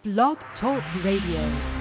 Blog Talk Radio.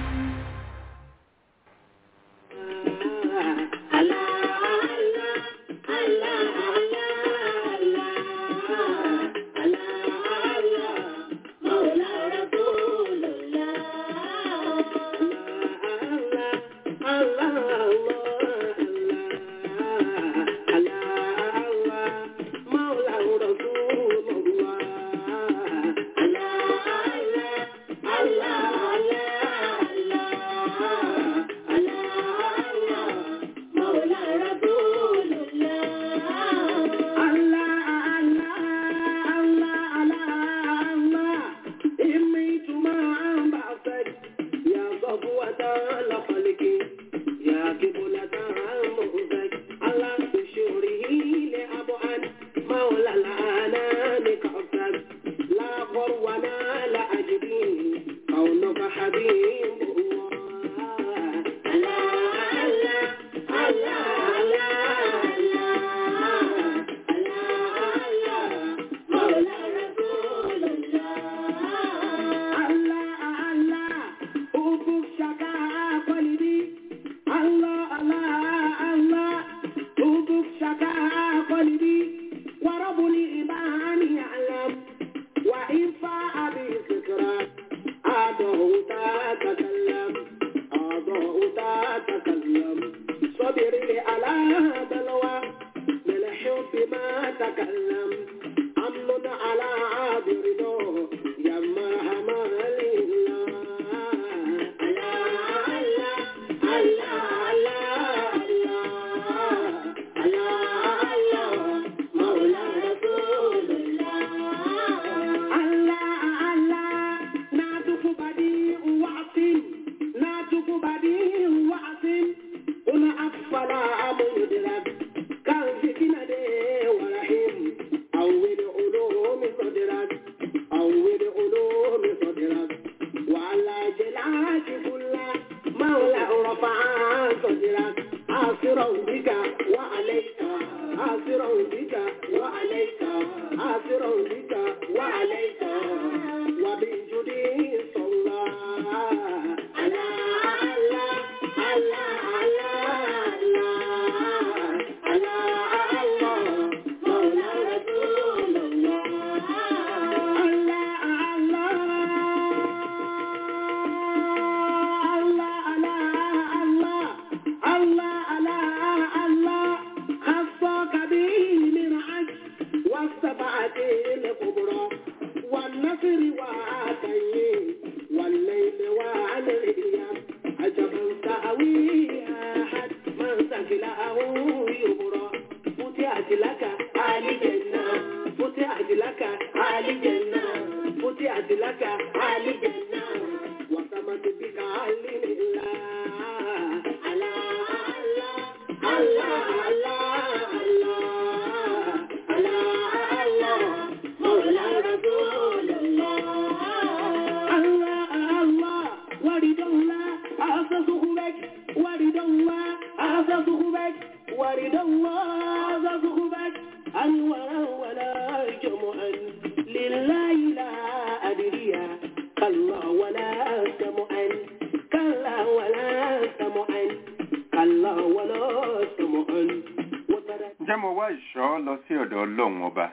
Ǹjẹ́ mo wá ìṣọ́ lọ sí ọ̀dọ̀ Ọlọ́run ọba?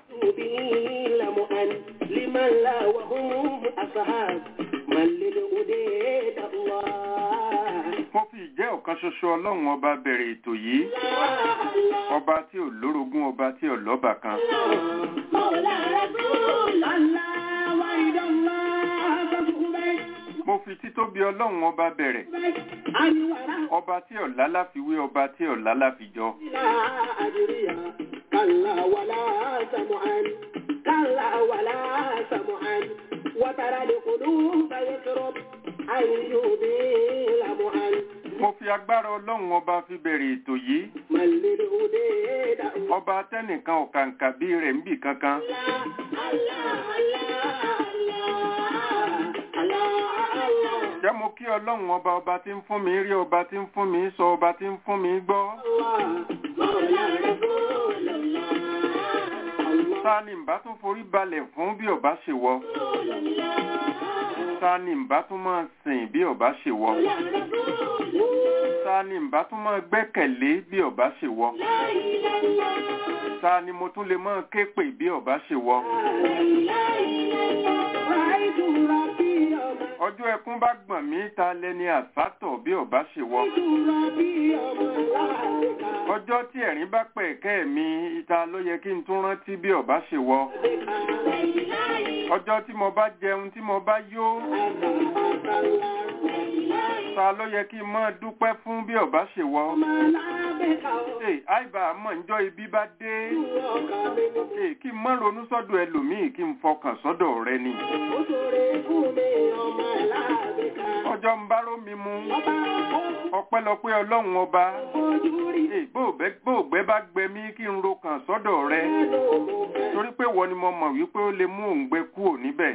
Mo fi ìjẹ́ ọ̀kan ṣoṣo Ọlọ́run ọba bẹ̀rẹ̀ ètò yìí. Ọba tí ò lórogún ọba tí ò lọ́bà kan. Mo fi títóbi Ọlọ́run ọba bẹ̀rẹ̀. Ọba tí ọ̀lá láfiwé ọba tí ọ̀lá láfijọ. كلا ولا سمعا كلا ولا سمعا وترى القلوب يسرب أن يبيل معا Mo fi agbára Ọlọ́run ọba fi bẹ̀rẹ̀ ètò yìí. من للهدى Ọba tẹ́nìkan ọ̀kàǹkà bí rẹ̀ ń bì kankan. Jẹ́ mo kí Ọlọ́run ọba ọba tí ń fún mi rí ọba tí ń fún mi sọ ọba tí ń fún mi gbọ́. Ta ni ń bá tún forí balẹ̀ fún bí ọba ṣe wọ? ta ni ń bá tún máa sìn bí ọba ṣe wọ ta ni ń bá tún máa gbẹ́kẹ̀lé bí ọba ṣe wọ ta ni mo tún lè máa ké pè bí ọba ṣe wọ ọjọ́ ẹkún bá gbọ̀n mí ta lẹni àsátọ̀ bí ọba ṣe wọ ọjọ́ tí ẹ̀rín bá pẹ̀kẹ́ mi ìta ló yẹ kí n tún rántí bí ọba ṣe wọ ọjọ́ tí mo bá jẹun tí mo bá yó ta ló yẹ kí n máa dúpẹ́ fún bí ọba ṣe wọ Ṣé àìbá mọ̀ njọ́ ibi bá dé Ṣé kí n má ronú sọ́dọ̀ ẹlòmíì kí n fọkàn sọ́dọ̀ rẹ ni ọjọ́ ń bá rómi mu ọpẹ́lọpẹ́ ọlọ́run ọba Ṣé bóògbẹ́ bá gbẹ mí kí n ro kàn sọ́dọ̀ rẹ torí pé wọ́n ni mo mọ̀ wípé ó lè mú òǹgbẹ kúrò níbẹ̀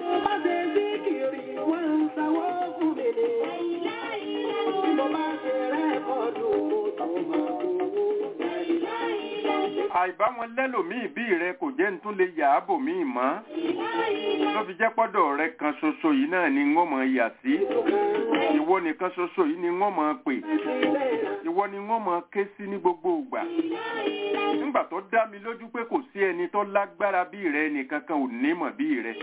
àìbá wọn lẹ́lòmíì bí rẹ kò jẹ́ ń tún lè yà á bò míì mọ́ ló fi jẹ́ pọ́dọ̀ rẹ kan ṣoṣo yìí náà ni wọ́n mọ̀ yà sí ìwọ nìkan ṣoṣo yìí ni wọ́n mọ̀ pè ìwọ ni wọ́n mọ̀ ké sí ní gbogbo ìgbà nígbà tó dá mi lójú pé kò sí ẹni tó lágbára bí rẹ nìkan kan ò ní mọ̀ bí rẹ.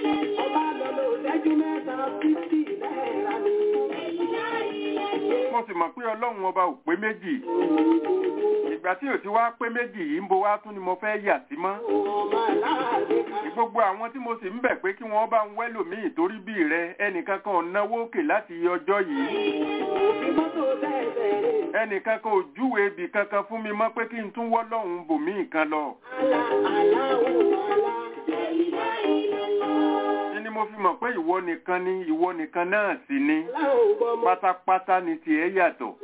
mo sì mọ̀ pé ọlọ́run ọba ò pé méjì ìgbà tí ò ti wá pé méjì yìí ń bo wá tún ni mo fẹ́ yà sí mọ́ gbogbo àwọn tí mo sì ń bẹ̀ pé kí wọ́n bá ń wẹ́lòmíì torí bí rẹ ẹnìkan kan ò náwó òkè láti ọjọ́ yìí ẹnìkan kan ò júwe ibì kankan fún mi mọ́ pé kí n tún wọ́ lọ́hùn bòmíì kan lọ. ní mo fi mọ̀ pé ìwọ nìkan ni ìwọ nìkan náà sì ni pátápátá ni tiẹ̀ yàtọ̀.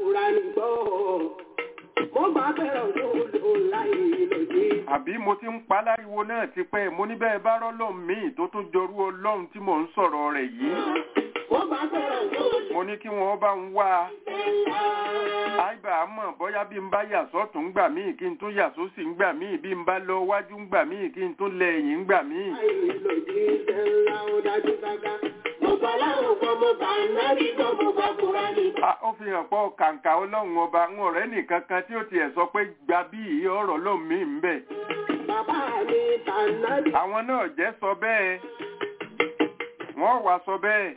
àbí mo ti ń pa láriwo náà ti pẹ́ mo ní bẹ́ẹ̀ bá rọ́lọ́run míì tó tún jọrú ọlọ́run tí mò ń sọ̀rọ̀ rẹ̀ yìí. mo ní kí wọ́n bá ń wá a àìbà mọ̀ bóyá bí n bá yà sọ́tún gbà míì kí n tún yà sósì ń gbà míì bí n bá lọ wájú ń gbà míì kí n tún lẹ ẹ̀yìn ń gbà míì. ó fi hàn pọ̀ kàǹkà ọlọ́run ọba ń ọ̀rẹ́ nìkan kan tí ó tiẹ̀ sọ pé gba bí ìyí ọ̀rọ̀ lóun mí ń bẹ̀. àwọn náà jẹ́ sọ bẹ́ẹ̀ wọ́n wá sọ bẹ́ẹ̀.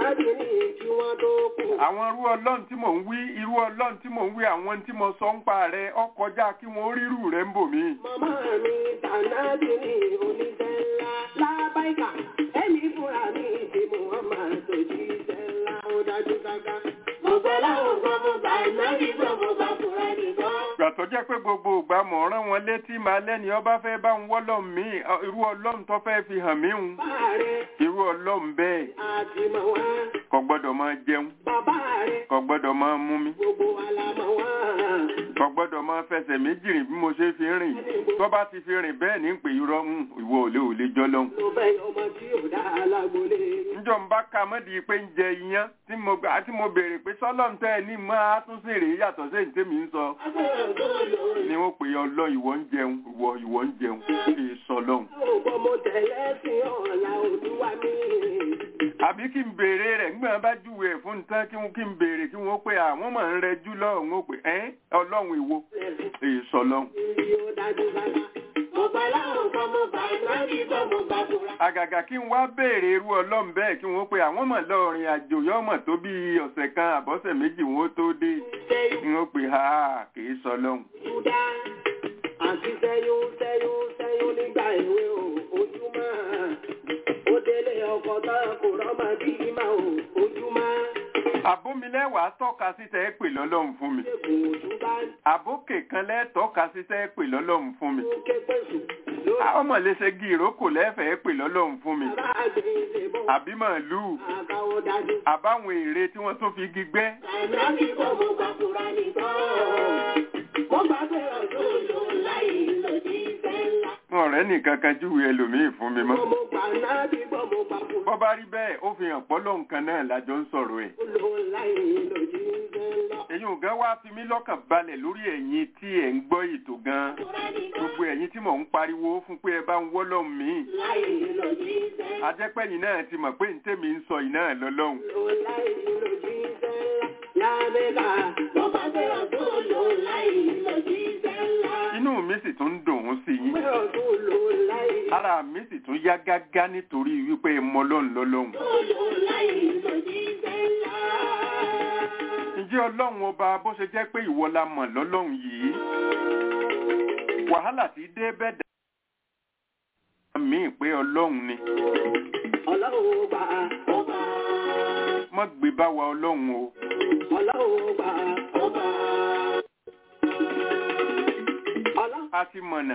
àwọn irú ọlọ́run tí mò ń wí irú ọlọ́run tí mò ń wí àwọn tí mo sọ ń pa rẹ̀ ó kọjá kí wọ́n rírù rẹ̀ ń bò mí. Màmá mi tànàbí ní oníṣẹ́ ńlá lábáìkà ẹ̀mí fúnra mi ti Muhammad tó jíṣẹ́ ńlá ó dájú gágá. Mo gbọ́ láwọn gbọ́ mo gbà nábì gbọ́ mo gbà fúnra nìkan. Ìgbà tó jẹ́ pé gbogbo ìgbà mọ̀ rán wọn létí máa lẹ́ni ọba fẹ́ bá ń wọ́lọ̀ mí irú ọlọ́run tó fẹ́ fi hàn mí hùn. Bàbá rẹ̀ Irú ọlọ́run bẹ́ẹ̀ àti mọ̀ wá. kò gbọ́dọ̀ máa jẹun Bàbá rẹ̀ kò gbọ́dọ̀ máa mú mi gbogbo wa la mọ̀ wá. kò gbọ́dọ̀ máa fẹsẹ̀ méjì rìn bí mo ṣe fi rìn tó bá ti fi rìn bẹ́ẹ̀ ní pé irọ́ ń ìwọ ò lè ò lè jọ lọ́hùn. Tó bẹ́ẹ̀ ọmọ tí ò dá alágbólé. njọ ń bá ka mọ́di pé ń jẹ iyán tí mo gbà tí mo béèrè pé sọ́lọ́n tẹ́ ẹ ní máa tún sí rèé yàtọ̀ sí èyí tèmi ń sọ Agbára tó lò ni wọ́n pè é ọlọ́ ìwọ ń jẹun ìwọ ìwọ ń jẹun kì í sọ lọ́hùn. Ògbọ́n mo tẹ̀lé sí ọ̀la olúwa mi. àbí kí n béèrè rẹ̀ ńgbà bá júwe ẹ̀ fún tán kí n kí n béèrè kí wọ́n pé àwọn máa ń rẹjú lọ́hùn ó pé ẹ́ ọlọ́run ìwo èyí sọ lọ́hùn. Ìrì ó dájú bàbá. Mo gbà láwọn gbọ́ mo gbà nábì gbọ́ mo gbà fúnra. àgàgà kí n wá béèrè irú ọlọ́run bẹ́ẹ̀ kí wọ́n pé àwọn mọ̀ lọ́ọ̀rìn àjò yọ́mọ̀ tó bí ọ̀sẹ̀ kan àbọ̀sẹ̀ méjì wọ́n tó dé Ṣé kí wọ́n pè ha kì í sọ lọ́hùn. Júdá àti sẹ́yún sẹ́yún sẹ́yún nígbà èwe o ojúmọ́ ó délé ọkọ̀ tán kò rọ́mọ bí ìmọ̀ o ojúmọ́ àbómilẹ́wàá tọ́ka sí tẹ́ ẹ pè lọ́lọ́run fún mi. ẹkùn òtúbá àbókè kan lẹ́tọ́ka sí tẹ́ ẹ pè lọ́lọ́run fún mi. ń ké pèsè lórí ọmọ léṣe gi ìrókò lẹ́fẹ̀ẹ́ pè lọ́lọ́run fún mi. bàbá àgbẹ̀ ìṣèbọ̀ àbí màálùú àkàwọ̀ dájú. àbáwọn èrè tí wọ́n tún fi igi gbẹ́. Ànábì kọ́ mo gbà fúnra nìkan. Mo gbà pé ọ̀dọ́ ló láì lòdì sẹ́ńlá. ọ̀rẹ́ nìkan kan júwe ẹlòmíì fún mi mọ́. Mo gbà nábì gbọ́ mo gbà fúnra bọ́ bá rí bẹ́ẹ̀ ó fi hàn pọ́lọ́ nǹkan náà lájọ ń sọ̀rọ̀ ẹ̀. ló láì lòdì sẹ́ńlá. èyí ò gan wá fi mí lọ́kàn balẹ̀ lórí ẹ̀yin tí ẹ̀ ń gbọ́ ètò gan gbogbo ẹ̀yin tí mò ń pariwo fún pé ẹ bá ń wọ́ lọ́hùn mí láì lòjíṣẹ́ ajẹ́pẹ́yìn náà ti mọ̀ pé ní tèmi ń sọ yìí náà lọ́lọ́hùn lò láì lòjíṣẹ́ ńlá lábẹ́ka mo bá gbé ọ̀tún lò láì lòjíṣẹ́ ńlá inú mi sì tún ń dùn ún sí yín gbé ọ̀tún lò láì ara mi sì tún yá gágá nítorí wípé mọ lọ́hùn lọ́lọ́hùn lò láì lòjíṣẹ́ ńlá. ǹjẹ́ ọlọ́run ọba bó ṣe jẹ́ pé ìwọ la mọ̀ lọ́lọ́run yìí wàhálà tí dé bẹ́ẹ̀ dá mí pé ọlọ́run ni ọlọ́run bá ọba mọ́ gbé bá wa ọlọ́run o ọlọ́run bá ọba ọlọ́run a ti mọ̀nà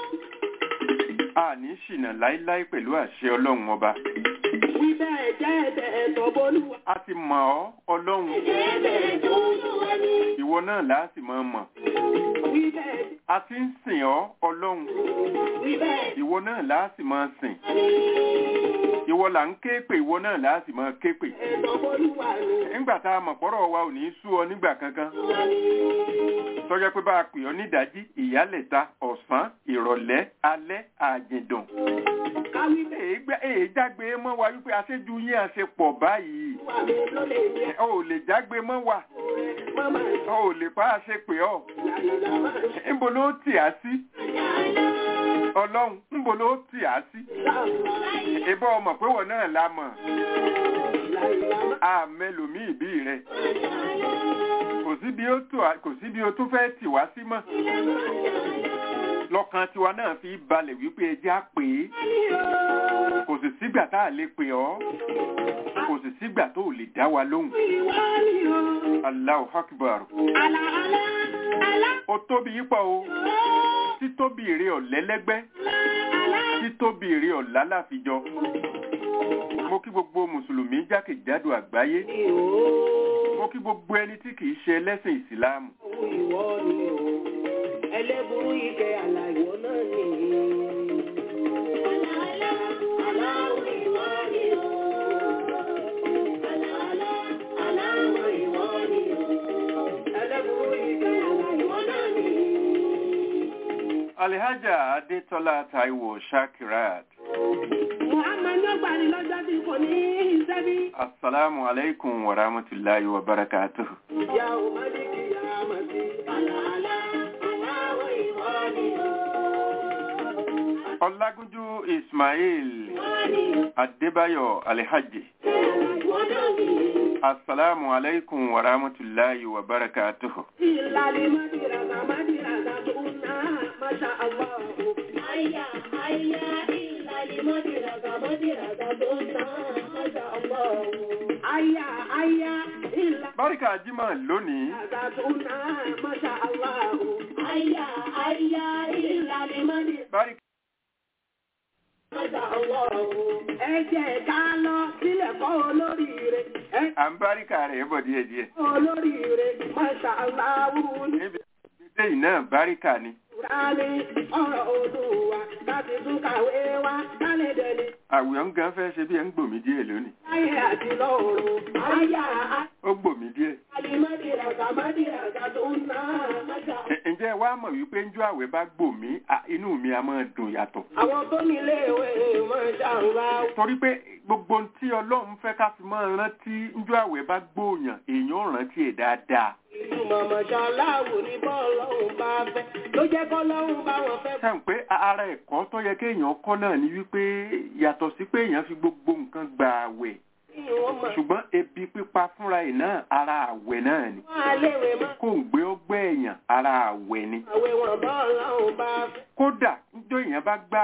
a ní ṣìnà láíláí pẹ̀lú àṣẹ ọlọ́run ọba wí bẹ́ẹ̀ jẹ́ ẹ̀bẹ̀ tó bolúwa a ti mọ̀ ọ́ ọlọ́run jẹ́ ẹ̀bẹ̀ tó bolúwa ní ìwọ náà láti mọ̀ mọ̀ wí bẹ́ẹ̀ a ti ń sìn ọ́ ọlọ́run wí bẹ́ẹ̀ ìwọ náà láti máa sìn ìwọ là ń ké pè ìwọ náà láti máa ké pè ẹ̀tọ́ bolúwa ní nígbà tá a mọ̀ pọ́rọ̀ wa ò ní sú ọ nígbà kankan tọ́jọ́ pé bá a pè ọ́ nídàájí ìyálẹ̀ta ọ̀sán ìrọ̀lẹ́ alẹ́ àjìndùn káwí bẹ́ẹ̀ èé gbá- èé jágbe mọ́ wa wípé aṣẹ́jú yín àṣepọ̀ báyìí wà mí ló lè ní ẹ ò lè jágbe mọ́ wa mọ́mọ́ ọ ò lè pa àṣepè ọ́ ìlànà máa ń níbo ló tì á sí ọlọ́run níbo ló tì á sí ṣàlọ́ ìbọn ọmọ pé wọ́n náà la mọ̀ ìlànà a mẹ́lòmíì bí rẹ̀ kò sí bí ó tó kò sí bí ó tún fẹ́ tì wá sí mọ́ lọ́kàn tiwa náà fi balẹ̀ wípé ẹjẹ́ á pè é kò sì sígbà tá a lè pè ọ́ kò sì sígbà tó ò lè dá wa lóhùn ìwà ni o Allahu Akbar àlà àlà àlà ó tóbi yípa o títóbi èrè ọ̀lẹ́lẹ́gbẹ́ àlà títóbi èrè ọ̀lá láfijọ mo kí gbogbo mùsùlùmí jákèjádò àgbáyé mo kí gbogbo ẹni tí kìí ṣe ẹlẹ́sìn ìsìláàmù ìwọ ni o ẹlẹ́burú ike àlà ìwọ náà ni. Àlà àlà ìwọ ni o. Àlà àlà àlà ìwọ ni o. ẹlẹ́burú ike àlà ìwọ náà ni. alihaja adétọ́lá taiwo shakirat Muhammad ló gbà ní lọ́jọ́ tí kò ní iṣẹ́ bí. assalamu alaikum wa rahmatullahi wa barakatuh Ìyá ò má ní kí ìyá má sí. Àlà àlà àlà ìwọ ni o. ọlágúnjú ismail Ìwọ ni o. adébáyọ̀ alihaji Ìwọ náà ni. assalamu alaikum wa rahmatullahi wa barakatuh Ìlàlí Mádìràgà Mádìràgà tó ná Masha Allah. Àyà àyà ìlàlí Mádìràgà Mádìràgà tó ná Masha Allah. Àyà àyà ìlàlí báríkà jímọ̀ lónìí Mádìràgà tó ná Masha Allah. Àyà àyà ìlàlí Mádìràgà báríkà Masha Allah. Ẹ jẹ́ ká lọ sílẹ̀ kọ́ olóríire. Ẹ à ń báríkà rẹ̀ bọ̀ díẹ̀díẹ̀ kọ́ olóríire Masha Allah. níbi ìdílé yìí náà báríkà ni Kùránì ọ̀rọ̀ Olúwa láti tún kàwé wá kálẹ̀ dẹni àwòrán gan fẹ́ ṣe bí ẹ ń gbòmí díẹ̀ lónìí láyé àti lọ́run. Àyà ó gbòmí díẹ̀ àlìmọ́dìràgà mọ́dìràgà tó ń ná àmọ́jà. Ẹ- ǹjẹ́ ẹ wá mọ̀ wípé njọ́ àwẹ̀ bá gbòmí à, inú mi a máa dùn yàtọ̀ Àwọn tó nílé ìwé máa ṣàrùbá. torí pé gbogbo ohun tí ọlọ́run fẹ́ ká fi máa rántí njọ́ àwẹ̀ bá gbòòyàn èèyàn ò rántí ẹ̀ dáadáa Ìlú mọ̀mọ́ṣá láwò ní bọ́ọ̀lọ́hùn bá fẹ́. Ló jẹ́ kọ́lọ́hùn bá wọn fẹ́. sẹ́yìn pé ara ẹ̀kọ́ tó yẹ kéèyàn kọ́ náà ni wípé yàtọ̀ sí pé èèyàn fi gbogbo nǹkan gba àwẹ̀ Kí wọ́n mọ̀. ṣùgbọ́n ebi pípa fúnra ẹ̀ náà ara àwẹ̀ náà ni Wọ́n á léwe mọ́. kó ń gbé ọgbẹ́ èèyàn ara àwẹ̀ ni Àwẹ̀ wọn bọ́ọ̀lọ́hùn bá fẹ́. kódà níjọ́ èèyàn bá gbá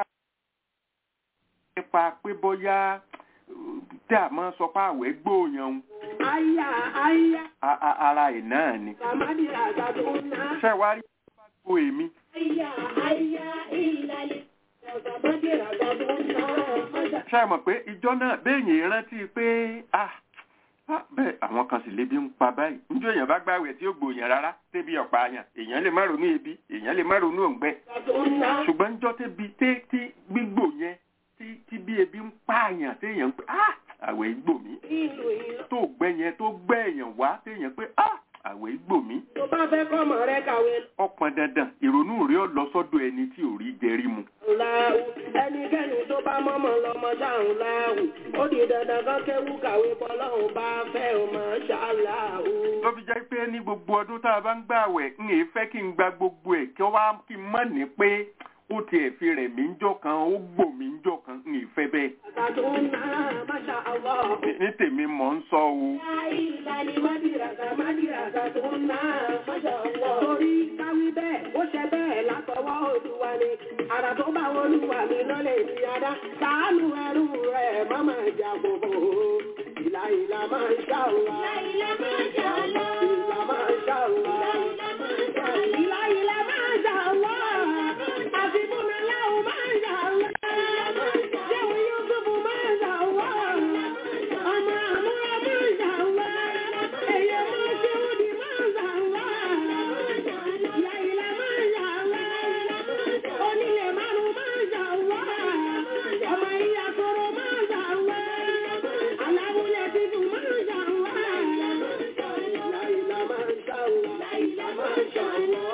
nípa pé bóyá uh, tí a máa sọ pé àwẹ̀ gbóòyàn òun, Àyà àyà a- a- ara ẹ̀ náà ni àmọ́dìràgà tó ń ná. ṣé wá rí bá gbó èmi Àyà àyà ìlàlẹ̀ àmọ́dìràgà tó ń ná àmọ́jà. ṣé ẹ mọ̀ pé ìjọ náà béèyàn rántí pé ah ah, bẹ́ẹ̀ àwọn kan sì lébi ń pa báyìí níjọ́ èèyàn bá gbàwẹ̀ tí ó gbòòyàn rárá tébi ọ̀pá àyàn èèyàn lè má ronú ebi èèyàn lè má ronú òǹgbẹ tó ń ná. ṣùgbọ́n níjọ́ tébi té tí gbígbò yẹn tí tí bí ebi ń pààyàn téèyàn ń pè ah àwẹ̀ gbò mí Ìlú ìlú. tó gbẹ yẹn tó gbẹ èèyàn wá téèyàn pé ah àwẹ̀ àwẹ̀ gbòmí tó bá fẹ́ kọ́mọ rẹ kàwé ọpọn dandan ìrònú rẹ̀ ó lọ sọ́dọ̀ ẹni tí ò rí jẹrí mu láwù ẹnikẹ́ni tó bá mọ́mọ́ lọ́mọ ṣáàrùn láwù ó di dandan kan kéwú kàwé bọ́lọ́hùn bá fẹ́ ọmọ ṣáàláwù. ló fi jẹ́ pé ní gbogbo ọdún tá a bá ń gbà àwẹ̀ ń èé fẹ́ kí n gba gbogbo ẹ̀ kí wá kí n mọ̀ ní pé ó tiẹ̀ fi rẹ̀ mí ń jọ kan ó gbò mí ń jọ kan ń èé fẹ́ bẹ́ẹ̀ àtàtúnà máṣá Allah. Ní- ní tèmi mọ̀ ń sọ o Ìlànà Mádìràgà Mádìràgà tó ń ná máṣá Allah. Torí káwí bẹ́ẹ̀, ó ṣe bẹ́ẹ̀ látọwọ́ Olúwa ni. Àrà tó bá Olúwa mi lọ́lẹ̀ ní adá. Sàánú ẹrú rẹ̀ má máa jà gbogbo. Ìlà ìlà máa ń ṣá Allah. Ìlà máa ń ṣá Allah. Ìlà máa ń ṣá Allah. Ìlà ìlà máa ń ṣá Allah. Àti Bùnmi Láwù máa ń ṣá Allah. Jẹ́wọ́ Yúsùfù máa ń ṣá Allah. Ọmọ àmúra máa ń ṣá Allah. Èyí máa ṣe òdì máa ń ṣá Allah. Ìlà ìlà máa ń ṣá Allah. Onílé márùn máa ń ṣá Allah. Ọmọ ìyá sọ̀rọ̀ máa ń ṣá Allah. Aláwùlẹ̀ tuntun máa ń ṣá Allah. Ìlà ìlà máa ń ṣá Allah. Ìlà máa ń ṣá Allah.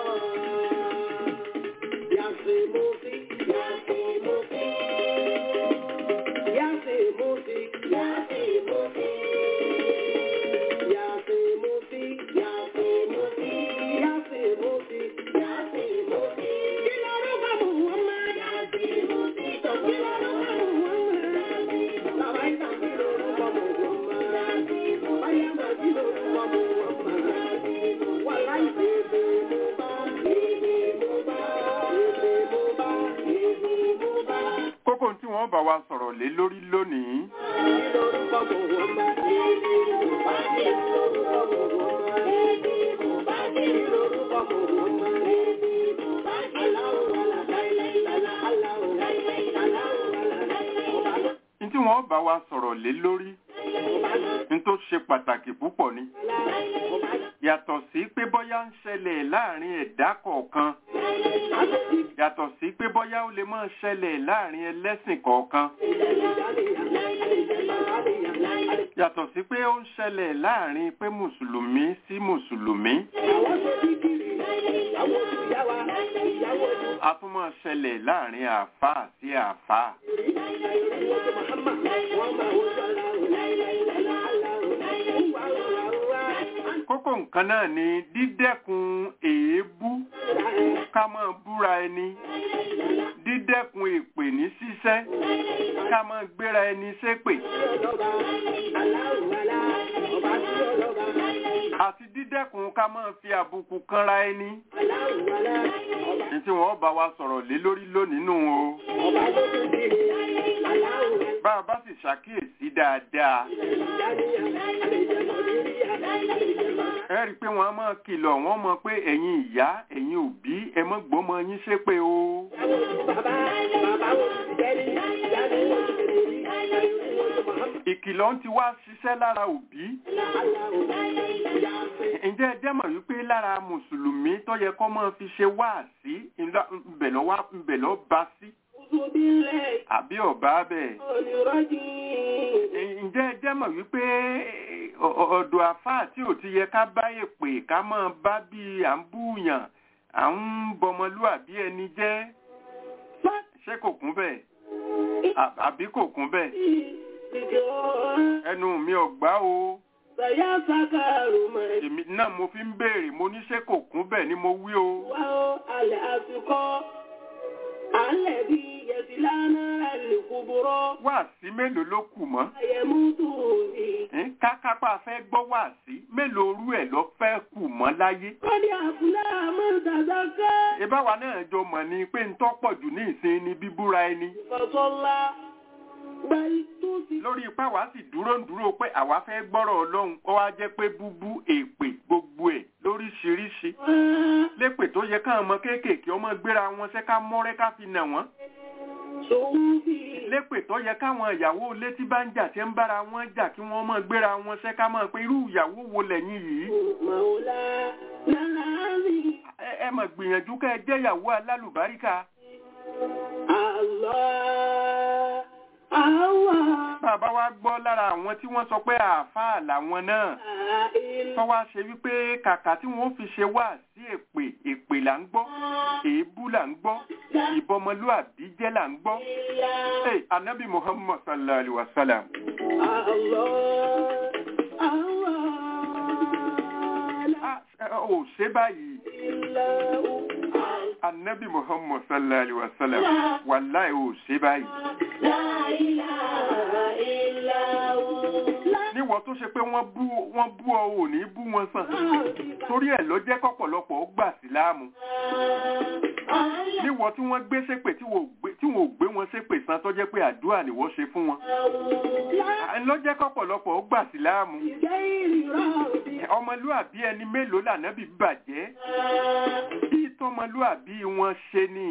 Yàtì mọ́sí, yàtì mọ́sí. Yàtì mọ́sí, yàtì mọ́sí. Yàtì mọ́sí, yàtì mọ́sí. Yàtì mọ́sí, yàtì mọ́sí. Kí lorúkọ Muhammad? Yàtì mọ́sí. Kí lorúkọ Muhammad? Bàbá ìtàn kí lorúkọ Muhammad? Báyà máa kí lorúkọ Muhammad? Wàlá ìbéèrè mo bá, èdè mo bá, èdè mo bá, èdè mo bá. kókó tí wọ́n bá wa sọ̀rọ̀ lé lórí lónìí Kí lorúkọ Muhammad? Èdè mo bá, kí lorúkọ Muhammad? Èdè mo bá, kí lorúkọ Muhammad? Èdè mo bá, Allahu wàlá, láíláílálá, Allahu, Allahu wàlá, ọba ló, ní tí wọ́n bá wa sọ̀rọ̀ lé lórí ọba ló, ní tó ṣe pàtàkì púpọ̀ ni ọba ló. yàtọ̀ sí pé bóyá ń ṣẹlẹ̀ láàrin ẹ̀dá kọ̀ọ̀kan Àtòkí yàtọ̀ sí pé bóyá ó lè máa ṣẹlẹ̀ láàrin ẹlẹ́sìn kọ̀ọ̀kan yàtọ̀ sí pé ó ń ṣẹlẹ̀ láàrin pé mùsùlùmí sí mùsùlùmí àwọn tó bí kiri, ìyàwó tó yá wa, ìyàwó tó a tún máa ṣẹlẹ̀ láàrin àáfàá sí àáfàá kókó nǹkan náà ni dídẹ́kun èébú ká máa búra ẹni dídẹ́kun èpè ní ṣíṣẹ́ ká máa gbéra ẹni ṣépè àti dídẹ́kun ká máa fi àbùkù kanra ẹni ní tí wọ́n bá wa sọ̀rọ̀ lé lórí lónìí nù o bá a bá sì ṣàkíyèsí dáadáa ẹ rí i pé wọ́n á máa kìlọ̀ wọ́n mọ̀ pé ẹ̀yin ìyá ẹ̀yin òbí ẹ mọ́ gbọ́mọ yín ṣépè o ìkìlọ̀ ń ti wá ṣiṣẹ́ lára òbí ǹjẹ́ ẹ jẹ́ mọ̀ wípé lára mùsùlùmí tó yẹ kó máa fi ṣe wáàsí ńbẹ̀ lọ́ wá ńbẹ̀ lọ́ bá sí àbí ọ̀bá bẹ́ẹ̀ ǹjẹ́ ẹ jẹ́ mọ̀ wípé ọ- ọ- ọ̀dọ̀ àfáà tí ò ti yẹ ká bá èpè ká máa bá bí à ń búyàn à ń bọmọlúàbí ẹni jẹ́ ṣé kò kún bẹ́ẹ̀ À- àbí kò kún bẹ́ẹ̀ ẹnu mi ò gbá o Saya sakaru mai èmi náà mo fi ń béèrè mo ní ṣé kò kún bẹ́ẹ̀ ni mo wí o wao al-asqa alladhi yaslana al-kubra wáàsí mélòó ló kù mọ́ yamutu fi Ẹ́n, kákápá fẹ́ gbọ́ wáàsí mélòó orú ẹ̀ lọ fẹ́ kù mọ́ láyé qad aflaha man tazakka ìbáwa náà jọ mọ̀ ni pé ń tọ́pọ̀ jù ní ìsìn ni bíbúra ẹni fa salla bal tusi lórí ipá wa sì dúró ń dúró pé àwa fẹ́ gbọ́rọ̀ ọlọ́run ó wá jẹ́ pé búbú èpè gbogbo ẹ̀ lóríṣiríṣi lépè tó yẹ káwọn ọmọ kéékèèké ọmọ gbéra wọn ṣe ká mọ́rẹ́ ká fi nà wọ́n sufi lépè tó yẹ káwọn ìyàwó létí bá ń jà tí ń bára wọn jà kí wọ́n mọ̀ gbéra wọn ṣe ká mọ̀ pé irú ìyàwó wo lẹ́yìn yìí maula nalazi ẹ ẹ mọ̀ gbìyànjú ká ẹ jẹ́ ìyàwó alálùbáríkà Allah Allah. bàbá wa gbọ́ lára àwọn tí wọ́n sọ pé àáfàá làwọn náà La ilaha tó wá ṣe wípé kàkà tí wọ́n fi ṣe wá sí èpè èpè là ń gbọ́ èébú là ń gbọ́ ìbọmọlúàbí jẹ́ là ń gbọ́. Hey, anabi muhammad sallallahu alaihi wa sallam Allah. Allah. La ah, ò ṣe báyìí ilaha anabi muhammad sallallahu alaihi wa sallam wàláì ò ṣe báyìí. La ilaha illallah. níwọ̀ tó ṣe pé wọ́n bú wọ́n bú ọ ò ní bú wọn sàn torí ẹ̀ ló jẹ́ kọ́pọ̀lọpọ̀ ó gbà síláàmù níwọ̀ tí wọ́n gbé ṣépè tí wọ́n ò gbé- tí wọ́n ò gbé wọn ṣépè san tó jẹ́ pé àdúrà ni wọ́n ṣe fún wọn À, ló jẹ́ kọ́pọ̀lọpọ̀ ó gbà síláàmù ọmọlúàbí ẹni mélòó lànàbí bàjẹ́ bí tọmọlúàbí wọn ṣe ni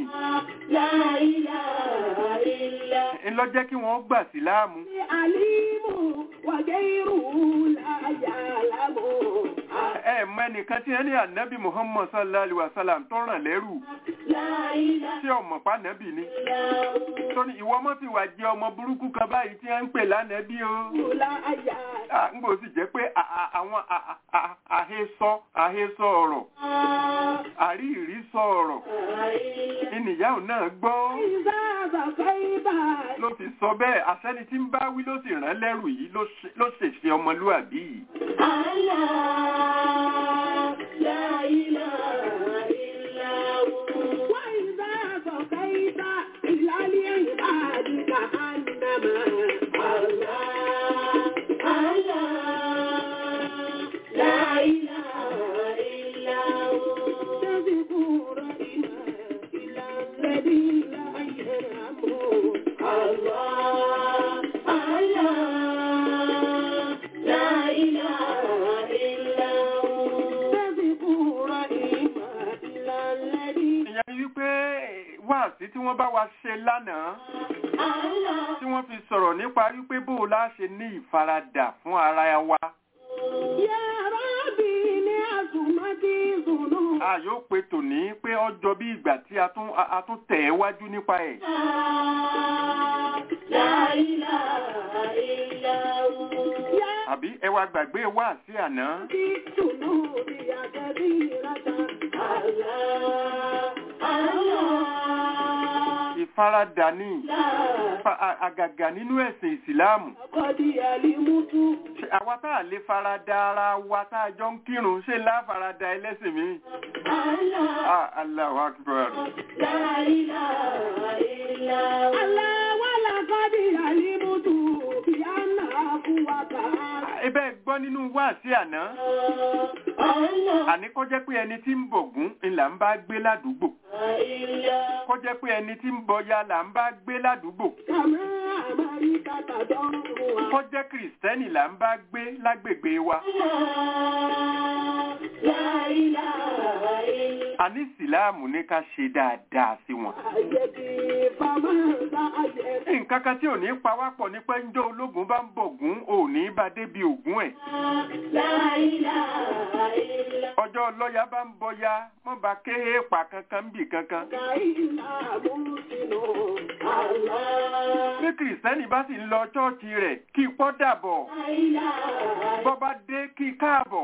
ń lọ jẹ́ kí wọ́n gbà síláàmù ẹ mọ ẹnìkan tí ẹni ànábì muhammad sallallahu alaihi wa sallam tó ràn lẹ́rù tí ọmọ pa ànábì ni tó ní ìwọ mọ́ fi wà jẹ ọmọ burúkú kan báyìí tí wọ́n ń pè lánàbí o Ah, ń gbò sì jẹ́ pé a- a- àwọn a- a- a- àhesọ àhesọ ọ̀rọ̀ àríìrísọ ọ̀rọ̀ ìnìyàwó náà gbọ́ ló fi sọ bẹ́ẹ̀ àṣẹ́ni tí ń bá wí ló sì rán lẹ́rù yìí ló ṣe- ló ṣèṣe ọmọlúàbí yìí ìyẹn ni wípé wáàsí tí wọ́n bá wa ṣe lánàá tí wọ́n fi sọ̀rọ̀ nípa wípé bó o lá ṣe ní ìfaradà fún ara wa a yóò pe tòní pé ọjọ́ bí ìgbà tí a tún a- a tún tẹ̀ ẹ́ wájú nípa ẹ̀ àbí ẹ wá gbàgbé wáàsí àná ìfaradà ní fa- a- àgàgà nínú ẹ̀sìn ìsìláàmù Ṣé àwa tá a lè farada ara wa tá a jọ ń kírun ṣé láfarada ẹlẹ́sìn mi Ah, Allahu Akbar ibẹ̀ gbọ́ nínú wáàsí àná àní kó jẹ́ pé ẹni tí ń bọ̀gún ńlá ń bá gbé ládùúgbò kó jẹ́ pé ẹni tí ń bọya là ń bá gbé ládùúgbò kó jẹ́ kìrìsìtẹ́nì là ń bá gbé lágbègbè wa àní ìsìláàmù ní ká ṣe dáadáa sí wọn nǹkan kan tí ò ní pawápọ̀ ní pé ńjọ́ ológun bá ń bọ̀gún ò ní bá débi ògún ẹ̀ ọjọ́ lọ́ya bá ń bọya mọ́ bá kéhe pa kankan ń bì kankan bí kìrìsìtẹ́nì bá sì ń lọ chọ́ọ̀chì rẹ̀ kí pọ́ dàbọ̀ bọ́ bá dé kí káàbọ̀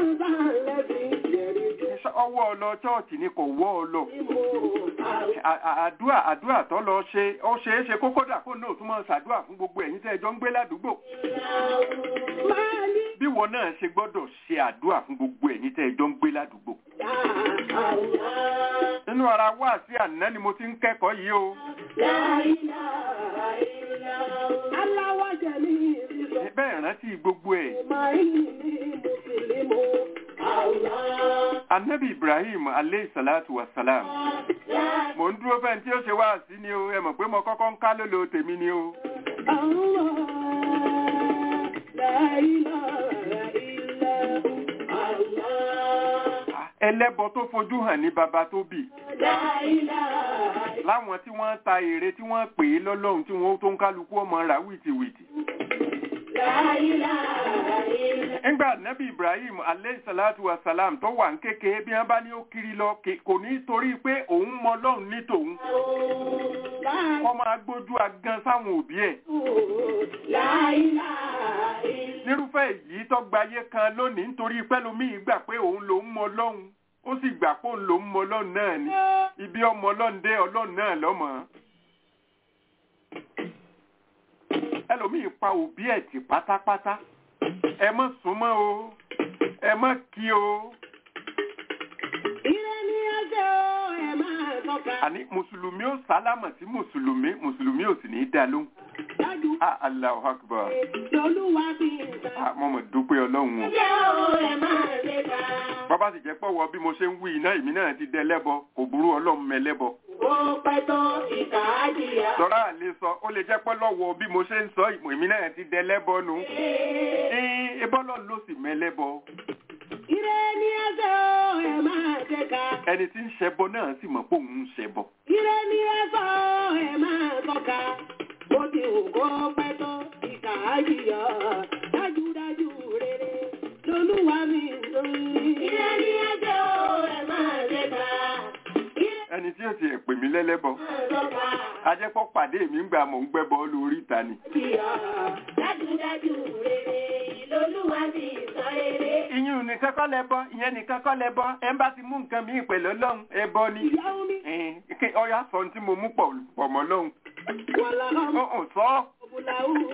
ọwọ́ ọlọ chọ́ọ̀chì ni kò wọ́ ọ lọ À- à- àdúà àdúà tó lọ ṣe ó ṣe é ṣe kókó dà kó náà tún máa ṣàdúà fún gbogbo ẹ̀yin tẹ́ ẹ jọ ń gbé ládùúgbò bí wọn náà ṣe gbọ́dọ̀ ṣe àdúà fún gbogbo ẹ̀yin tẹ́ ẹ jọ ń gbé ládùúgbò nínú ara wá sí àná ni mo ti ń kẹ́kọ̀ọ́ yìí o bẹ́ẹ̀ rántí gbogbo ẹ̀ anabi ibrahim aleyhi salatu wa salam mo ń dúró fẹ́ tí ó ṣe wá sí ni o ẹ mọ̀ pé mo kọ́kọ́ ń ká lólo tèmi ni o ẹlẹ́bọ tó fojú hàn ní baba tó bì láwọn tí wọ́n ta èrè tí wọ́n pè é lọ́lọ́run tí wọ́n tó ń kálukú ọmọ rà wìtìwìtì nígbà nẹ́bí ibrahim aleyhisalatu wasalam tó wà ń kékeré bí wọ́n bá ní ó kiri lọ ke- kò ní torí pé òun mọ ọlọ́run ní tòun kọ́ máa gbójú agan sáwọn òbí ẹ̀ nírúfẹ́ èyí tó gbayé kan lónìí nítorí pẹ́lúmíì gbà pé òun lòún mọ ọlọ́run ó sì gbà pé òun lòún mọ ọlọ́run náà ni ibi ọmọ ọlọ́run dé ọlọ́run náà lọ́mọ. ẹlòmíì pa òbí ẹ̀ tì pátápátá ẹ mọ́ súnmọ́ o ẹ mọ́ kí o àní mùsùlùmí ó sálámà sí mùsùlùmí mùsùlùmí ò sì ní í dá lóhùn. ah Allahu Akbar ah mo mọ̀ dúpẹ́ ọlọ́run o. bàbá sì jẹ́ pọ̀wọ́ bí mo ṣe ń wí iná èmi náà ti dẹ lẹ́bọ kò burú ọlọ́run mẹ́lẹ́bọ. sọ́ra àlè sọ ó lè jẹ́ pọ́ lọ́wọ́ bí mo ṣe ń sọ ìmọ̀ èmi náà ti dẹ lẹ́bọ nù. ẹ bọ́lọ̀ ló sì mẹ́lẹ́bọ. ẹni tí ń ṣẹbọ náà sì mọ̀ pé òun ń ṣẹbọ. Ire ni ẹ sọ ẹ máa tọ́ka, bó ti wù kó pẹ́ tó ìkà á jìyà, dájúdájú rere lolúwa mi ń sọ. Ire ni ẹ sọ ẹ máa tẹ́ka, ire ẹni tí ó ti pè mí lẹ́lẹ́bọ máa tọ́ka, ajẹ́pọ̀ pàdé mi ń gbà mọ̀ ń gbẹ́bọ lórí ìta ni. jìyà, dájúdájú rere lolúwa mi ń sọ rere. ìyún nìkan kọ́ lẹ́bọ ìyẹn nìkan kọ́ lẹ́bọ ẹ bá ti mú nǹkan mi pẹ̀lú ọlọ́run ẹbọ ni. Ìyá omi, Ẹ̀hìn, kí ọyá sọ ohun tí mo mú pọ̀ pọ̀ mọ́ lọ́hùn. wàlá ọmọ Ó sọ òbúlà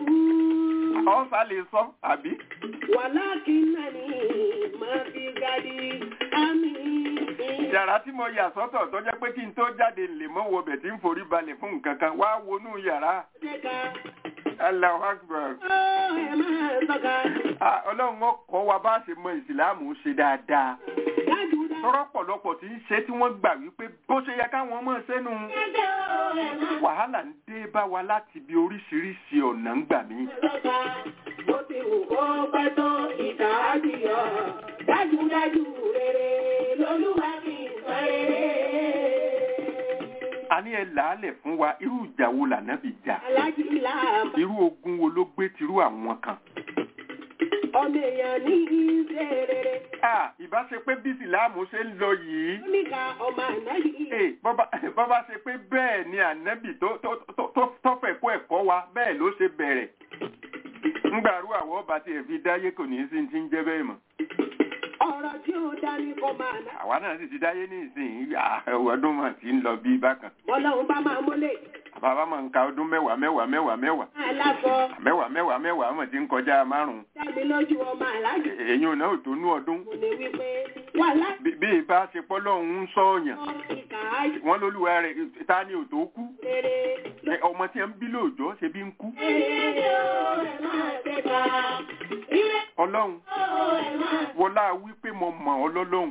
ọ́ ọ̀sà lè sọ àbí. wàlákìnnàní máa fi gadi àmì. yàrá tí mo yà sọ́tọ̀ tó jẹ́ pé kí n tó jáde lè mọ́ wo bẹ̀ tí ń forí balẹ̀ fún nǹkan kan wá wọnú yàrá. Tẹ́ka, Allahu Akbar. ó ẹ máa tọ́ka, Ah, Ọlọ́run ó kọ́ wa bá ṣe mọ ìsìláàmù ṣe dáadáa. dájúdájú. tọ́rọ̀ pọ̀lọpọ̀ tí ń ṣe tí wọ́n gbà wípé bó ṣe yẹ káwọn mọ̀ sẹ́nu. wàhálà ń dé bá wa láti bí oríṣiríṣi ọ̀nà ń gbà mí. Bó ti wù kó pẹ́ tó ìkà á jìyà, dájúdájú rere lolúwa fi ń sọ rere. a ní ẹ làálẹ̀ fún wa irú ìjà wo lànàbì jà Alájí làbà, irú ogun wo ló gbé tirú àwọn kan. ọmọ èèyàn ní ìṣe rere. Ah, ìbá ṣe pé bí ìsìláàmù ṣe ń lọ yìí. Oníkà ọmọ àná yìí. Ee, bọ́bá bọ́bá ṣe pé bẹ́ẹ̀ ni ànábì tó tó tó tó- tó fẹ́ kó ẹ̀kọ́ wa bẹ́ẹ̀ ló ṣe bẹ̀rẹ̀. Ngbàrú àwọ̀ ọba tí ẹ̀ fi dáyé kò ní í sí ti ń jẹ́ bẹ́ẹ̀ mọ̀. Ọ̀rọ̀ tí ó dání kọ́ máa ná. Àwa náà sì ti dáyé ní ìsìn ọdún mà ti ń lọ bí bákan. Bọ́lọ́run bá máa mọ́lẹ̀. Bàbá máa ń ka ọdún mẹ́wàá mẹ́wàá mẹ́wàá mẹ́wàá. Aláṣọ, Mẹ́wàá mẹ́wàá mẹ́wàá mọ̀ ti ń kọjá márùn-ún. dábì lójú ọmọ aláàjì. Èyí ò náà ò tó nú ọdún. Mo lè wí pé wà láti Bí bí ìbá ṣe pọ́lọ́hún ń sọ̀yàn. ìkà á jìyà. Wọ́n lólúwa rẹ̀ ta ni ò tó kú. rere Ẹ, Ọmọ tí ẹ ń bí lóòjọ́ ṣe bí ń kú. Ọlọ́run wọlá wípé mo mọ̀ ọ́ lọ́lọ́run.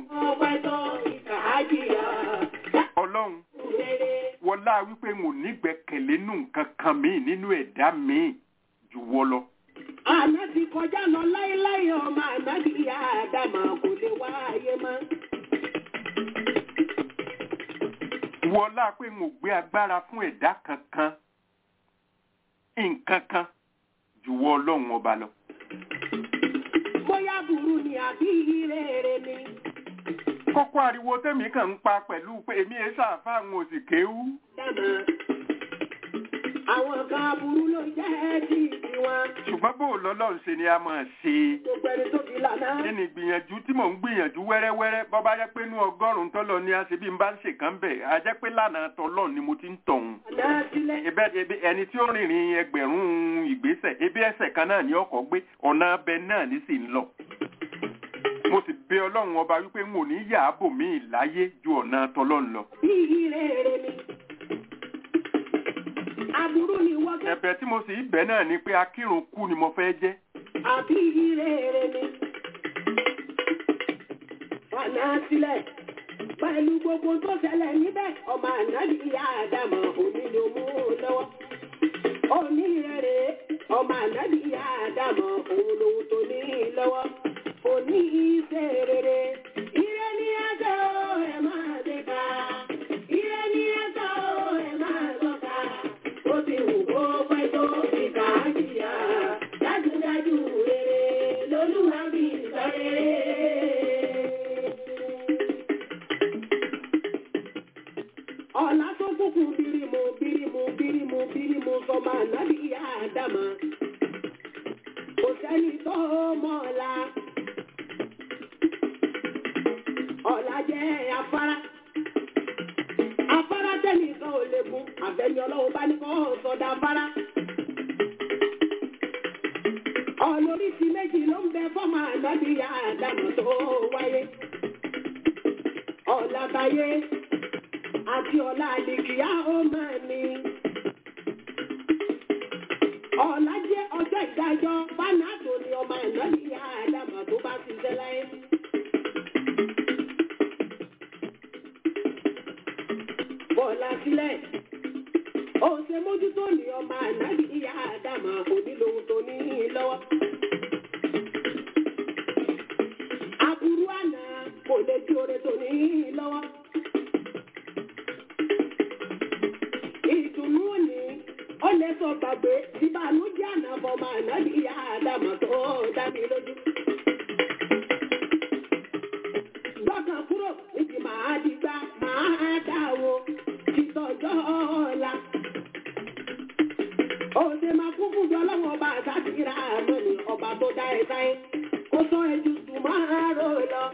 Ọlọ́run wọlá wípé mo nígbẹ́kẹ̀lé nù nǹkan kan míì nínú ẹ̀dá míì jù wọ́ lọ. Àná ti kọjá lọ láíláí ọmọ ànábì ìyá Àdámà kò lè wá ayé mọ́. Wọlá pé mo gbé agbára fún ẹ̀dá kankan nǹkan kan jù wọ́ ọlọ́run ọba lọ. Bóyá burú ni àbí rere ni. Kókó ariwo tẹ́mi kàn ń pa pẹ̀lú pé èmi ẹ̀ ṣàfà àwọn òsì kéwú. Dámà. Àwọn kan burú ló jẹ́ tí tiwọn. Ṣùgbọ́n bó lọ́lọ́run ṣe ni a máa ṣe. Gbogbo ẹni tó fi lànà. Kí ni ìgbìyànjú tí mò ń gbìyànjú wẹ́rẹ́wẹ́rẹ́ bọ́ bá jẹ́ pé inú ọgọ́rùn-ún tọ́lọ ni a ṣe bí n bá ń ṣèkán bẹ̀ a jẹ́ pé lánàá tọ́lọ́ ni mo ti ń tọ̀hún. Àná sílẹ̀. Ebe ebe ẹni tí ó rìnrìn ẹgbẹ̀rún ìgbésẹ̀ ebi ẹsẹ̀ kan náà ni ọkọ̀ gbé ọ̀nà abẹ náà ní sì ń lọ. Mo sì bẹ Ọlọ́run ọba wípé n ò ní yà á bò mí láyé ju ọ̀nà tọ́lọ́run lọ. Bí rere ni. Aburú ni wọ́n kẹ́. Ẹ̀bẹ̀ tí mo sì bẹ̀ náà ni pé akírun kú ni mo fẹ́ jẹ́. àbí rere ni. Fànà sílẹ̀ pẹ̀lú gbogbo tó ṣẹlẹ̀ níbẹ̀ ọmọ ànábì ìyá Àdámọ̀ òní ló mú un lọ́wọ́. Òní rere ọmọ ànábì ìyá Àdámọ̀ òun lòun tó ní lọ́wọ́. Òní iṣẹ́ rere. Ire ni ẹjọ́ ẹ máa dé ká. Ire ni ẹjọ́ ẹ máa lọ́ka. Ó ti wù kó pẹ́ tó ìkà á jìyà. Dájúdájú rere lolúwa bí jẹ́ afárá. Afárá tẹ́nìkan ò lè gun, àfẹ́ni ọlọ́run bá ní kọ́ sọ̀dà afárá. Ọ̀nà oríṣi méjì ló ń bẹ fọ́mà ànábì ya àdàmọ̀ tó wáyé. Ọ̀làbáyé àti ọ̀la àlìkìyà ó máa ní. Ọ̀la jẹ́ ọjọ́ ìdájọ́ Fánáàtò ni ọmọ ànábì ya àdàmọ̀ tó bá ti ṣẹ́ láyé. Bọ́ọ̀lá sílẹ̀. Ó ṣe mójútó ní ọmọ ànábì ya àdàmọ̀ onílò tó ní lọ́wọ́. Aburú àná kò lè di oore tó ní lọ́wọ́. Ìdùnnú òní ó lè sọ gbàgbé ìbànújẹ́ àná fọmọ àná ní ìyá àdàmọ̀ tó dá mi lójú. Gbọ́kàn kúrò níbi màá dìgbà màá dáwó títọ́jọ́ ọ̀la. Òde máa kún fún jọ lọ́wọ́ ọba àtàkìrà àmọ́ ni ọba tó dá ẹ sáyé. Ó sọ ẹjú sùn máa rò lọ.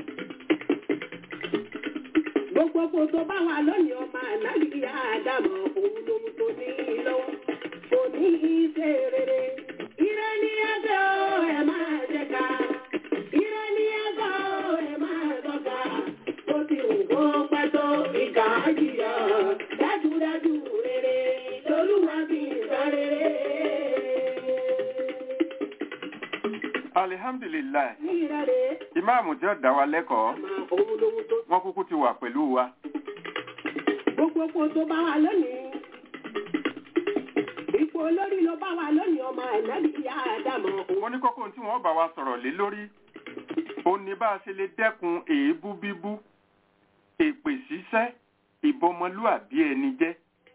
Gbogbo kò tó bá wà lónìí ọmọ ànágbìyà àdàmọ̀ òun lòun tó ní lọ́wọ́. Kò ní í ṣe rere. Ire ni ẹgbẹ́ o, ẹ máa jẹ ká. Ire ni ẹgbẹ́ o, ẹ máa tọ́ka. Ó ti wù kó pẹ́ tó ìkà jìyà. Dájúdájú rere, lolúwa fi sọ rere. alihamdulilayi Ní ìrẹ̀lẹ̀, ìmáàmù tí ó dá wa lẹ́kọ̀ọ́ àmọ́ òun lòun tó wọ́n kúkú ti wà pẹ̀lú wa gbogbo kò tó bá wà lónìí. Ipò olórí ló bá wà lónìí ọmọ ànábì ìyá àdàmọ̀ òun. wọ́n ní kókó tí wọ́n bá wa sọ̀rọ̀ lé lórí ó ní bá a ṣe lè dẹ́kun èébú bíbú èpè ṣíṣẹ́ ìbọmọlúàbí ẹni jẹ́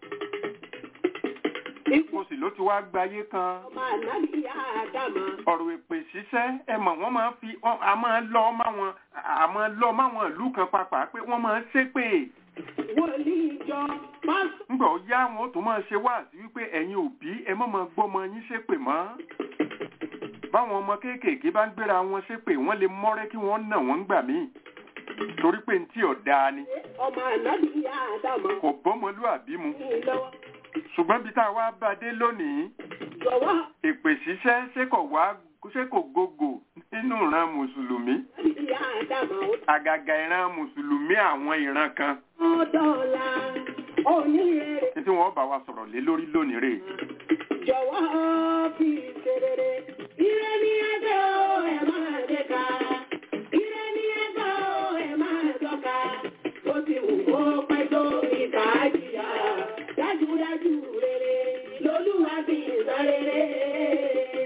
Ipò mo sì ló ti wá gbayé kan ọmọ ànábì ìyá àdàmọ̀. ọ̀rọ̀ èpè ṣíṣẹ́ ẹ mọ̀ wọ́n máa ń fi wọ́n- a máa ń lọ máwọn a máa ń lọ máwọn ìlú kan papà pé wọ́n máa ń ṣépè Wòlíì ìjọ pásítọ̀ ńgbà ó yá wọn ó tún máa ṣe wáàsí wípé ẹ̀yin òbí ẹ mọ̀ máa gbọ́mọ yín ṣépè mọ́ báwọn ọmọ kéékèèké bá ń gbéra wọn ṣépè wọ́n lè mọ́rẹ́ kí wọ́n nà wọ́n gbà míì torí pé ní tí ọ̀dà ni ọmọ ànábì ìyá àdàmọ̀ kò bọ́mọlúàbí mu ní lọ́wọ́. ṣùgbọ́n bí tá a wá bá dé lónìí Jọ̀wọ́ èpè ṣíṣẹ́ ṣé kò wá ṣé kò gògò nínú ìran mùsùlùmí ànábì ìyá àdàmọ̀ ó àgàgà ìran mùsùlùmí àwọn ìran kan dọ̀la onírèrè. ní tí wọ́n bá wa sọ̀rọ̀ lé lórí lónìí rèé Jọ̀wọ́ fi ṣerere. Ire ni ẹgbẹ́ o, ẹ máa jẹ ká. Ire ni ẹgbẹ́ o, ẹ máa tọ́ka. Ó ti wù kó pẹ́ tó ìkà jìyà. Dájúdájú rere, lolúwa fi sọ rere.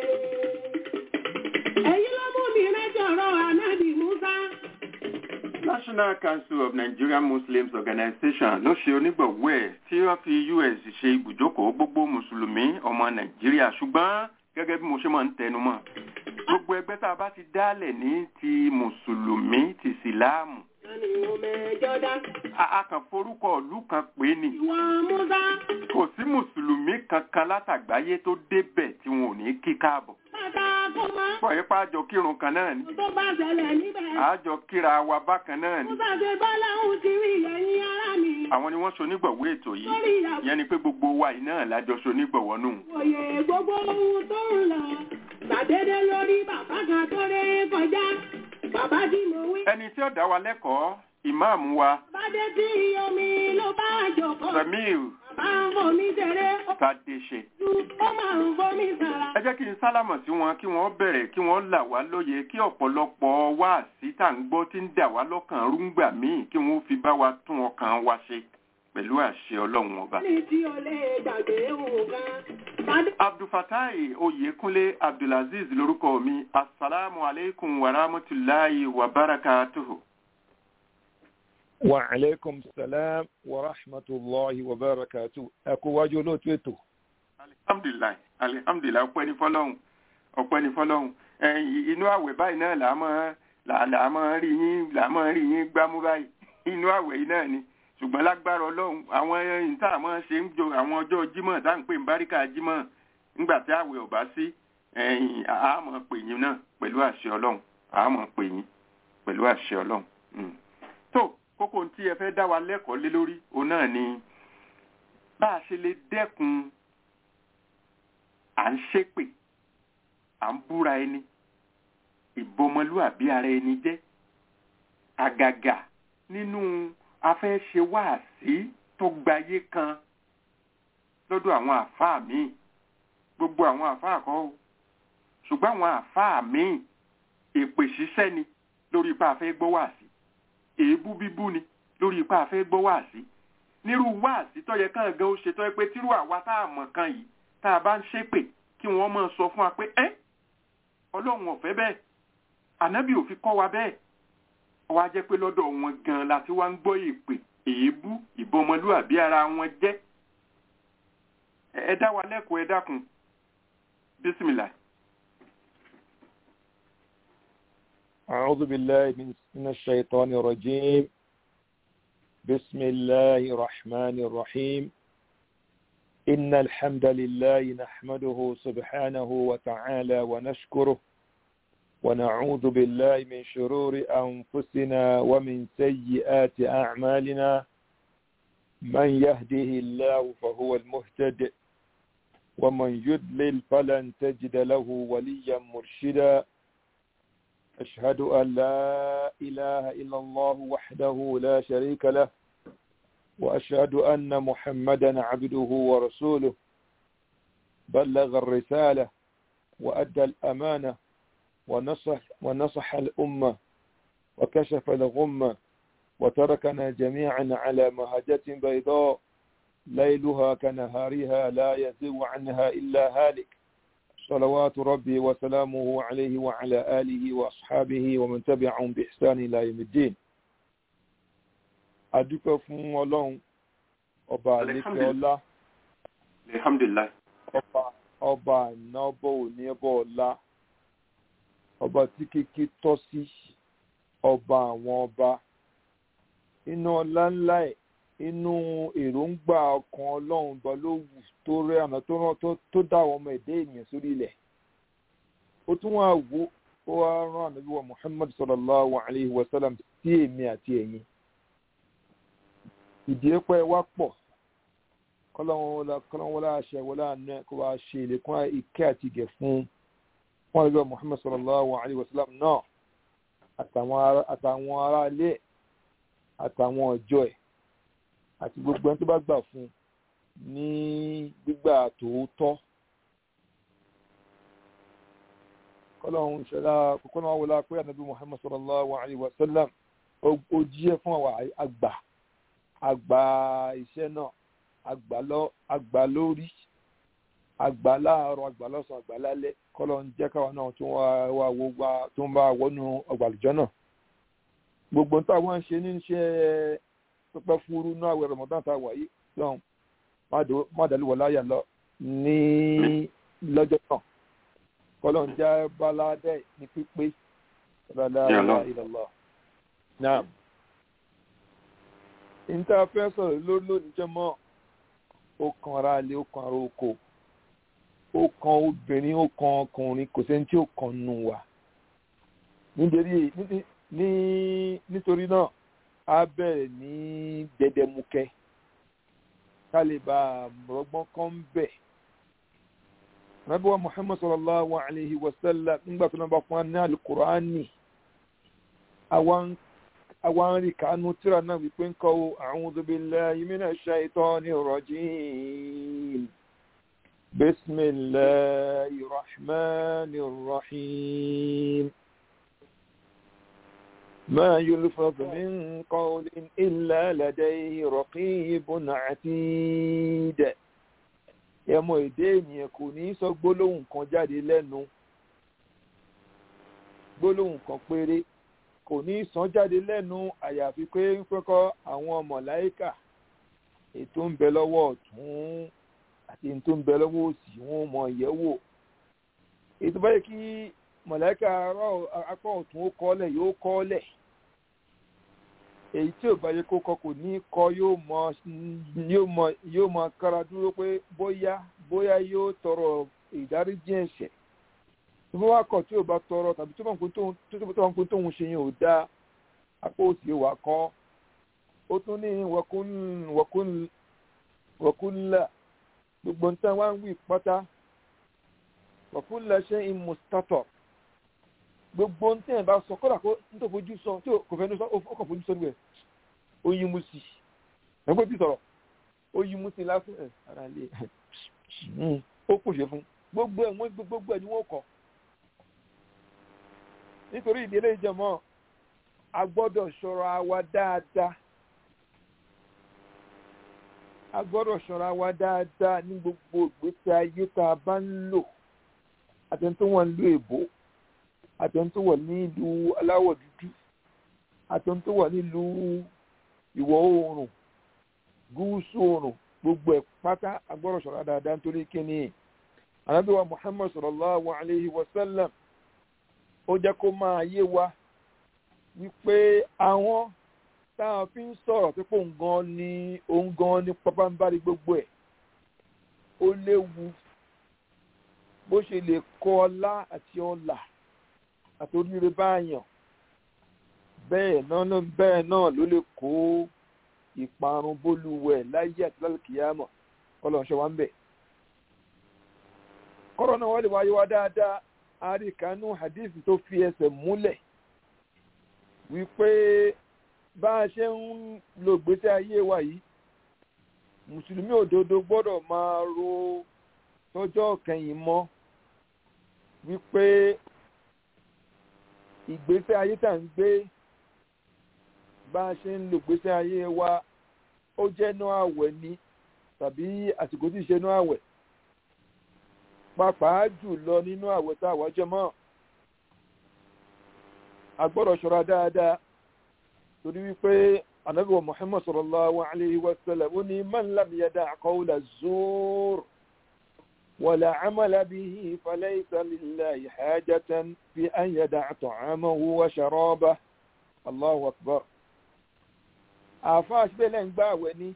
Èyí ló mú mi rẹ́jọ̀rọ̀ Ànábì Musa. National Council of Nigerian Muslims Organization ló ṣe onígbọ̀wọ́ ẹ̀ tí wọ́n fi US ṣe ibùjókòó gbogbo mùsùlùmí ọmọ Nàìjíríà ṣùgbọ́n gẹ́gẹ́ bí mo ṣe máa ń tẹnu mọ́ gbogbo ẹgbẹ́ tá a bá ti dálẹ̀ ní ti mùsùlùmí ti síláàmù Tani mo mẹ́jọ dá. a a kàn forúkọ ìlú kan pé ni Ìwọ Musa. kò sí mùsùlùmí kankan látàgbáyé tó débẹ̀ tí wọn ò ní kí káàbọ̀ Bàtà kò mọ́. pọ̀ yípa àjọ kírun kan náà ni Tó bá ṣẹlẹ̀ níbẹ̀. àjọ kíra wa bákan náà ni Musa ṣe bọ́lá òun ti rí ẹ̀yìn ara mi. àwọn ni wọ́n ṣonígbọ̀wọ́ ètò yìí Lórí ìyàwó ìyẹn ni pé gbogbo wa yìí náà lájọ ṣonígbọ̀wọ́ nù. òye gbogbo ohun tó ń lọ. Gbàdédé lórí bàbá kan tó ré kọjá. Bàbá tí mo wí. ẹni tí ó dá wa lẹ́kọ̀ọ́ ìmáàmù wa Bàdé tí omi ló bá jòkó. Samir Bàbá ń fomi ṣeré. Ó Tadéṣe. tún ó máa ń fomi sàrà. ẹ jẹ́ kí n sálámọ̀ sí wọn kí wọ́n bẹ̀rẹ̀ kí wọ́n là wá lóye kí ọ̀pọ̀lọpọ̀ wá sí tá à ń gbọ́ tí ń dà wá lọ́kàn rúngbà míì kí wọ́n fi bá wa tún ọkàn wa ṣe pẹ̀lú àṣẹ ọlọ́run ọba. Ní tí o lè gbàgbé nǹkan. Bàdé abdulfatai oyekunle abdulaziz lórúkọ mi asalaamu aleykum wa rahmatulahi wa barakatuhu. وعليكم السلام ورحمة الله وبركاته أكو olóòtú ètò alihamdulilayi alihamdulilayi ọpẹ́ ní fọ́lọ́run ọpẹ́ ní fọ́lọ́run ẹ̀yin inú àwẹ̀ báyìí náà là á mọ là là á mọ rí yín là á mọ rí yín gbámú báyìí inú àwẹ̀ yìí náà ni ṣùgbọ́n lágbára Ọlọ́run àwọn ẹ̀yìn tá a mọ ṣe ń jọ àwọn ọjọ́ Jímọ̀ tá à ń pè ní báríkà Jímọ̀ nígbà tí àwẹ̀ ò bá sí ẹ̀yìn a mọ pè yín náà pẹ̀lú àṣẹ Ọlọ́run a mọ pè yín pẹ̀lú àṣẹ Ọlọ́run. Mm. kókó tí ẹ fẹ́ dá wa lẹ́kọ̀ọ́ lé lórí òun náà ni bá a ṣe lè dẹ́kun à ń ṣépè à ń búra ẹni ìbọmọlúàbí ara ẹni jẹ́ àgàgà nínú afẹ́ṣe wáàsí tó gbayé kan lọ́dọ̀ àwọn àfáà míì gbogbo àwọn àfáà kọ́ o ṣùgbọ́n àwọn àfáà míì èpè ṣiṣẹ́ ni lórí ipá afẹ́ gbọ́ wáàsí èébú bíbú ni lórí ipá afẹ́ gbọ́ wáàsí nírú wáàsí tó yẹ kàn gan ó ṣe tó yẹ pé tírú àwa tá a mọ̀ kan yìí tá a bá ń ṣépè kí wọ́n máa sọ fún wa pé ẹ́ ọlọ́run ò fẹ́ bẹ́ẹ̀ ànábì ò fi kọ́ wa bẹ́ẹ̀ wá jẹ́ pé lọ́dọ̀ wọn gan la ti wá ń gbọ́ èpè èébú ìbọmọlúàbí ara wọn jẹ́ ẹ dá wa lẹ́kọ̀ọ́ ẹ dákun bísímìlà. أعوذ بالله من من الشيطان الرجيم بسم الله الرحمن الرحيم إن الحمد لله نحمده سبحانه وتعالى ونشكره ونعوذ بالله من شرور أنفسنا ومن سيئات أعمالنا من يهده الله فهو المهتد ومن يدلل فلن تجد له وليا مرشدا أشهد أن لا إله إلا الله وحده لا شريك له وأشهد أن محمدا عبده ورسوله بلغ الرسالة وأدى الأمانة ونصح, ونصح الأمة وكشف الغمة وتركنا جميعا على مهجة بيضاء ليلها كنهارها لا يزيغ عنها إلا هالك صلوات ربي وسلامه عليه وعلى آله وأصحابه ومن تبعهم بإحسان إلى يوم الدين adúpẹ́ fún ọlọ́run ọba àlékè ọlá alhamdulillah ọba ọba àná ọba òní ọba ọlá ọba tí kíkí tọ́ sí ọba àwọn ọba inú ọlá ńlá ẹ̀ inú èròǹgbà ọkàn ọlọ́run ọba ló wù tó rẹ àná tó rán tó dá àwọn ọmọ ẹ̀dá ènìyàn sórí ilẹ̀ ó tún wá wò ó wá rán ànábì wa muhammad sallallahu alayhi wa sallam sí èmi àti ẹ̀yin ìdíyẹ́pẹ́ wa pọ̀ kọ́lọ́wọ́n wọlé àṣẹ wọlé àná kó wá ṣe ìlẹ̀kùn ìkẹ́ àti ìgẹ̀ fún wọn lọ́wọ́ muhammad sallallahu alayhi wa sallam náà àtàwọn ará ilé àtàwọn ọjọ́ ẹ̀ àti gbogbo ẹni tó bá gbà fún ní gbígbà tòótọ́ kọ́lọ́hún ṣẹlá kókó náà wọlé pé ànábì muhammad sallallahu alayhi wa sallam ó jíyẹ fún àwọn àgbà àgbà iṣẹ́ náà àgbà lórí àgbà láàárọ̀ àgbà lọ́sàn àgbà lálẹ́ kọ́lọ́hún jẹ́ káwa náà tó wà wọ́gbà tó ń bá wọnú ọgbàlùjọ́ náà gbogbo táwọn ń ṣe ní iṣẹ́ pípẹ́ fúru náà àwẹ̀ ramadan tá a wà yìí lọ́hùn má dàlúwọ̀ láyà lọ ní lọ́jọ́ náà kọ́lọ̀ ń já baládẹ́ ní pípé rárá ìlọ́lọ́. náà níta fẹ́ sọ̀rọ̀ lórí lónìí jẹ́ mọ́ ó kan ara lé ó kan ara oko ó kan obìnrin ó kan ọkùnrin kò sẹ́ni tí ó kan nù wá nítorí ní nítorí náà a bẹ̀rẹ̀ ní gbẹdẹmukẹ ká lè bá rọgbọ́n kan bẹ̀. Nabi wa Muhammad sallallahu alayhi wa sallam nígbà tó náà bá fún wa ní alukur'ani àwọn rí kánú tíra náà wípé ń kọ́ a'udhu billahi minash shaitani rajim. Bismillahir rahmanir rahim. ما يلفظ من قول إلا لديه رقيب عتيد ẹmọ èdè ènìyàn kò ní sọ gbólóhùn kan jáde lẹ́nu gbólóhùn kan péré kò ní sọ jáde lẹ́nu àyàfi pé ń pẹ́kọ́ àwọn mọ̀láìkà ètò ń bẹ lọ́wọ́ ọ̀tún àti ètò ń bẹ lọ́wọ́ òsì wọn mọ̀ ìyẹ́wò ètò báyìí kí mọ̀láìkà apá ọ̀tún ó kọ́lẹ̀ yóò kọ́lẹ̀ èyí tí ò bá yẹ kó kọ kò ní kọ yóò mọ yóò mọ yóò mọ kára dúró pé bóyá bóyá yóò tọrọ ìdáríjì ẹ̀ṣẹ̀ tó bá wá kọ tí ò bá tọrọ tàbí tó bá ń pín tóun ṣe yẹn ò dáa apá òsì wà kọ ó tún ní wọ̀kúnlá gbogbo nǹkan wá ń wí pátá wọ̀kúnlá ṣe ń mustatọ̀ gbogbo nǹkan ẹ̀ bá sọ kọ́dà kó ń tó fojú sọ tí kò fẹ́ ní sọ ó kàn fojú sọ níbẹ̀ ó yí mú sí ẹgbẹ́ tí sọ̀rọ̀ ó yí mú sí lásán ẹ̀ ara lè ó kù ṣe fún gbogbo ẹ̀ wọ́n gbogbo ẹ̀ ni wọ́n kọ́ nítorí ìdílé ìjọmọ́ a gbọ́dọ̀ ṣọ́ra wa dáadáa a gbọ́dọ̀ ṣọ́ra wa dáadáa ní gbogbo ìgbésí ayé tá a bá ń lò àtẹ̀ntó wà nílùú èbó àtẹ̀ntó wà nílùú aláwọ̀ dúdú àtẹ̀ntó wà nílùú ìwọ̀ oòrùn gúúsù oòrùn gbogbo ẹ̀ pátá a gbọ́dọ̀ ṣọ́ra dáadáa nítorí kíni ànábì wa muhammad sallallahu alayhi wa sallam ó jẹ́ kó máa yé wa wípé àwọn táwọn fi ń sọ̀rọ̀ pé òun gan ni òun gan ni pápánbárí gbogbo ẹ̀ ó léwu bó ṣe lè kọ́ ọlá àti ọlà àti oríire báyàn bẹ́ẹ̀ náà ló bẹ́ẹ̀ náà ló lè kó ìparun bólúwẹ̀ láyé àti lálùkìyàmọ̀ ọlọ́ọ̀ṣẹ́ wa ń bẹ̀. kọ́rọ̀ náà wọ́n lè wáyé wá dáadáa àríkànú hadith tó fi ẹsẹ̀ múlẹ̀ wípé bá a ṣe ń lo gbèsè ayé wa yìí mùsùlùmí òdodo gbọ́dọ̀ máa ro tọ́jọ́ kẹyìn mọ́ wípé ìgbésẹ̀ ayé tá ń gbé bá a ṣe ń lo gbèsè ayé wa ó jẹ́ inú àwẹ̀ ni tàbí àsìkò tí ì ṣe inú àwẹ̀ pàápàá jù lọ nínú àwẹ̀ tá a wá jẹ mọ́ a gbọ́dọ̀ ṣọ́ra dáadáa torí wípé ànábì wa muhammad sallallahu alayhi wa sallam ó ní man lam yada' qawla zur wala amala bihi falaysa lillahi hajatan fi an yada'a ta'amahu wa sharabahu allahu akbar àfáà síbẹ̀ lẹ́ ń gbààwẹ̀ ni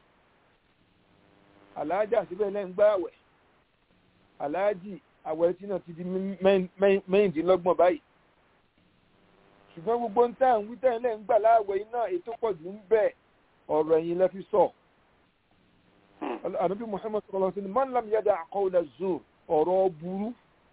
aláàjà síbẹ̀ lẹ́ ń gbààwẹ̀ aláàjì àwẹ̀ tí náà ti di mẹ́rìndínlọ́gbọ̀n báyìí ṣùgbọ́n gbogbo ń tà ń wí tẹ́lẹ̀ ń gbà láàwẹ̀ iná ètò pọ̀ jù ń bẹ̀ ọ̀rọ̀ ẹ̀yìn lẹ́fi sọ. ànábì muhammad sallallahu alaihi wasallam man lam yada' qawla zur ọ̀rọ̀ burú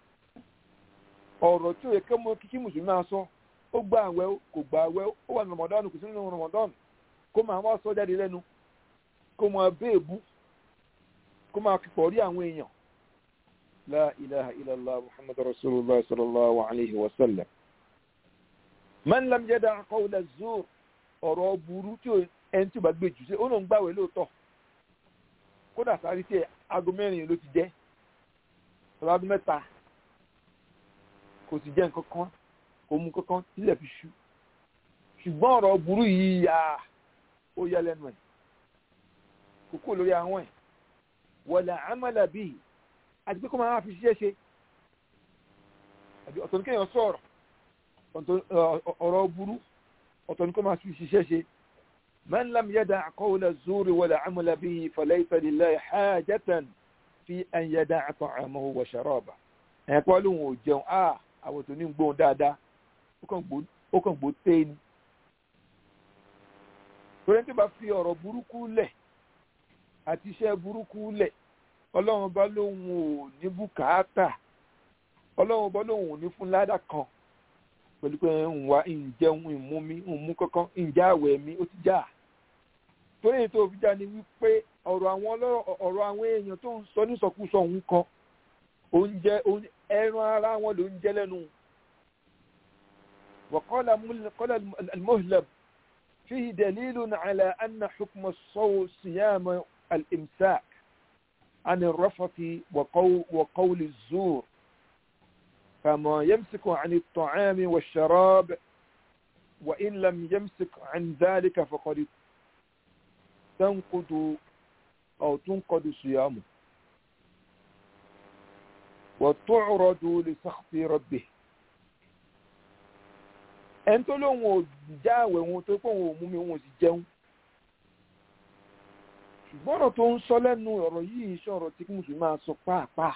ọ̀rọ̀ tí ó yẹ kí mo kíkí mùsùlùmí máa sọ ó gba àwẹ̀ kò gba àwẹ̀ ó wà ní ramadan kò sí nínú ramadan kó máa wá sọ jáde lẹ́nu kó máa béèbú kó máa kíkọ̀ rí àwọn èèyàn لا إله إلا الله محمد رسول الله صلى الله عليه وسلم من لم يدع قول الزور ọ̀rọ̀ burú tí ẹni tí ó bá gbé jù sí ó lóun gbàwẹ̀ lóòótọ́ kódà sáré tí aago mẹ́rin ló ti jẹ́ ọ̀làdún mẹ́ta kò sì jẹ́ nǹkan kan kò mú kankan sílẹ̀ fi ṣú ṣùgbọ́n ọ̀rọ̀ burú yìí yà ó yá lẹ́nu ẹ̀ kókó lórí àwọn ẹ̀ wala amala bihi àti pé kó máa fi ṣiṣẹ́ ṣe ọ̀tọ̀ ní kéèyàn sọ̀rọ̀ ọ̀rọ̀ burú ọ̀tọ̀ ní kó máa fi ṣiṣẹ́ ṣe man lam yada' qawla az-zuri wala 'amala bihi falaysa lillahi hajatan fi an yada'a ta'amahu wa sharabahu ẹ̀ pọ́ lóhun ò jẹun á àwọn tó ní gbóhùn dáadáa ó kàn gbó tẹ́ ni torí tí bá fi ọ̀rọ̀ burúkú lẹ̀ àti iṣẹ́ burúkú lẹ̀ ọlọ́run bá lóun ò ní bùkátà ọlọ́run bá lóun ò ní fún ládà kan pẹ̀lú pé ń wá ìjẹun ìmúmi ìmú kankan ìjà àwẹ̀ mi ó ti já torí èyí tó fi já ni wípé ọ̀rọ̀ àwọn ọ̀rọ̀ àwọn èèyàn tó ń sọ nísọkúsọ òun kan oúnjẹ ẹran ara wọn ló ń jẹ lẹ́nu وقال قال المهلب فيه دليل على أن حكم الصيام الإمساك عن الرفث وقول, وقول الزور فما يمسك عن الطعام والشراب وإن لم يمسك عن ذلك فقد تنقض أو تنقض صيامه وتعرض لسخط ربه ẹni tó lóun ò jáwèé wọn tó pé òun ò mú mi wọn ò sì jẹun ṣùgbọ́n ọ̀rọ̀ tó ń sọ lẹ́nu ọ̀rọ̀ yìí ṣọ̀rọ̀ tí mùsùlùmí máa sọ pàápàá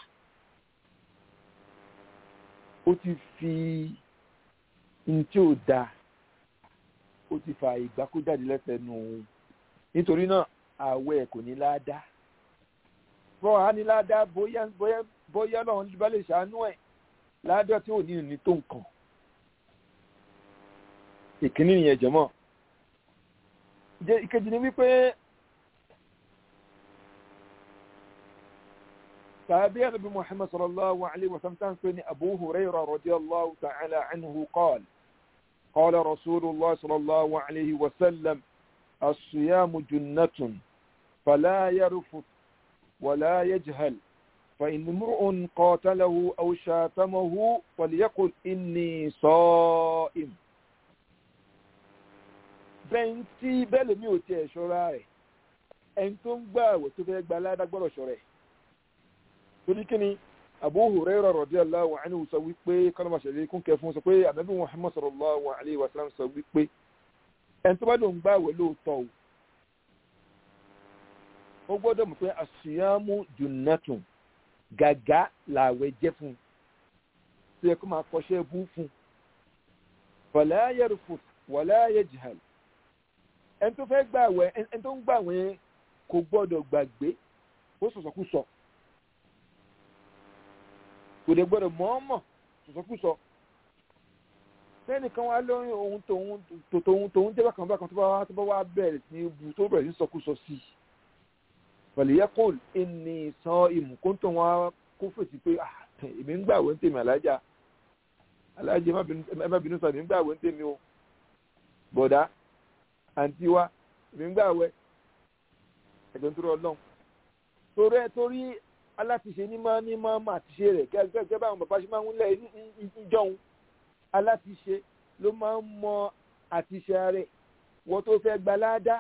ó ti fi ní tí ò da ó ti fa ìgbà kó jáde lẹ́sẹ̀nu nítorí náà àwẹ̀ kò ní láadá bọ́ a ní láadá bóyá bóyá bóyá náà bá lè ṣàánú ẹ̀ láadá tí ò ní ní tó nǹkan ìkíní nìyẹn jọmọ́ jẹ́ ìkejì ni wípé tàbí ànábì muhammad sallallahu alayhi wa sallam pé ní abu hurairah radiyallahu ta'ala anhu qala qala rasulullah sallallahu alayhi wa sallam الصيام جنة فلا يرفث ولا يجهل فإن امرؤ قاتله أو شاتمه فليقل إني صائم bẹ́ńtì bẹ́ẹ̀ lèmi ò tiẹ̀ ṣọ́ra rẹ̀ ẹni tó ń gbà àwẹ̀ tó fẹ́ gba aládàgbọ́dọ̀ ṣọ́ra ẹ̀ torí kí ni Abu Hurairah radiyallahu anhu sọ wípé kọ́nàmà ṣẹlẹ̀ kún kẹ fún sọ pé ànábì Muhammad sallallahu alayhi wa sallam sọ wípé ẹni tó bá lòun gbà àwẹ̀ lóòótọ́ o ó gbọ́dọ̀ mọ̀ pé àṣìyàmú junnatun gàgá làwẹ̀ jẹ́ fún un tó yẹ kó máa kọ́ṣẹ́ bú fún un fala yarfuth wala yajhal ẹni tó fẹ́ gbàwẹ̀ ẹni tó ń gbàwẹ̀ kò gbọ́dọ̀ gbàgbé ó sọ̀sọ̀kúsọ kò dé gbọ́dọ̀ mọ̀ọ́mọ̀ sọ̀sọ̀kúsọ sẹ́nìkan wá lóyún ohun tòun tòun tòun jẹ́ bákan bákan tó bá wá tó bá wá bẹ̀rẹ̀ sí bu tó bẹ̀rẹ̀ sí sọkúsọ sí i pẹ̀lú yẹ́kùn ẹni san ìmù kó tó wọn kó fèsì pé èmi ń gbàwé ń tèmi alájà alájà ẹ má bínú sọ èmi ń gbàwé ń tèmi o bọ̀dá àǹtí wa èmi ń gbàwé ẹ̀jọ̀ ń tó rọ lọ́hùn torí ẹ torí alátiṣe ní máa ní máa máa ti ṣe rẹ̀ gẹ́gẹ́ báwọn bàbá ṣe máa ń lẹ̀ ìjọun alátiṣe ló máa ń mọ àtiṣe rẹ̀ wọ́n tó fẹ́ gba ládá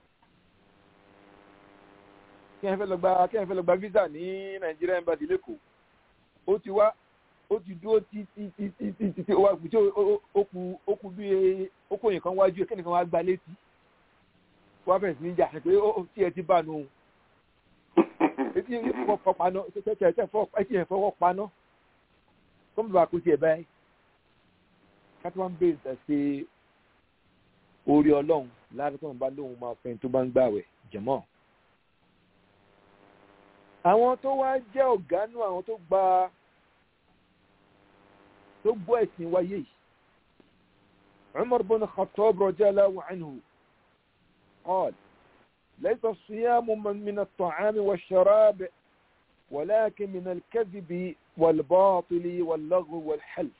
kí ẹ fẹ́ lọ gba kí ẹ fẹ́ lọ gba visa ní Nigeria embassy lẹ́kọ̀ọ́ ó ti wá ó ti dúró tí tí tí tí tí tí tí ó wá kù tí ó kù ó kù bí ó kù nǹkan wájú kí nìkan wá gba létí wá bẹ̀rẹ̀ sí ní jà pé ó tí ẹ ti bá nù etí fọwọ́ paná etí ẹ fọwọ́ paná kó mi bá kú tiẹ̀ báyìí kátó wọn bèèrè tẹ̀ sí orí ọlọ́run láti tó ń bá lóun máa fẹ́ tó bá ń gbàwẹ̀ jẹ̀mọ́ àwọn tó wá jẹ́ ọ̀gánú àwọn tó gba tó gbọ́ ẹ̀sìn wáyé yìí Umar bin Khattab radiyallahu anhu قال ليس الصيام من الطعام والشراب ولكن من الكذب والباطل واللغو والحلف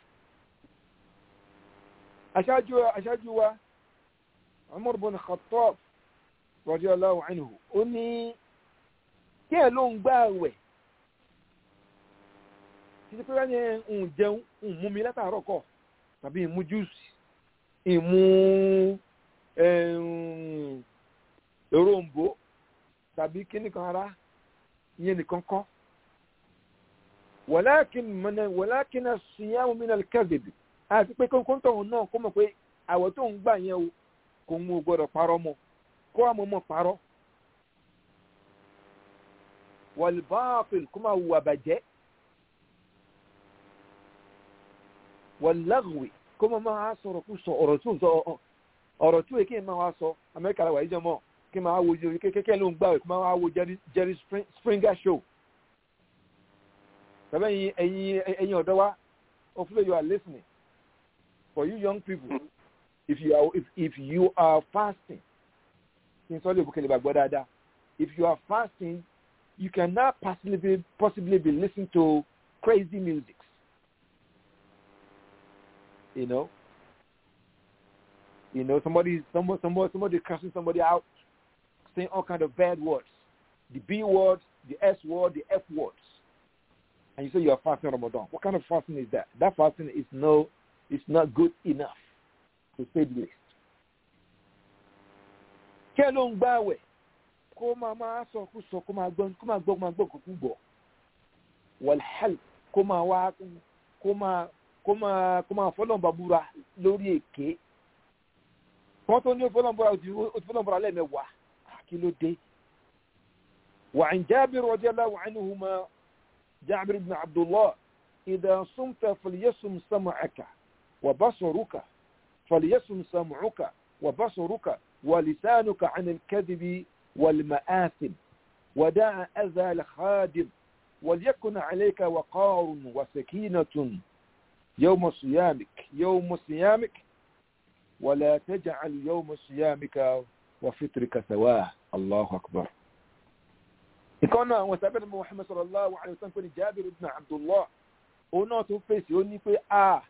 أشاجوا أشاجوا عمر بن الخطاب رضي الله عنه أني kí ẹ ló ń gbá àwẹ̀ títí pé wọ́n yẹn ń jẹun ń mú mi látàárọ̀ kọ̀ tàbí ìmú júùsì ìmú òrombó tàbí kíní kan ara ìyẹn nìkan kọ́ walakin mọ̀nà walakin as-siyamu min al-kadhib àti pé kóńtòun náà kó mọ̀ pé àwọ̀ tó ń gbà yẹn o kò ń gbọ́dọ̀ parọ́ mọ́ kó àmọ́ mọ́ parọ́ wal-batil kó máa wù àbàjẹ́ wal-laghwi kó máa máa sọ̀rọ̀ kó sọ ọ̀rọ̀ tó sọ ọ̀rọ̀ tó yẹ kí n máa wá sọ amẹ́ríkà làwà yìí jẹ́ mọ́ kí n máa wo kékeré ló ń gbà wẹ̀ kó máa wo Jerry Springer show tàbí ẹ̀yin ẹ̀yin ẹ̀yin ọ̀dọ́ wa hopefully you are listening for you young people if you are if, if you are fasting kí n sọ lè bùkẹ́lẹ̀ bá gbọ́ dáadáa if you are fasting you cannot possibly possibly be listening to crazy music you know you know somebody somebody somebody somebody cursing somebody out saying all kind of bad words the B word the S word the F words and you say you are fasting Ramadan. What kind of fasting is that? That fasting is no, it's not good enough, to say the least. Kí ẹ ló ń gbààwẹ̀ kó máa máa sọ kó sọ kó máa gbọ́ kó máa gbọ́ kó máa gbọ́ kó kú gbọ́. Wàlhálì kó máa wá kó máa kó máa kó máa fọlọ́nba búra lórí èké. Wọ́n tó ní fọlọ́nba búra ó ti fọlọ́nba búra lẹ́ẹ̀mẹ́wàá. Kí ló dé? وعن جابر رضي الله عنهما جابر بن عبد الله إذا صمت فليصم سمعك وبصرك فليصم سمعك وبصرك ولسانك عن الكذب والمآثم ودع أذى الخادم وليكن عليك وقار وسكينة يوم صيامك يوم صيامك ولا تجعل يوم صيامك وفطرك سواه الله أكبر ìkan náà àwọn sábẹ́ ní Muhammad sallallahu alayhi wa sallam pé ní Jabir ibn Abdullah òun náà tún fèsì ó ní pé a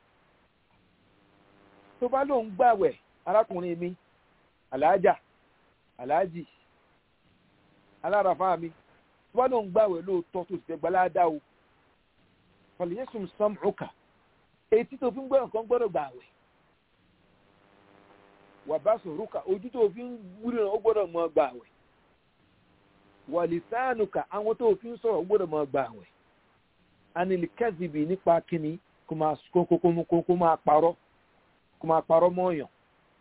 tó bá lóun gbàwẹ̀ arákùnrin mi aláàjà aláàjì alárafá mi tó bá lóun gbàwẹ̀ lóòótọ́ tó sì fẹ́ gbaládá o fàlìyẹ́sùn sam'uka etí tó fi ń gbọ́ nǹkan gbọ́dọ̀ gbàwẹ̀ wà bá sòrúkà ojú tó fi ń wúlò náà ó gbọ́dọ̀ mọ gbàwẹ̀ wà lìsánùkà àwọn tó fi ń sọ̀rọ̀ ó gbọ́dọ̀ mọ gbàwẹ̀ anìlìkẹ́sìbì nípa kíni kó máa parọ́ kó máa parọ́ mọ́ọ̀yàn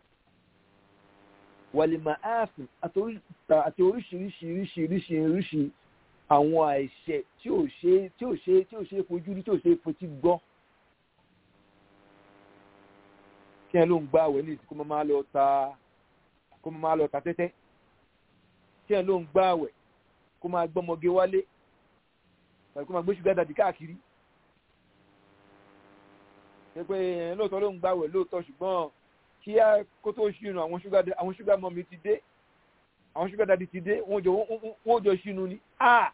wàlìmọ̀ áàfin àti oríṣiríṣiríṣiríṣi àwọn àìṣẹ̀ tí ò ṣe tí ò ṣe tí ò ṣe fojú rí tí ò ṣe fotí gbọ́ kí ẹ ló ń gbá àwẹ̀ ní ìsìnkú máa lọ ta kó máa lọ ta tẹ́tẹ́ kí ẹ ló ń gbá àwẹ̀ kó máa gbọ́mọge wálé tàbí kó máa gbé ṣúgà dàdí káàkiri ṣe pé lóòótọ́ ló ń gbá àwẹ̀ lóòótọ́ ṣùgbọ́n kí á kó tó ṣìnà àwọn ṣúgà àwọn ṣúgà mọ́mí ti dé àwọn ṣúgà dàdí ti dé wọ́n jọ wọ́n jọ ṣìnà ni a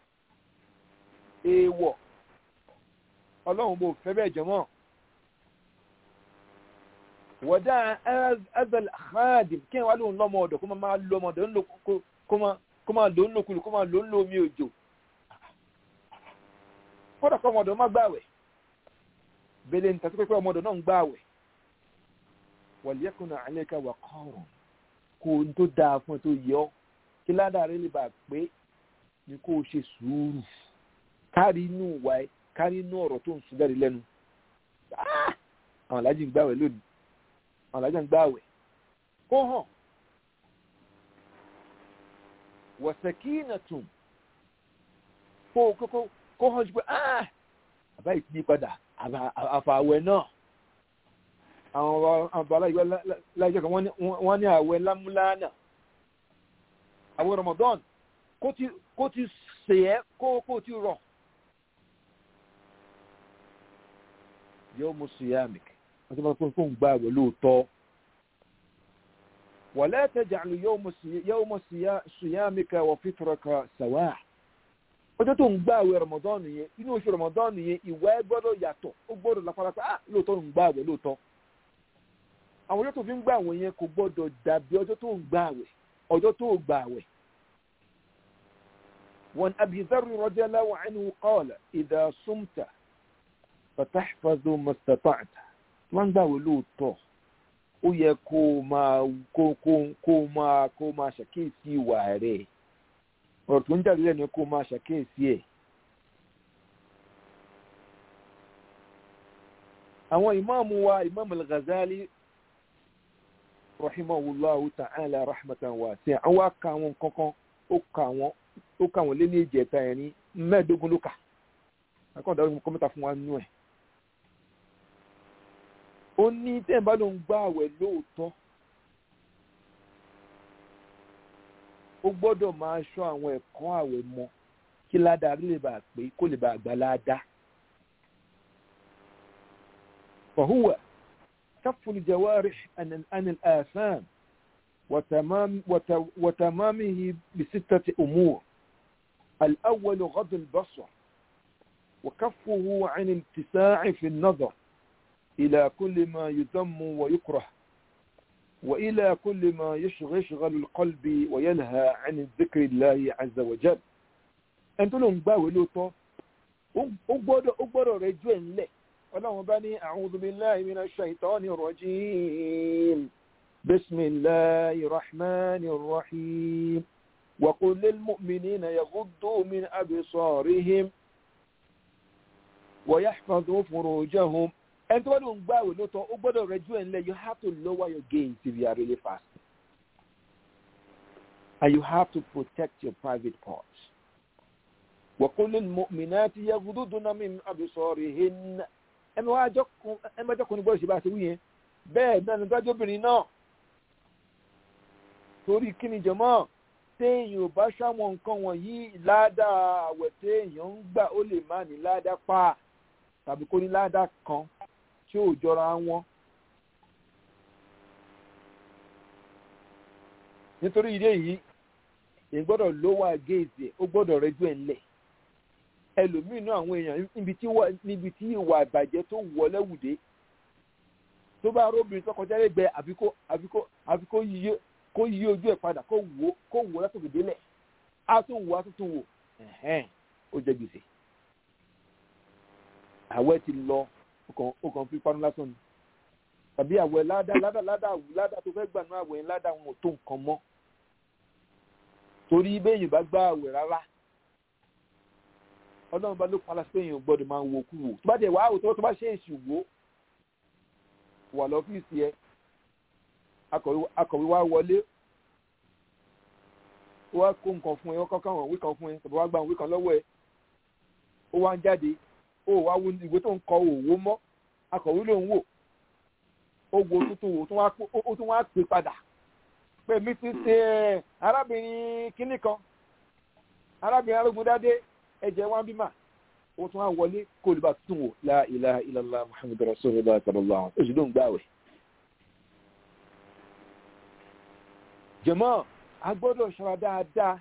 èèwọ̀ ọlọ́run bò fẹ́ bẹ́ẹ̀ jọmọ́ wọ̀dá azal khadim kí wọ́n lóun lọ́mọ ọ̀dọ̀ kó máa lo ọmọ ọ̀dọ̀ kó máa lò ń lòkulù kó máa lò ń lò omi òjò kódà kọ́ ọmọ ọ̀dọ̀ má gbààwẹ̀ bẹ́lẹ̀ ní tàbí pé ọmọ ọ̀dọ̀ náà ń gbààwẹ̀ wọ̀lẹ́kùnà àlẹ́kà wà kọ́rùn kó n tó dáa fún ẹ tó yọ kí ládàá rẹ lè bà pé ni kó o ṣe sùúrù kárí inú ìwà ẹ kárí inú ọ̀rọ̀ tó ń sùn jáde lẹ́nu àwọn alájí ń gbààwẹ̀ lónìí àwọn alájí ń gbààwẹ̀ kó hàn wọ̀sẹ̀kínàtùn kó kókó kó hàn jù pé àbá ìtìní padà àfàwẹ̀ náà àwọn àbálá ìgbà láìjẹ́ kan wọ́n ní àwẹ̀ lámúlánà àwẹ̀ Ramadan kó ti sèẹ́ kó ti rọ̀ yóò mú siyamik wọ́n ti máa fún fún gbà àwẹ̀ lóòótọ́ wala taj'al yawma siyamika wa fitraka sawa ọjọ́ tó ń gbà àwẹ̀ Ramadan yẹn inú oṣù Ramadan yẹn ìwà ẹ gbọ́dọ̀ yàtọ̀ ó gbọ́dọ̀ lápárápá ah lóòótọ́ ń gbà àwẹ̀ lóòótọ́ àwọn ọjọ́ tó fi ń gbà àwẹ̀ yẹn kò gbọ́dọ̀ dàbí ọjọ́ tó ń gbà àwẹ̀ ọjọ́ tó gbà àwẹ̀. wọn Abi Dharr radiyallahu anhu qala idha sumta fatahfazu mastata'ta wọ́n ń gbà àwẹ̀ lóòótọ́ ó yẹ kó máa kó kó kó máa kó máa ṣàkíyèsí ìwà rẹ̀ ọ̀rọ̀ tó ń jáde lẹ́nu kó máa ṣàkíyèsí ẹ̀. àwọn ìmáàmù wa ìmáàmù al-Ghazali rahimahullahu ta'ala rahmatan wasi'a àwọn aka àwọn kankan ó ka àwọn ó ka àwọn lé ní ìjẹta ẹ̀ ní mẹ́ẹ̀ẹ́dógún ló kà akọ́ńdà ó kọ́mẹ́ta fún wa nínú ẹ̀. ó ní tẹ́ẹ̀ bá ló ń gbá àwẹ̀ lóòótọ́ ó gbọ́dọ̀ máa ṣọ́ àwọn ẹ̀kọ́ àwẹ̀ mọ́ kí ládàá lè bàa pé kó lè bàa gbà ládàá. فهو كف الجوارح عن عن الآثام وتمام وتمامه بستة أمور الأول غض البصر وكفه عن الاتساع في النظر إلى كل ما يذم ويكره وإلى كل ما يشغل القلب وينهى عن ذكر الله عز وجل أنت لهم باوي لوتو أقبض أقبض رجوين لك ọlọ́run bá ní a'udhu billahi minash shaitani rajim bismillahir rahmanir rahim wa qul lil mu'minina yaghuddu min absarihim wa yahfazu furujahum ẹni tó bá lóun gbààwẹ̀ lóòótọ́ ó gbọ́dọ̀ rẹjú ẹ̀ ńlẹ̀ you have to lower your gaze if you are really fasting and you have to protect your private parts wa qul lil mu'minati yaghudduna min absarihin ẹmẹ wá ẹmẹjọkùnrin gbọ́dọ̀ ṣe bá ṣe wí yẹn bẹ́ẹ̀ náà nígbàjọ́ obìnrin náà torí kí ni jọmọ́ téèyàn ò bá ṣàwọn nǹkan wọ̀nyí ládàá àwẹ̀ téèyàn ń gbà ó lè má ní ládàá pa tàbí kó ní ládàá kan tí ò jọra wọn. nítorí ìdí èyí èyí gbọ́dọ̀ lówà géèzì ẹ̀ ó gbọ́dọ̀ rẹ́jú ẹ̀ ńlẹ̀ ẹlòmíín náà àwọn èèyàn níbi tí ìwà ìbàjẹ́ tó wọlé wùdé tó bá róbìnrin tó kọjá lẹ́gbẹ̀ẹ́ àfi kó yí ojú ẹ̀ padà kó wò kó wò látòkè délẹ̀ á tún wò á tún tún wò ó jẹ gbèsè àwẹ̀ ti lọ ó kàn fi panu lásán ni tàbí àwẹ̀ ládà ládà ládà ládà tó fẹ́ gbà ní àwẹ̀ ládà wọn ò tó nǹkan mọ́ torí bẹ́yìn bá gbá àwẹ̀ rárá ọlọ́run bá ló pa aláṣẹ èèyàn gbọ́dọ̀ máa wo kú wò tó bá dẹ̀ wá àwòtọ́ tó bá ṣe èsì wò wà lọ́fíìsì ẹ akọ̀wé wá wọlé ó wá kó nǹkan fún ẹ ó kọ́kọ́ àwọn òwe kan fún ẹ tàbí wá gba òwe kan lọ́wọ́ ẹ ó wá ń jáde ó wá wo ìwé tó ń kọ òwò mọ́ akọ̀wé ló ń wò ó wo tuntun wò ó tún wá pè padà pé mi ti ṣe arábìnrin kínní kan arábìnrin arógundádé ẹ̀jẹ̀ wá bímà ó tún wá wọlé kó lè bá tún wò la ilaha illallah muhammadu rasulullah sallallahu alaihi wasallam oṣù ló ń gbàwẹ̀. jẹ̀mọ́ a gbọ́dọ̀ ṣọ́ra dáadáa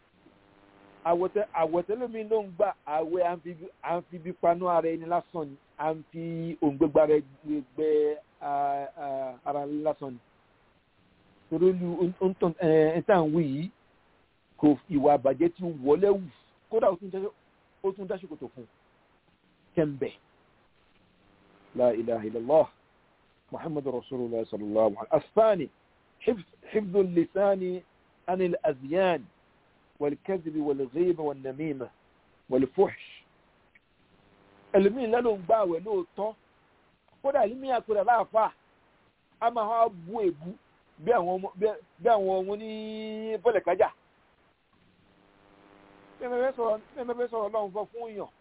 àwọ̀tẹ́lómi ló ń gbà àwẹ̀ à ń fi bí panú ara ẹni lásán ni à ń fi òǹgbẹ́gbà rẹ̀ gbẹ ara ẹni lásán ni. torí lu ẹ̀ńtà ń wí yìí kò ìwà àbàjẹ́ ti wọlé wù kódà ó tún dá ṣòkòtò fún kẹ́ńbẹ̀ la ilaha illallah muhammadu rasulullah sallallahu alaihi wasallam asfani حفظ اللسان عن الأذيان والكذب والغيبة والنميمة والفحش ẹlòmíín lẹ́nu ń gbà wẹ̀ lóòótọ́ kódà ẹlòmíín àpẹẹrẹ láàfà a máa wá bú èbú bí àwọn ọmọ ní bọ́lẹ̀kájà mẹ́mẹ́fẹ́ sọ̀rọ̀ lọ́hùn fọ́ fún èèyàn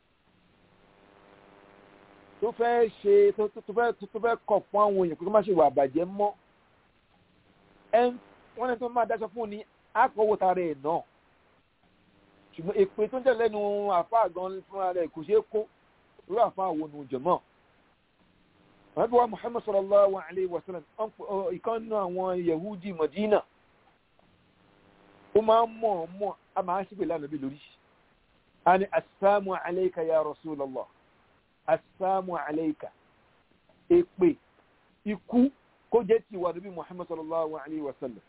tó fẹ́ ṣe tó fẹ́ kọ̀ fún àwọn èèyàn kó má ṣe wà àbàjẹ́ mọ́ wọ́n ní tó máa dáṣọ fún ni àkọ́wò tara ẹ̀ náà ṣùgbọ́n èpè tó ń tẹ̀lé nu àfáà gan fúnra rẹ̀ kò ṣeé kó irú àfáà wo nu jọ̀mọ́ wọ́n bí wá Muhammad sallallahu alayhi wa sallam ìkan nínú àwọn Yahudi Madina ó máa ń mọ̀ mọ̀ a máa ń ṣípè lánàá bí lórí a ní assalamu alayka ya Rasulallah assalamu alayka èpè ikú kó jẹ́ ti wà níbi Muhammad sallallahu alayhi wa sallam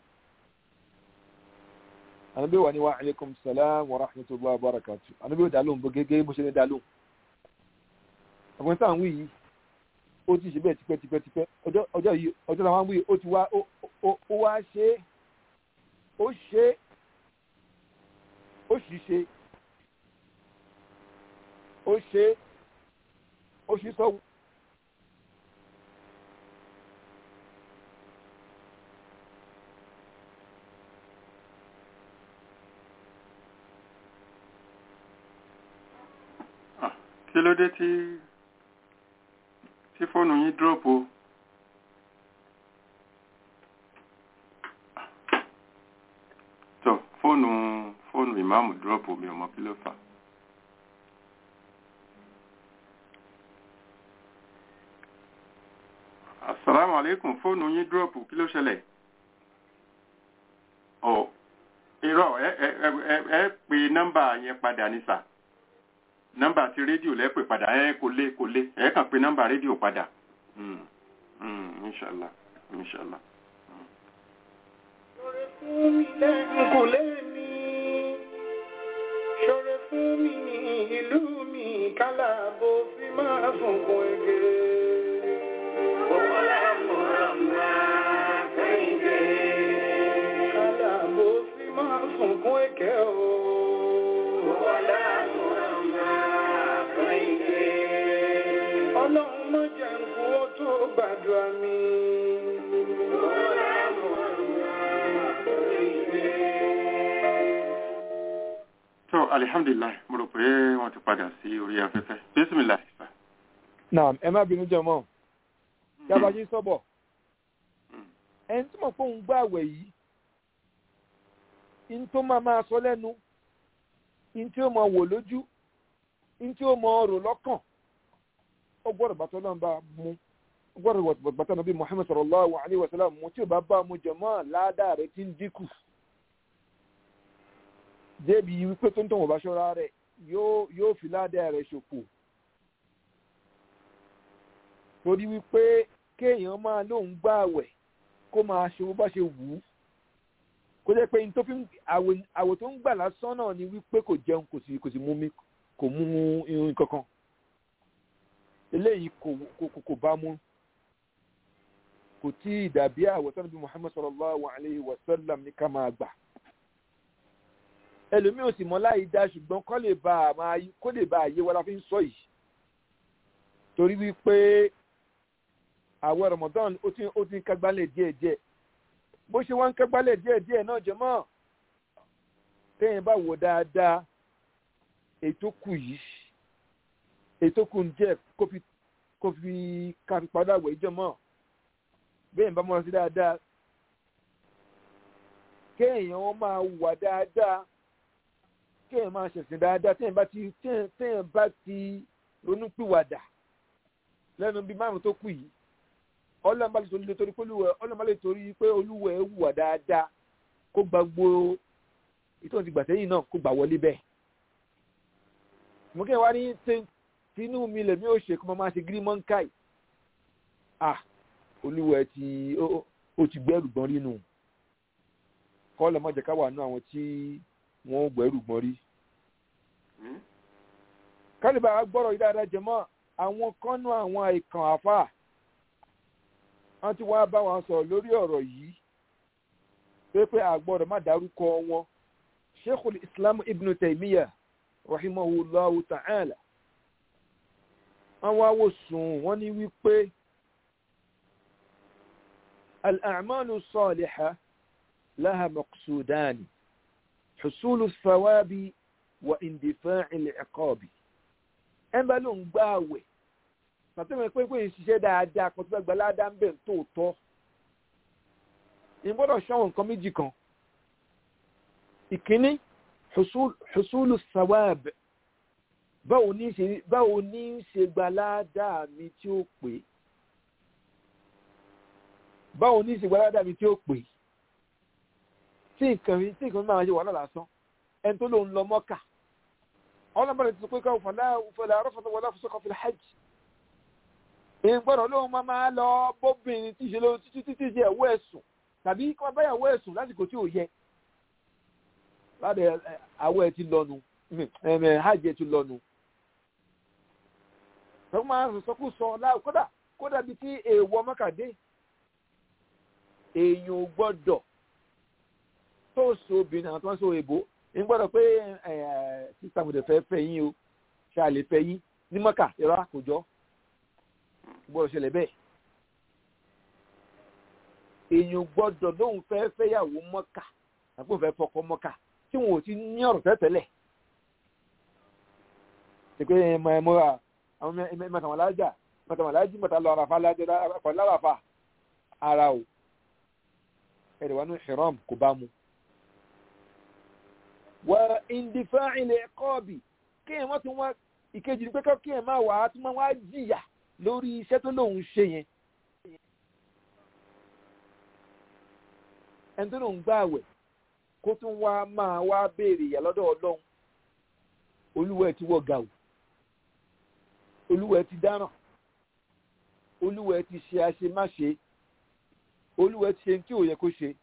anabi wa ni wa alaikum salam wa rahmatullahi wa barakatuh anabi da lóhùn bó gẹ́gẹ́ bó ṣe ní da lóhùn ọgbọ́n sáà ń wí yìí ó ti ṣe bẹ́ẹ̀ tipẹ́ tipẹ́ tipẹ́ ọjọ́ yìí ọjọ́ làwọn wí ó ti wá ó wá ṣe ó ṣe ó sì ṣe ó ṣe ó sì sọ kí ló dé tí tí fóònù yín drop o tó fóònù fóònù ìmáàmù drop o mi ò mọ kí ló fà asalaamu aleykum fóònù yín drop kí ló ṣẹlẹ̀ ọ irọ́ ẹ ẹ ẹ ẹ pe nọ́mbà yẹn padà ní sà nọ́mbà ti rédíò lẹ́pẹ̀ padà ẹ kò lé kò lé ẹ kàn pé nọ́mbà rédíò padà inṣàlá inṣàlá. ṣọ̀rẹ́ fún mi lẹ́nu kò lé mi ṣọ̀rẹ́ fún mi ní ìlú mi kálá bó fi máa sunkún ege. Kálá bó fi máa sunkún ege o. Ọlọ́run má jẹ́ nkú ó tó gbàdúrà mi. tó alihamdulilayi mo rò pé wọ́n ti padà sí orí afẹ́fẹ́ bisimilayi. naam ẹ má bínú jọmọ yàbàjí sọbọ ẹni tí mo fóun gbà àwẹ̀ yìí in tó máa máa sọ lẹ́nu in tí ó máa wò lójú in tí ó máa rò lọ́kàn ó gbọ́dọ̀ bàtọ́ náà bá mú ó gbọ́dọ̀ bàtọ́ náà bí Muhammad sallallahu alayhi wa sallam mú tí ò bá bá mu jọmọ́ ládàá rẹ̀ ti ń dínkù débi wípé tó ń tọ̀wọ̀ bá ṣọ́ra rẹ̀ yóò fi ládàá rẹ̀ ṣòfò torí wípé kéèyàn máa lóun gbààwẹ̀ kó máa ṣe bó bá ṣe wù ú kó jẹ́ pé n tó fi àwò tó ń gbà lásán náà ni wípé kò jẹun kò sì kò sì mú mi kò mú irun kankan eléyìí kò kò kò bá mú kò tí ì dàbí àwọ̀ sanabi Muhammad sallallahu alayhi wa sallam ní ká máa gbà ẹlòmíì ò sì mọ̀ láì dá ṣùgbọ́n kó lè bá a máa kó lè bá a yé wa la fi ń sọ yìí torí wípé àwẹ̀ Ramadan ó ti ó ti ń kágbálẹ̀ díẹ̀díẹ̀ bó ṣe wá ń kágbálẹ̀ díẹ̀díẹ̀ náà jẹ́mọ́ téèyàn bá wò dáadáa ètò kù yìí ètò kù ń jẹ́ kó fi kó fi ká fi padà wẹ̀ jẹ́mọ́ bẹ́ẹ̀ bá mọ́ra sí dáadáa kéèyàn máa wà dáadáa kéèyàn máa ṣẹ̀sìn dáadáa téèyàn bá ti téèyàn bá ti ronúpìwàdà lẹ́nu bíi márùn tó kù yìí ọlọ́run bá lè torí torí pé olúwẹ̀ ọlọ́run bá lè torí pé olúwẹ̀ wùwà dáadáa kó gba gbó ìtọ́jú ti gbà sẹ́yìn náà kó gbà wọlé bẹ́ẹ̀. mo kí ẹ wá ní tinú mi lèmi ò ṣe kó mo máa ṣe gírímọ́ǹkàì ah olúwẹ̀ ti ó ti gbẹ́rù gbọ́n rí nù kọ́ lọ́ mọ̀jẹ̀ ká wà nú àwọn tí wọ́n gbẹ́rù gbọ́n rí. kálíbà gbọ́rọ̀ yìí dáadáa jẹ mọ́ àwọn kọ́nù àwọn ìkàn àfà wọ́n ti wá bá wọn sọ̀rọ̀ lórí ọ̀rọ̀ yìí pé pé àgbọ̀dọ̀ má dárúkọ wọn sheikhul islam ibn taymiya rahimahullahu ta'ala wọ́n wá wò sùn wọ́n ní wípé al-a'malu salihah laha maqsudani husulu thawabi wa indifa'i al-iqabi ẹ̀ ń bá ló ń gbá àwẹ̀ pàtẹ́wọ̀n pé pé ìṣiṣẹ́ dáadáa kan tó fẹ́ gba ládàá ń bẹ̀ tó tọ́ ìgbọ́dọ̀ ṣọ́wọ́n nǹkan méjì kan ìkíní husulu sawab báwo ní ṣe báwo ní ṣe gba ládàá mi tí ó pè báwo ní ṣe gba ládàá mi tí ó pè tí nǹkan mi tí nǹkan mi máa ṣe wà lásán ẹni tó lòun lọ mọ́kà ọlọ́mọdé ti sọ pé káwọn fọlá fọlá arọ́fọ́tò wọlé fọsọ́kọ̀ fil hajj ìgbọ́dọ̀ lóun máa máa lọ bóbìnrin tí ṣe ló títí títí ṣe ẹ̀wọ́ ẹ̀sùn tàbí kí wọ́n bá yàwó ẹ̀sùn lásìkò tí ò yẹ láti àwọ̀ ẹ̀ ti lọ́nu hajj ẹ̀ ti lọ́nu. wọ́n máa ń sọ́kù sọ kódà kódà bíi tí èèwọ̀ mọ́kàdé èèyàn ò gbọ́dọ̀ tó so obìnrin àwọn tó ń so èbó ń gbọ́dọ̀ pé sísá mo dẹ̀ fẹ́ fẹ́ yín o ṣáà lè fẹ́ yín ní mọ́kà ìrọ̀ àkójọ gbọ́dọ̀ ṣẹlẹ̀ bẹ́ẹ̀. èèyàn gbọ́dọ̀ lóun fẹ́ fẹ́yàwó mọ́kà àbí òun fẹ́ fọkọ mọ́kà tí wọn ò ti ní ọ̀rọ̀ tẹ́tẹ́lẹ̀. ṣe pé ẹ mọ ẹ mọ́ra àwọn mẹ́tàmọ́lájà mẹ́tàmọ́lájì mẹ́ta lọ àràfà lárafa ara o ẹ̀rẹ̀ wà ní ìṣẹ̀rọ̀m kò bá mu. wà ìndìfẹ́ ilẹ̀ kọ́ọ̀bì kí ẹ̀ wọ́n ti wá ìkejì ní pé kí ẹ̀ máa wà á tún máa wá jìyà lórí iṣẹ́ tó lóun ṣe yẹn. ẹni tó lóun gbá àwẹ̀ kó tún wá máa wá béèrè ìyà lọ́dọ̀ ọlọ́run olúwẹ̀ ti wọ̀ gàù olúwẹ̀ ti dáràn olúwẹ̀ ti ṣe àṣemáṣe olúwẹ̀ ti ṣe tí ò yẹ kó ṣe.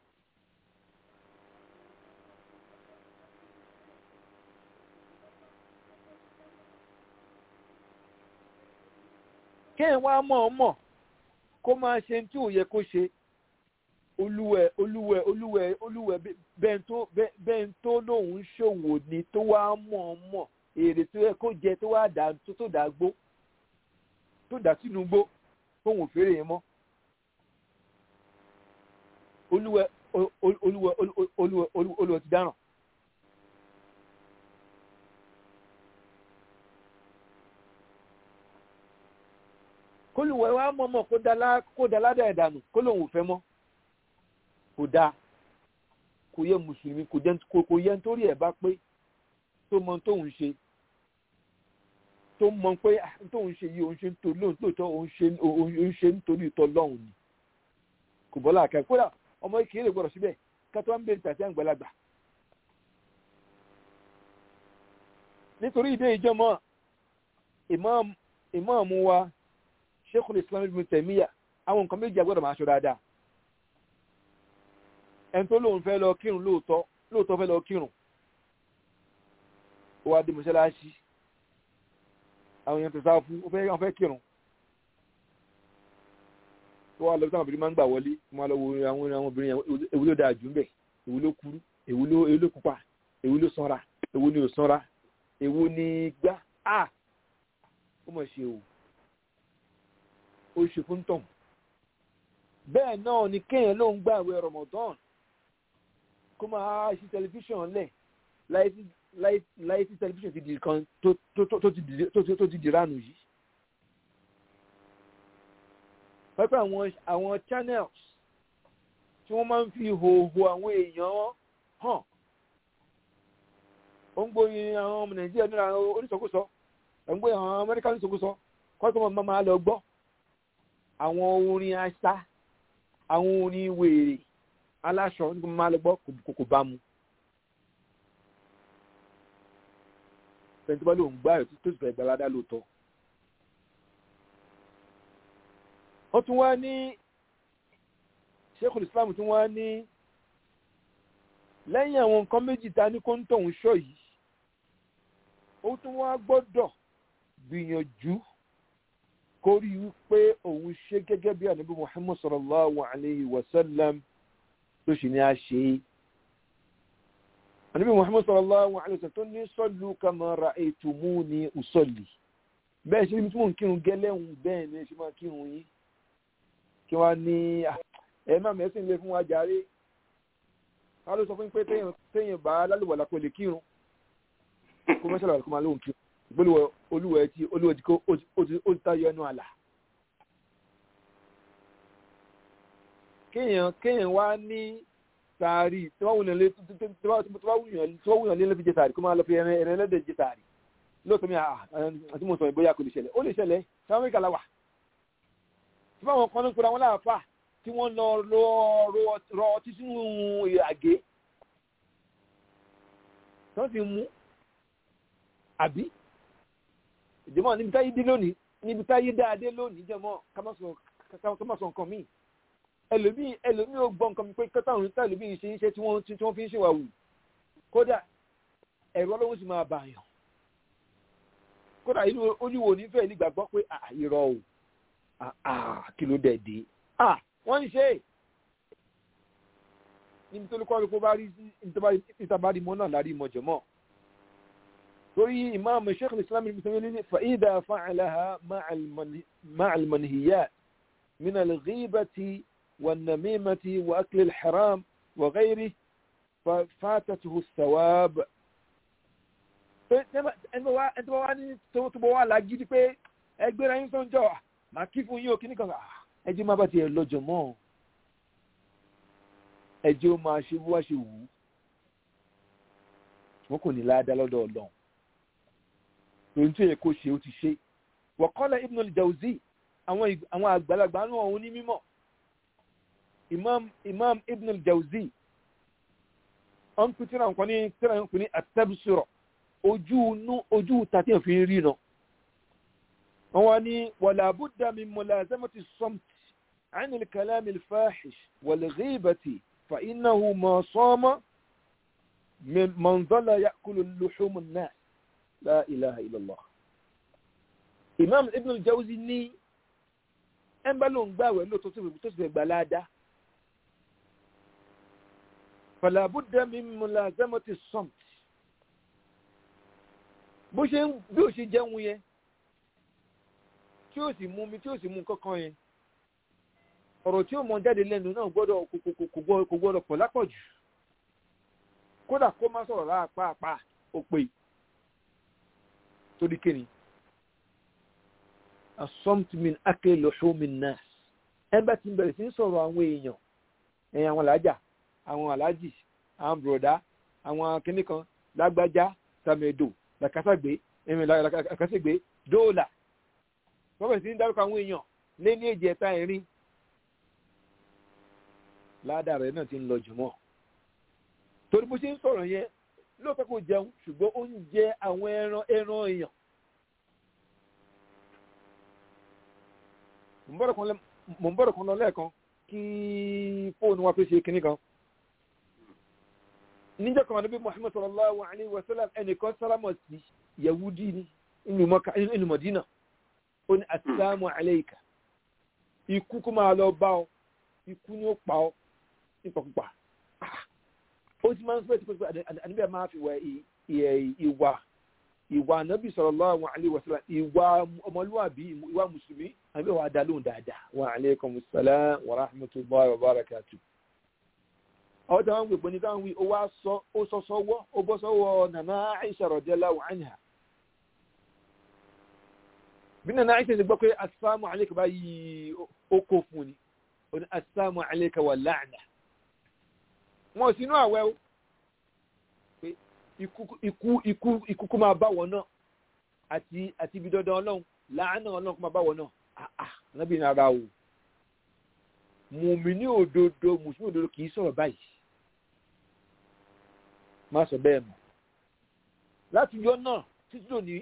kéèyàn wá mọ̀ ọ́ mọ̀ kó máa ṣe tí ò yẹ kó ṣe olúwẹ̀ olúwẹ̀ olúwẹ̀ olúwẹ̀ bẹ́ẹ̀ tó lóun ṣòwò ni tó wá mọ̀ ọ́ mọ̀ èrè tó yẹ kó jẹ tó wá dà tó dà gbó tó dà sínú gbó fóun ò fèrè yẹn mọ́ olúwẹ̀ olúwẹ̀ olúwẹ̀ olúwẹ̀ ti dáràn. kólùwẹ̀ wa mọ̀mọ́ kó da ládà ẹ̀dànù kó lòun ò fẹ́ mọ́ kò dáa kò yẹ mùsùlùmí kò jẹ́ kò yẹ nítorí ẹ̀ bá pé tó mọ tóun ṣe tó mọ pé tóun ṣe yìí òun ṣe nítorí lóòótọ́ òun ṣe nítorí ìtọ́ lọ́hùn ni kò bọ́lá àkàrà kódà ọmọ ìkéré gbọ́dọ̀ síbẹ̀ kátó wá ń bèrè tàbí àgbàlagbà nítorí ìdí ìjọmọ ìmáàmù wa Sheikhul Islam Ibn Taymiyyah àwọn nǹkan méjì agbọ́dọ̀ máa ṣọ́ dáadáa ẹni tó lóun fẹ́ lọ kírun lóòótọ́ lóòótọ́ fẹ́ lọ kírun ó wá dé mọ́ṣáláṣí àwọn èèyàn tó sá fún ó fẹ́ fẹ́ kírun tó wá lọ sí àwọn obìnrin máa ń gbà wọlé wọ́n máa lọ wo àwọn àwọn obìnrin yẹn èwo ló dáa jù ń bẹ̀ èwo ló kúrú èwo ló èwo ló pupa èwo ló sanra èwo ni ò sanra èwo ni gbá a ó mọ̀ ṣe o ó ṣe fún tọ̀hún bẹ́ẹ̀ náà ni kéèyàn ló ń gbààwẹ̀ Ramadan kó máa ṣí tẹlifíṣàn lẹ̀ láyé tí tẹlifíṣàn ti di kan tó ti di ránù yìí. pẹ́pẹ́ àwọn àwọn channels tí wọ́n máa ń fi hòhò àwọn èèyàn hàn ó ń gbóyin àwọn ọmọ Nàìjíríà nínú àwọn oníṣòkòsọ ó ń gbóyin àwọn Amẹ́ríkà oníṣòkòsọ kọ́sọ́mọ̀ máa máa lọ gbọ́ àwọn orin àṣà àwọn orin wèrè aláṣọ nígbà máa lọ gbọ́ kò bá mu. pẹ̀lú tó bá lóun gbá ẹ̀ tó sì fẹ́ gbalada lóòótọ́. wọ́n tún wá ní Sheikhul Islam tún wá ní lẹ́yìn àwọn nǹkan méjì ta ní kóńtò ń ṣọ́ yìí ó tún wá gbọ́dọ̀ gbìyànjú kó rí wípé òun ṣe gẹ́gẹ́ bí ànábì Muhammad sallallahu alayhi wa sallam tó ṣì ní a ṣe é. ànábì Muhammad sallallahu alayhi wa sallam tó ní sallu kama ra'aytumuni usalli. bẹ́ẹ̀ ṣe ní tí mò ń kírun gẹ́lẹ́hùn bẹ́ẹ̀ ni ṣe máa kírun yín. kí wọ́n ní ẹ má mẹ́sìn lé fún wa jàre. wọ́n ló sọ fún pé téèyàn bá lálùwàlà kò lè kírun. kó mẹ́sàlá kó máa lóhùn kírun gbólúwẹ olúwẹ tí olúwẹ tí kò ó ti tayọ ẹnu àlà. kéèyàn kéèyàn wá ní sàárì tí wọ́n wùyàn lé tí wọ́n wùyàn lé lé fi jẹ sàárì kó máa lọ fi ẹran ẹran ẹlẹ́dẹ̀ jẹ sàárì lóòótọ́ mi àti mo sọ ìbóyá kò lè ṣẹlẹ̀ ó lè ṣẹlẹ̀ sáwọn mẹ́kà la wà. tí wọ́n kọ́ ní kura wọn láàfà tí wọ́n lọ rọ ọtí sínú àgé tí wọ́n sì mú àbí ìjọmọ níbi táyé dé lónìí níbi táyé dáadé lónìí jẹmọ ká má sọ nǹkan míì ẹlòmíì ẹlòmíì ò gbọ́ nǹkan mi pé kẹta òun táyé lómi ṣe iṣẹ́ tí wọ́n tí wọ́n fi ń ṣèwà wù kódà ẹ̀rọ ọlọ́run sì máa bà yàn kódà inú olúwo nífẹ̀ẹ́ nígbàgbọ́ pé àìrọ̀ o kí ló dẹ̀ dé wọ́n ń ṣe níbi tó lókọ́ lóko bá rí ìtàbárí mọ́ náà lárí mọ́ jẹ̀mọ́ torí imam sheikh islam ibn taymiyyah ní fa'ida fa'alaha ma'a al-manhiyat min al-ghibati wan-namimati wa akli al-haram wa ghayrihi fa fatatuhu as-sawab ẹni tó wá ní tó bọ́ wà lágídí pé ẹgbẹ́ ra yín tó ń jọ máa kí fún yín o kíní kan ẹjẹ́ má bá tiẹ̀ lọ́jọ́ mọ́ ẹjẹ́ ó máa ṣe bó wá ṣe wù ú wọn kò ní láàdá lọ́dọ̀ ọlọ́run lórí tó yẹ kó ṣe ó ti ṣe wọ́kọ́lá ibn al-jawzi àwọn àgbàlagbà náà òun ní mímọ́ imam imam ibn al-jawzi ọ̀n pín tíra nǹkan ní tíra nǹkan ní at-tabsira ojú inú ojú tàbí òfin rí nà wọ́n wá ní wala budda min mulazamati as-samt 'an al-kalam al-fahish wal-ghibati fa innahu ma sama من ظل يأكل اللحوم الناس لا إله إلا الله Imam Ibn al-Jawzi ní ẹnbá ló ń gbàwẹ̀ ló tó sì fẹ́ gbà láàdá فلا بد من ملازمة الصمت bó ṣe ń bí ó ṣe jẹun yẹn tí ó sì mú mi tí ó sì mú kankan yẹn ọ̀rọ̀ tí ó mọ jáde lẹ́nu náà gbọ́dọ̀ kò gbọ́dọ̀ pọ̀ lápọ̀jù kódà kó má sọ̀rọ̀ láàpáàpá ó pè torí kíni asọ́mtìmín akélòṣómin náà ẹgbẹ́ tí ń bẹ̀rẹ̀ sí ń sọ̀rọ̀ àwọn èèyàn ẹ̀yìn àwọn alájà àwọn alájì àwọn bùrọ̀dá àwọn kinní kan lágbájá sàmẹ̀dò làkàṣàgbé ẹ̀mí làkàṣàgbé dóòlà wọ́n bẹ̀rẹ̀ sí ní dárúkọ àwọn èèyàn lé ní èjì ẹ̀ta ẹ̀rin ládàá rẹ̀ náà ti ń lọ jùmọ̀ torí bó ṣe ń sọ̀rọ̀ yẹn lóòótọ́ kò jẹun ṣùgbọ́n ó ń jẹ àwọn ẹran ẹran èèyàn mo ń bọ̀rọ̀ kan lọ lẹ́ẹ̀kan kí fóònù wa tó ṣe kinní kan níjọ́ kan níbi muhammed sallallahu alayhi wa sallam ẹnìkan sálámọ̀ sí yahudi ní inú mọ̀dínà ó ní asalaamu alayka ikú kó máa lọ bá ọ ikú ni ó pa ọ nípakúpa ó ti máa ń fẹ́ tipẹ́ àníbẹ̀ máa fi wà ìwà ìwà ànábì sallallahu alayhi wa sallam ìwà ọmọlúwàbí ìwà mùsùlùmí àníbẹ̀ wà dá lóhùn dáadáa wa alaykum salaam wa rahmatullahi wa barakatuh àwọn tí wọ́n ń gbèpọ̀ ní táwọn wí ó wá sọ ó sọ sọ́wọ́ ó bọ́ sọ́wọ́ nàná Aisha radiyallahu anha bí nàná Aisha ti gbọ́ pé assalamu alayka báyìí ó kó fún ni ó ní assalamu alayka wa la'na wọn ò sínú àwẹ̀ o pé ikú ikú ikú kó máa bá wọn náà àti àti ibi dandan ọlọ́run láàánú ọlọ́run kó máa bá wọn náà àà nábì ní ara o mùmíní òdodo mùsùlùmí òdodo kì í sọ̀rọ̀ báyìí má sọ bẹ́ẹ̀ mọ́ láti yọ náà títí lónìí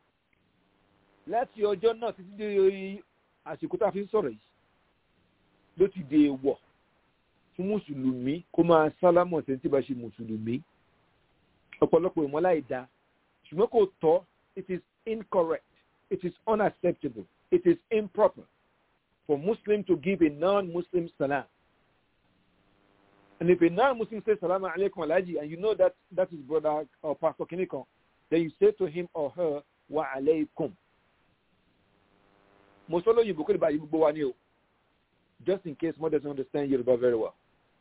láti ọjọ́ náà títí dé àsìkò tá a fi ń sọ̀rọ̀ yìí ló ti dé wọ̀ fún mùsùlùmí kó máa sálámọ̀ tẹ́ tí bá ṣe mùsùlùmí ọ̀pọ̀lọpọ̀ ìmọ̀lá ìdá ṣùgbọ́n kò tọ́ it is incorrect it is unacceptable it is improper for Muslim to give a non-Muslim salam. And if a non-Muslim says salam alaikum alaji and you know that that is brother or pastor Kinikon, then you say to him or her wa alaikum. Mo sọ lóyìnbó kó lè bá gbogbo wa ní o. Just in case one doesn't understand Yoruba very well.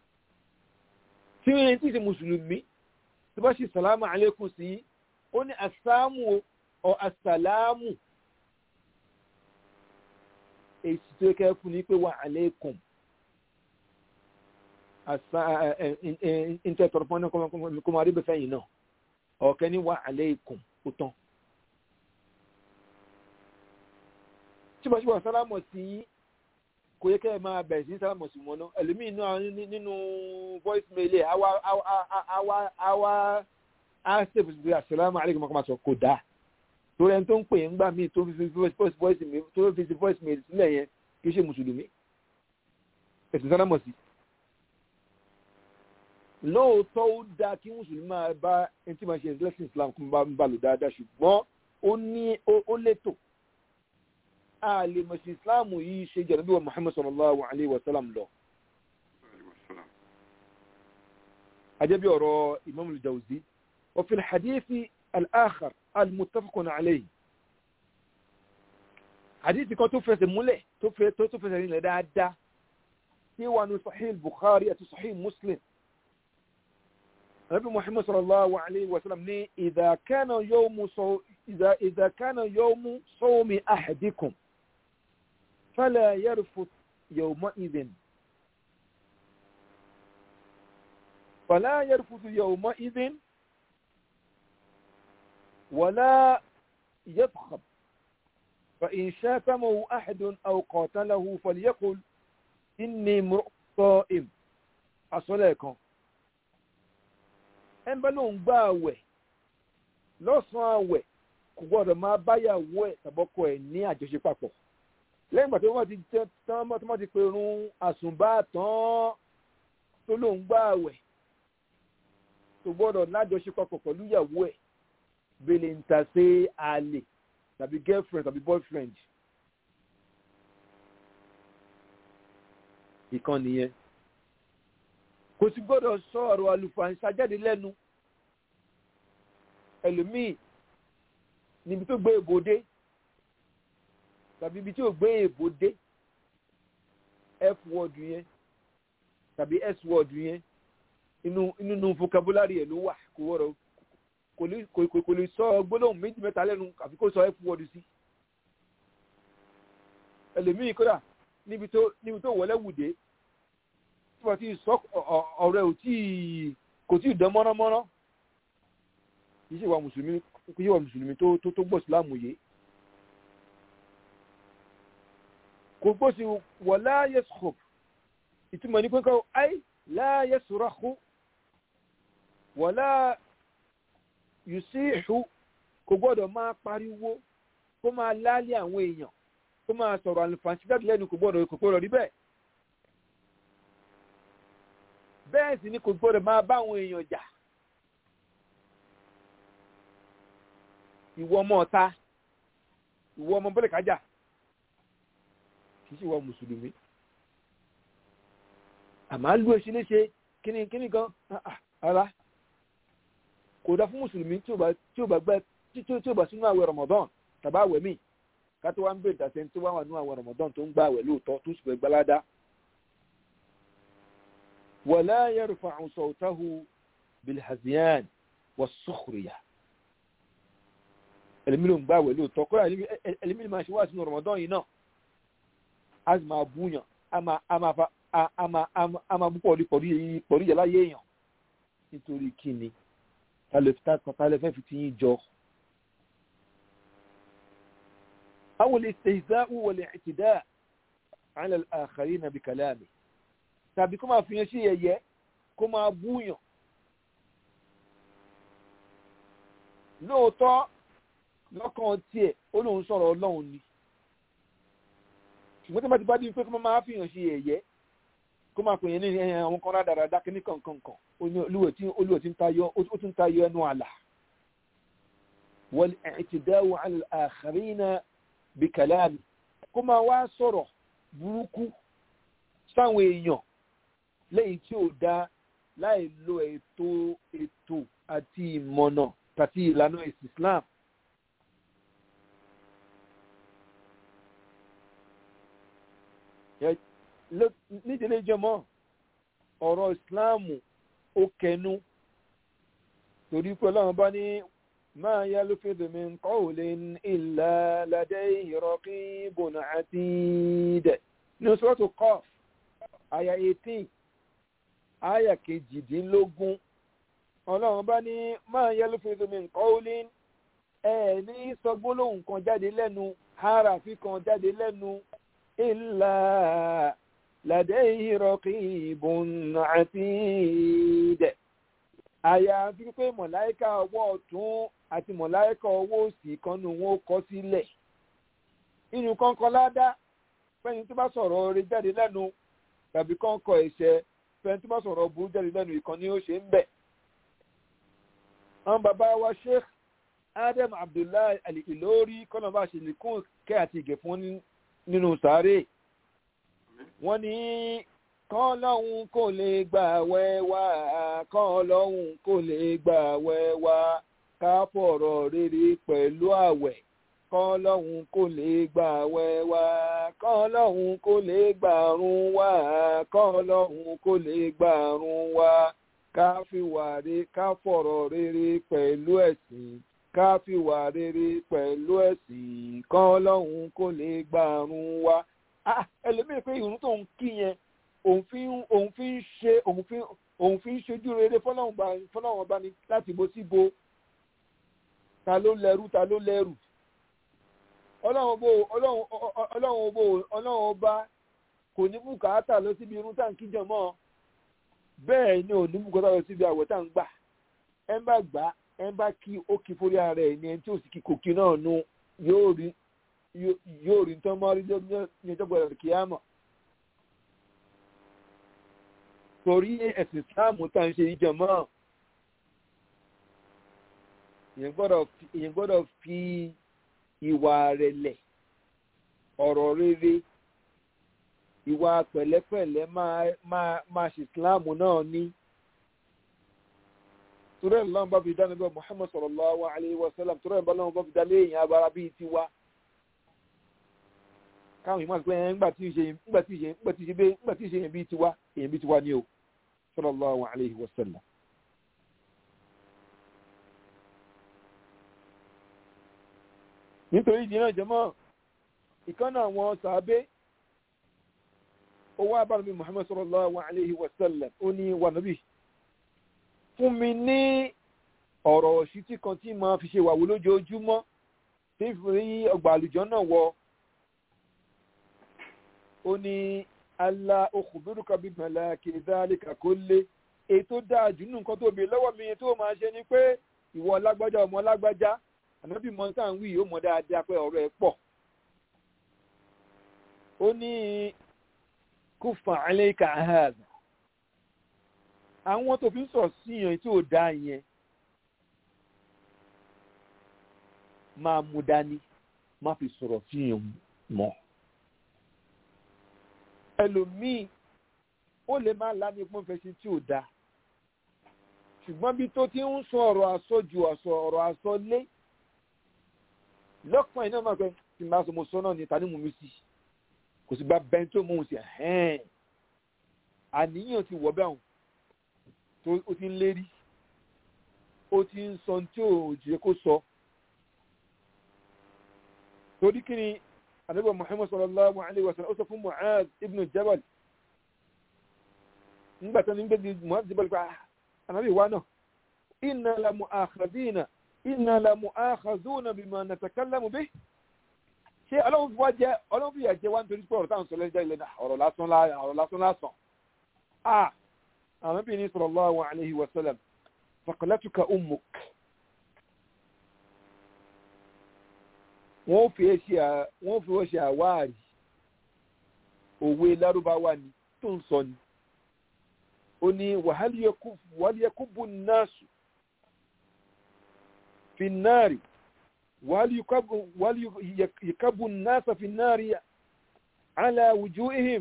Tí wọ́n ti ṣe Mùsùlùmí, tí bá ṣe salam alaikum sí, ó ní asámù or asàlámù èsì tó kẹ́ fún ní pé wà aleikum ìtẹ̀tọ̀rọ̀ fún ọ̀nà kó máa rí bẹ́fẹ́ yìí náà ọ̀kẹ́ ní wà aleikum ó tán. tíbọ̀tíbọ̀ sálámọ̀ sí kò yẹ kẹ́ ẹ máa bẹ̀rẹ̀ sí sálámọ̀ sí wọn náà ẹlòmíì náà nínú voice mail ẹ̀ àwa àwa àwa á ṣèpù sí àṣàlámù aleikum ọkọ̀ máa sọ kò dáa torí ẹni tó ń pè é ńgbà míì tó fi voice voice mail tó fi voice mail sílẹ̀ yẹn kì í ṣe mùsùlùmí ẹ̀sìn sálámọ̀ sí. lóòótọ́ ó dáa kí mùsùlùmí máa bá ẹni tí máa ṣe ẹ̀sìn islam kó bá ń bá lò dáadáa ṣùgbọ́n ó ní ó létò a lè mọ̀ sí islam yìí ṣe jẹ́ nàbí wa muhammad sallallahu alayhi wa sallam lọ. ajẹ́bí ọ̀rọ̀ imam al-jawzi wa fi al-hadithi al-akhar المتفق عليه حديث kan tó fẹsẹ̀ múlẹ̀ tó fẹ́ tó tó fẹsẹ̀ nílẹ̀ dáadáa tí wà ní sahih bukhari àti sahih muslim nabi muhammad sallallahu alayhi wa sallam ní idha kana yawmu saw idha idha kana yawmu sawmi ahadikum fala yarfuth yawma idhin fala yarfuth yawma idhin ولا يضخم فإن شاتمه أحد أو قاتله فليقل إني امرؤ صائم أصليكم ẹn bá lóun gbá àwẹ̀ lọ́sàn-án àwẹ̀ kò gbọ́dọ̀ máa báyàwó ẹ̀ tàbọ́kọ ẹ̀ ní àjọṣe papọ̀ lẹ́yìn ìgbà tó wọ́n ti tán tó wọ́n ti pe irun àsùnbà tán tó lóun gbá àwẹ̀ kò gbọ́dọ̀ lájọṣe papọ̀ pẹ̀lú ìyàwó ẹ̀ bẹ́lẹ̀ ń ta sí àlè tàbí girlfriend tàbí boyfriend. ìkan nìyẹn kò sì gbọ́dọ̀ sọ ọ̀rọ̀ àlùfàǹsá jáde lẹ́nu ẹlòmíì níbi tó gbé èbò dé tàbí ibi tí ò gbé èbò dé f word yẹn tàbí s word yẹn inú inú vocabulary ẹ̀ ló wà kò wọ́rọ̀ kò lè sọ gbólóhùn méjì mẹ́ta lẹ́nu àfi kó sọ f word sí ẹlòmíì kódà níbi tó níbi tó wọlé wùdé tí wọ́n ti sọ ọ̀rọ̀ ẹ̀ ò tí kò tí ì dán mọ́nàmọ́ná kì í ṣe wà mùsùlùmí kì í ṣe wà mùsùlùmí tó tó tó gbọ́ ìsìláàmù yìí kò gbọ́ sí wala yaskhub ìtumọ̀ ní pé kọ́ ay la yasrakhu wala yusihu kò gbọ́dọ̀ máa pariwo kó máa lálé àwọn èèyàn kó máa sọ̀rọ̀ àlùfàǹsí jáde lẹ́nu kò gbọ́dọ̀ kò gbọ́dọ̀ rí bẹ́ẹ̀ bẹ́ẹ̀ sì ni kò gbọ́dọ̀ máa bá àwọn èèyàn jà ìwọ ọmọ ọ̀ta ìwọ ọmọ bọ́lẹ̀ kájà kì í ṣe ìwọ mùsùlùmí àmọ́ lù èṣe léṣe kíni kíni gan ara kò dá fún mùsùlùmí tí ò bá tí ò bá gbẹ tí ò bá sínú àwẹ̀ Ramadan tàbá àwẹ̀ míì kátó wá ń bèrè dàtẹ́ tí wọ́n wà nínú àwẹ̀ Ramadan tó ń gbà àwẹ̀ lóòótọ́ tó sì fẹ́ gbalada. wala yarfa'u sawtahu bilhaziyan was-sukhriya ẹlẹ́mìí ló ń gbà àwẹ̀ lóòótọ́ kọ́ra ẹlẹ́mìí máa ṣe wá sínú Ramadan yìí náà a sì máa búyàn a máa a máa fa a máa a máa bú pọ̀lú pọ̀lú yẹ láyé èèyàn nítorí kíni tálẹ̀ fẹ́ fi ti yín jọ. أو الاستهزاء والاعتداء على الآخرين بكلامه tàbí kó máa fi yẹn sí yẹ̀yẹ́ kó máa búyàn lóòótọ́ lọ́kàn tiẹ̀ ó lóun sọ̀rọ̀ ọlọ́run ni ṣùgbọ́n tí wọ́n ti bá dín pé kó máa fi yàn sí yẹ̀yẹ́ kó máa pè yẹn ní àwọn kan rádaràdá kí ní kankankan olúwẹ̀ tí ń tayọ ó tún tayọ ẹnu àlà والاعتداء على الآخرين bíkàláàmì kó máa wá sọ̀rọ̀ burúkú sáwọn èèyàn lẹ́yìn tí ò dá láì lo ètò ètò àti ìmọ̀nà tàbí ìlànà ẹ̀sìn Islam. nídìílé jẹmọ́ ọ̀rọ̀ Islam ó kẹnu torí pé ọlọ́run bá ní ما يلفظ من قول إلا لديه رقيب عتيد نسوة قاف آية 18 آية kejìdínlógún ọlọ́run bá ní ما يلفظ من قول ẹ ní sọ gbólóhùn kan jáde lẹ́nu harafi kan jáde lẹ́nu إلا لديه رقيب عتيد àyàfi pé mọ̀láìkà ọwọ́ ọ̀tún àti mọ̀láìkà ọwọ́ òsì kan ní wọn ó kọ sílẹ̀ inú kọ́ńkọ́ ládá fẹ́ni tó bá sọ̀rọ̀ oore jáde lẹ́nu tàbí kọ́ńkọ́ ẹ̀ṣẹ̀ fẹ́ni tó bá sọ̀rọ̀ burú jáde lẹ́nu ìkan ni ó ṣe ń bẹ̀. àwọn bàbá wa Sheikh Adam Abdullahi Al-Ilori kọ́nà bá ṣe nìkún kẹ́ àti ìgẹ̀ fún nínú sàárè wọ́n ní kán lọ́hún kò lè gbà wẹ́wà kán lọ́hún kò lè gbà wẹ́wà ká fọ̀rọ̀ rere pẹ̀lú àwẹ̀ kán lọ́hún kò lè gbà wẹ́wà kán lọ́hún kò lè gbà run wá kán lọ́hún kò lè gbà run wá ká fi wà re ká fọ̀rọ̀ rere pẹ̀lú ẹ̀sìn ká fi wà rere pẹ̀lú ẹ̀sìn kán lọ́hún kò lè gbà run wá. ẹlòmíràn pé ìrun tó ń kí yẹn òun fi ń òun fi ń ṣe òun fi òun fi ń ṣojú rere fọlọ́wọ́n ọba ni láti bo sí bo ta ló lẹ́rú ta ló lẹ́rù ọlọ́run bò ọlọ́run bò ọlọ́run ọba kò ní bùkátà lọ síbi irun tá à ń kíjọ mọ́ bẹ́ẹ̀ ni ò ní bùkátà lọ síbi àwẹ̀ tá à ń gbà ẹ ń bá gbà ẹ ń bá kí ó kí forí ara ẹ̀ ní ẹni tí ò sì kí kò kí náà nu yóò rí yóò rí tán mọ́ rí ní ọjọ́ gbọ́dọ̀ kí á mọ̀. torí ẹ̀sìn sáàmù tá ń ṣe ìjọmọ́ èyàn gbọ́dọ̀ fi ìwà rẹ̀lẹ̀ ọ̀rọ̀ rere ìwà pẹ̀lẹ́pẹ̀lẹ́ máa ṣe ìsìláàmù náà ní torí ẹ̀ lọ́nà bá fi dá níbẹ̀ Muhammad sallallahu alayhi wa sallam torí ẹ̀ bá lọ́nà bá fi dá léèyàn abara bíi tiwa káwọn ìmọ̀ àti pé ẹ̀ ńgbà tí ìṣe ńgbà tí ìṣe ńgbà tí ìṣe ńgbà tí ìṣe yẹn bíi tiwa èyàn bíi tiwa ni o sallallahu alayhi wa sallam. nítorí ìdí náà jẹmọ́ ìkànnà àwọn sàábé owó abánabi muhammad sallallahu alayhi wa sallam ó ní wà nàbí fún mi ní ọ̀rọ̀ òṣìtì kan tí màá fi ṣe wàwó lójoojúmọ́ tí ń fi ọgbà àlùjọ náà wọ ó ní alá okùnbírùkà bíi màláàkì dhalika kulli èyí tó dáa jù nínú nǹkan tó bèèrè lọ́wọ́ mi tó máa ṣe ni pé ìwọ lágbájá ọmọ lágbájá ànábì mọ́tà ń wí yóò mọ̀ dáadáa pé ọ̀rọ̀ ẹ̀ pọ̀ ó ní kúfà alayka hadha àwọn tó fi ń sọ síyàn tí ò dá yẹn máa mú dání má fi sọ̀rọ̀ síyàn mọ́ ẹlòmíì ó lè má lámì pọ́n fẹ́ sí tí ò dá ṣùgbọ́n bí tó ti ń sọ ọ̀rọ̀ àsọjù ọ̀rọ̀ àsọlé lọ́kàn iná máa pẹ́ tí n bá sọ mo sọ náà ní ta ni mú mi sí kò sì gba bẹ́ẹ̀ tó mú un sí ẹ̀hẹ́n àníyàn ti wọ̀ bẹ́ẹ̀ tó o ti ń lérí o ti ń sọ tí ò jẹ́ kó sọ torí kí ni ànábì Muhammad sallallahu alayhi wa sallam ó sọ fún Mu'adh ibn Jabal nígbà tó ní gbé Mu'adh Jabal pa ànábì wa náà inna la mu'akhadhina inna la mu'akhadhuna bima natakallamu bih ṣé ọlọ́run fi wá jẹ́ ọlọ́run fi yà jẹ́ wá nítorí pé ọ̀rọ̀ táwọn sọlẹ́ jẹ́ ilẹ̀ náà ọ̀rọ̀ lásán ọ̀rọ̀ lásán lásán ah àwọn bí ní sallallahu alayhi wa sallam faqalatuka ummuk wọ́n fi wọ́n fi wọ́n ṣe àwáàrí òwe lárúbáwá ni tó ń sọ ni ó ní wàhálíyẹkúbù náàsù fi náàrí wàhálíyẹkúbù náàsà fi náàrí على وجوههم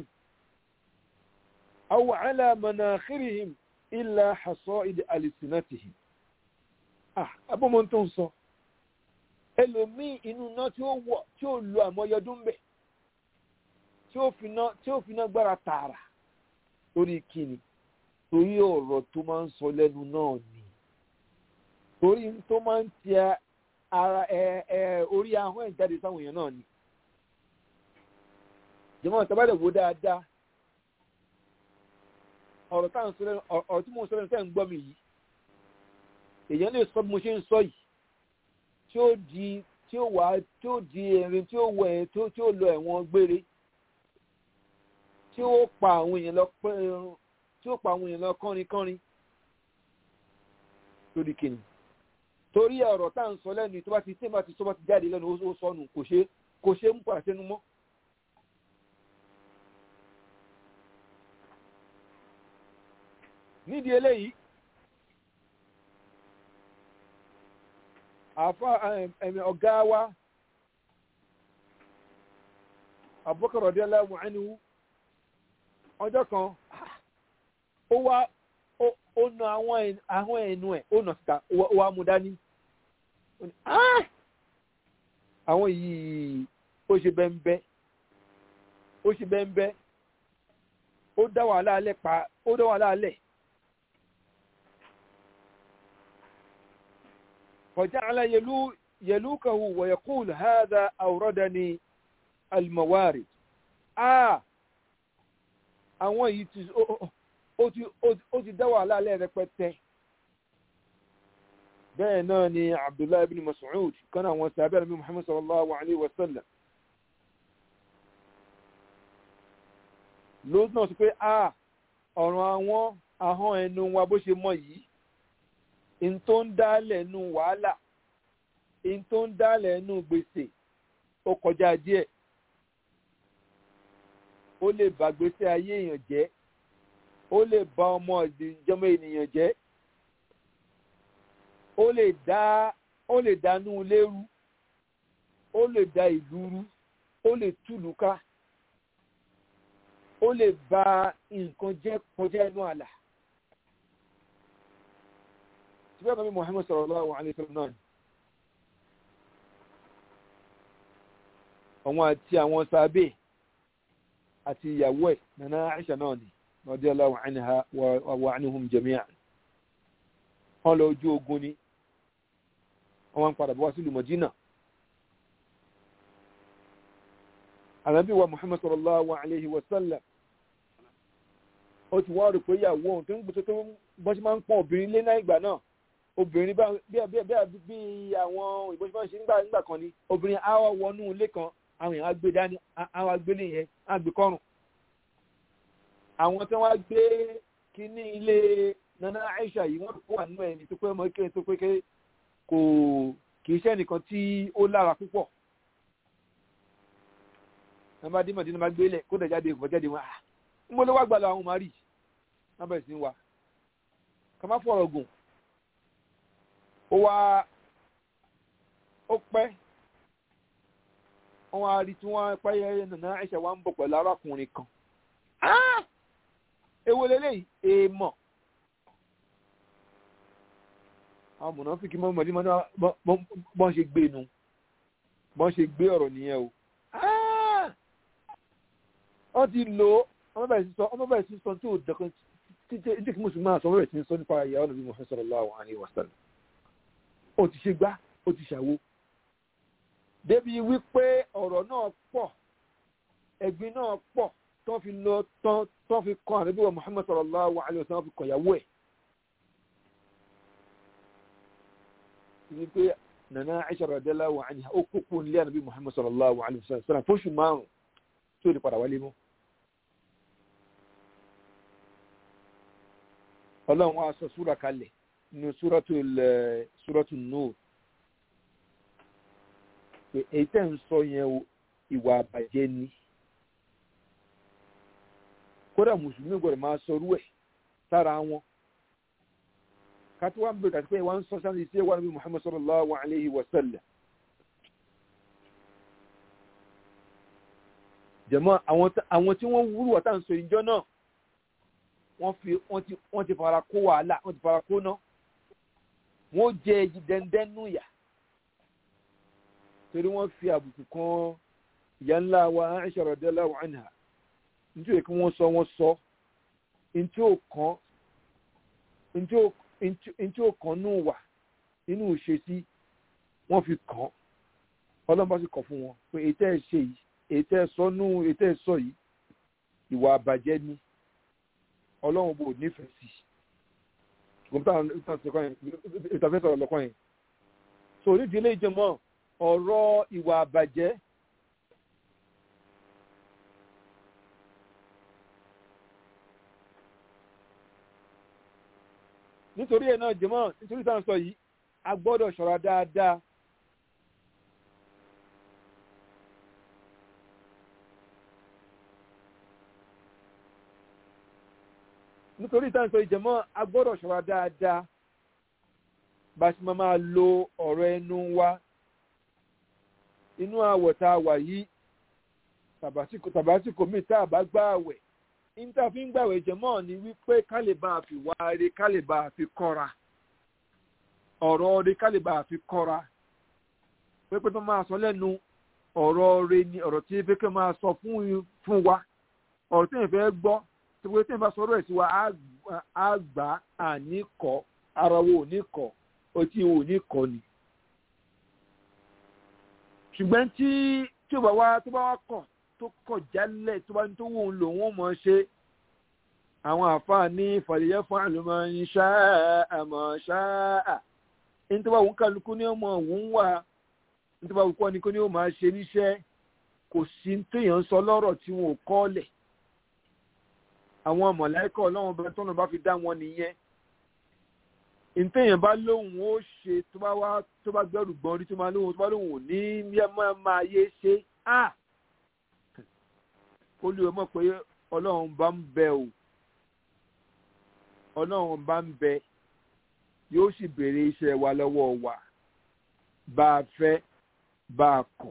أو على مناخرهم إلا حصائد ألسنتهم ah abọ́mọ tó ń sọ ẹlòmíì inú iná tí ó wọ̀ tí ó lo àmọ́yọdún bẹ̀ tí ó fi náà tí ó fi náà gbára tààrà torí kíni torí ọ̀rọ̀ tó máa ń sọ lẹ́nu náà ni torí tó máa ń ti ara ẹ ẹ orí ahọ́n ẹ̀ jáde sáwọn èèyàn náà ni jẹ́mọ́ ìtàbálẹ̀ wo dáadáa ọ̀rọ̀ táwọn sọ lẹ́nu ọ̀rọ̀ tí mo sọ lẹ́nu tẹ́ ń gbọ́ mi yìí èèyàn lè sọ bí mo ṣe ń sọ yìí tí ó di tí ó wà tí ó di erin tí ó wọ ẹ tí ó lọ ẹ̀wọ̀n gbére tí ó pa àwọn èèyàn lọ tí ó pa àwọn èèyàn lọ kánrin kánrin lórí kìnnì torí ọ̀rọ̀ tá à ń sọ lẹ́nu tó bá ti tí bá ti sọ bá ti jáde lẹ́nu ó sọnù kò ṣe kò ṣe ń padà sẹ́nu mọ́. nídìí eléyìí àfa ẹ̀mí ọ̀gá wa Abubakar radiyallahu anhu ọjọ́ kan ó wá ó na àwọn ẹnu ẹ̀ ó nà síta ó wá mú dání àwọn yìí ó ṣe bẹ́ńbẹ́ ó ṣe bẹ́ńbẹ́ ó dá wàhálà alẹ́ pa ó dá wàhálà alẹ́. فجعل يلو يلوكه ويقول هذا أوردني الموارد آه àwọn yìí ti ó ti dá wàhálà alẹ́ rẹpẹtẹ bẹ́ẹ̀ náà ni abdullahi ibn mas'ud kan àwọn sàbẹ̀ rẹ̀ muhammad sallallahu alayhi wa sallam lóòótọ́ náà sọ pé a ọ̀ràn àwọn ahọ́n ẹnu wa bó ṣe mọ yìí in tó ń dálẹ̀ nù wàhálà in tó ń dálẹ̀ nù gbèsè ó kọjá díẹ̀ ó lè bà gbèsè ayé èèyàn jẹ́ ó lè bà ọmọ ìjọmọ ènìyàn jẹ́ ó lè dá ó lè dánú lérú ó lè dá ìlú rú ó lè túlù ká ó lè bà nǹkan jẹ́ kọjá inú àlà síbẹ̀ nàbí Muhammad sallallahu alayhi wa sallam náà àwọn àti àwọn sábẹ́ àti ìyàwó ẹ̀ nana Aisha náà ni radiyallahu anha wa anhum jami'an wọ́n lọ ojú ogun ni wọ́n padà bọ́ wá sílùú Madina Ànábì wa Muhammad sallallahu alayhi wa sallam ó ti wá rò pé ìyàwó òun tó ń gbèsè tó bọ́n ṣe máa ń pọ́n obìnrin lé náà ìgbà náà obìnrin bí bí bí àwọn òyìnbó ṣe máa ń ṣe nígbà nígbà kan ni obìnrin á wá wọnú ilé kan àwọn èèyàn á gbé dání á wá gbélé yẹn á gbé kọ́rùn àwọn tí wọ́n á gbé kíní ilé nana Aisha yìí wọ́n kó wà nínú ẹni tó pé ọmọ kékeré tó pé kò kì í ṣe ẹnìkan tí ó lára púpọ̀ ẹ bá dímọ̀ dínú bá gbélé kó dẹ̀ jáde ìfọ̀ jáde wọn à ń gbọ́dọ̀ wá gbàlọ́ àwọn màrí wọ́n bẹ̀rẹ̀ sí wa ká má fọ̀rọ̀ gùn ó wá ó pẹ́ wọ́n wá rí tí wọ́n pẹ́yẹ nàná Aisha wa ń bọ̀ pẹ̀lú arákùnrin kan èwo lélẹ́yìí èèmọ̀ àwọn mọ̀nàfíkì mọ́mọ́dé bọ́n ṣe gbé nu bọ́n ṣe gbé ọ̀rọ̀ nìyẹn o wọ́n ti lò ó ọmọ bẹ̀rẹ̀ sí sọ ọmọ bẹ̀rẹ̀ sí sọ tí ò dẹ̀kan títí tí kí mùsùlùmí àṣọ ọmọ bẹ̀rẹ̀ sí sọ nípa ìyàwó nàbí Muhammad sallallahu alaihi wasallam ó ti ṣe gbá ó ti ṣàwo débi wípé ọ̀rọ̀ náà pọ̀ ẹ̀gbin náà pọ̀ tó fi lọ tó fi kọ́ ànábì wa Muhammad sallallahu alaihi wasallam fi kọ̀ ìyàwó ẹ̀ wípé nana Aisha radiyallahu anha ó kókó nílé ànábì Muhammad sallallahu alaihi wasallam fóṣù márùn tó lè padà wálé mọ́. ọlọ́run wa sọ súra kalẹ̀ nínú súrọ́tù Nur pé èyí tẹ́ ń sọ yẹn ìwà àbàjẹ́ ni kódà mùsùlùmí gbọ́dọ̀ máa sọrú ẹ̀ sára wọn kátó wá ń bẹ̀rẹ̀ àti pé wọ́n ń sọ sáà sí ẹwà níbi Muhammad sallallahu alayhi wa sallam jẹ̀mọ́ àwọn tí wọ́n wúrú wà tá à ń sọ ìjọ náà wọ́n fi wọ́n ti wọ́n ti fara kó wàhálà wọ́n ti fara kó ná wọ́n jẹ èyí dẹ́ndẹ́n nù yà torí wọ́n fi àbùkù kan ìyá ńlá wa Aisha radiyallahu anha nítorí kí wọ́n sọ wọ́n sọ ntí ò kàn ntí ò kàn nù wà nínú ìṣesí wọ́n fi kàn ọlọ́run bá sì kọ̀ fún wọn pé èyí tẹ́ ẹ ṣe yìí èyí tẹ́ ẹ sọ nù èyí tẹ́ ẹ sọ yìí ìwà àbàjẹ́ ni ọlọ́run bò nífẹ̀ẹ́ sí ìtàfẹ́ sọ̀rọ̀ lọ́kàn yẹn so onídìí ilé ìjọmọ́ ọ̀rọ̀ ìwà àbàjẹ́ nítorí ẹ̀ náà jẹ́mọ́ nítorí ìtàn sọ yìí a gbọ́dọ̀ ṣọ́ra dáadáa nítorí ìtàn sọ ìjẹ̀mọ́ a gbọ́dọ̀ ṣọ́ra dáadáa bá ṣe máa lo ọ̀rọ̀ ẹnu wa inú àwọ̀ tá a wà yìí tàbásìkò míì tá a bá gbá àwẹ̀ níta fi ń gbàwẹ̀ jẹ̀mọ́ ni wípé ká lè bá a fi wá rí ká lè bá a fi kọ́ra ọ̀rọ̀ rí ká lè bá a fi kọ́ra pépé tó máa sọ lẹ́nu ọ̀rọ̀ rí ni ọ̀rọ̀ tí pépé máa sọ fún wa ọ̀rọ̀ tí èèyàn fẹ́ gbọ́ tí pé tí èèyàn bá sọ̀rọ̀ ẹ̀ sí wa á gbà á ní kọ́ ara wo ò ní kọ́ otí wo ò ní kọ́ ni. ṣùgbọ́n tí tí ó bá wá tó bá wá kọ̀ tó kọ̀ jálẹ̀ tó bá ní tó wù ú lò wọ́n mọ̀ ṣe àwọn àfáà ní fàlìyẹ́ fún àlùmọ́ ń ṣáà àmọ́ ṣáà ní tó bá wù ú kálukú ní ọmọ òun wà ní tó bá wù ú kọ́ ni kó ní ó máa ṣe níṣẹ́ kò sí téèyàn ń sọ lọ́rọ̀ tí wọn ò kọ́ lẹ̀ àwọn mọ̀láìkọ̀ ọlọ́run bẹ tọ́nà bá fi dá wọn nìyẹn ìtẹ̀yìn bá lóhùn ó ṣe tó bá wá tó bá gbẹ́rù gbọ́n rí tó bá lóhùn tó bá lóhùn ò ní máa yé ṣe á olùwẹ̀ mọ̀ pé ọlọ́run bá ń bẹ o ọlọ́run bá ń bẹ yóò sì béèrè iṣẹ́ wa lọ́wọ́ wa bá a fẹ́ bá a kọ̀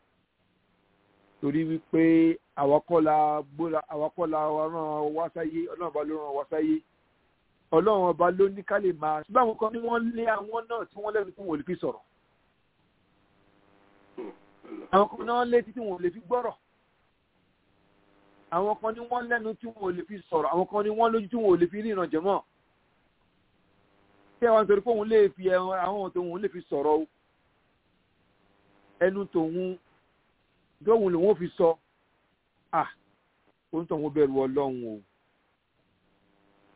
torí wípé àwakọ́la gbóra àwakọ́la ràn wá sáyé ọlọ́run ọba ló ràn wá sáyé ọlọ́run ọba ló ní ká lè máa ṣùgbọ́n àwọn kan ní wọ́n lé àwọn náà tí wọ́n lẹ́nu tí wọ́n lè fi sọ̀rọ̀ àwọn kan náà létí tí wọ́n lè fi gbọ́rọ̀ àwọn kan ní wọ́n lẹ́nu tí wọ́n lè fi sọ̀rọ̀ àwọn kan ní wọ́n lójú tí wọ́n lè fi ríran jẹ̀mọ́ tí àwọn torí pé òun lè fi àwọn tòun lè fi sọ̀rọ̀ o ẹnu tòun dóhun lòun fi sọ ah òun tó ń bẹ̀rù ọlọ́run o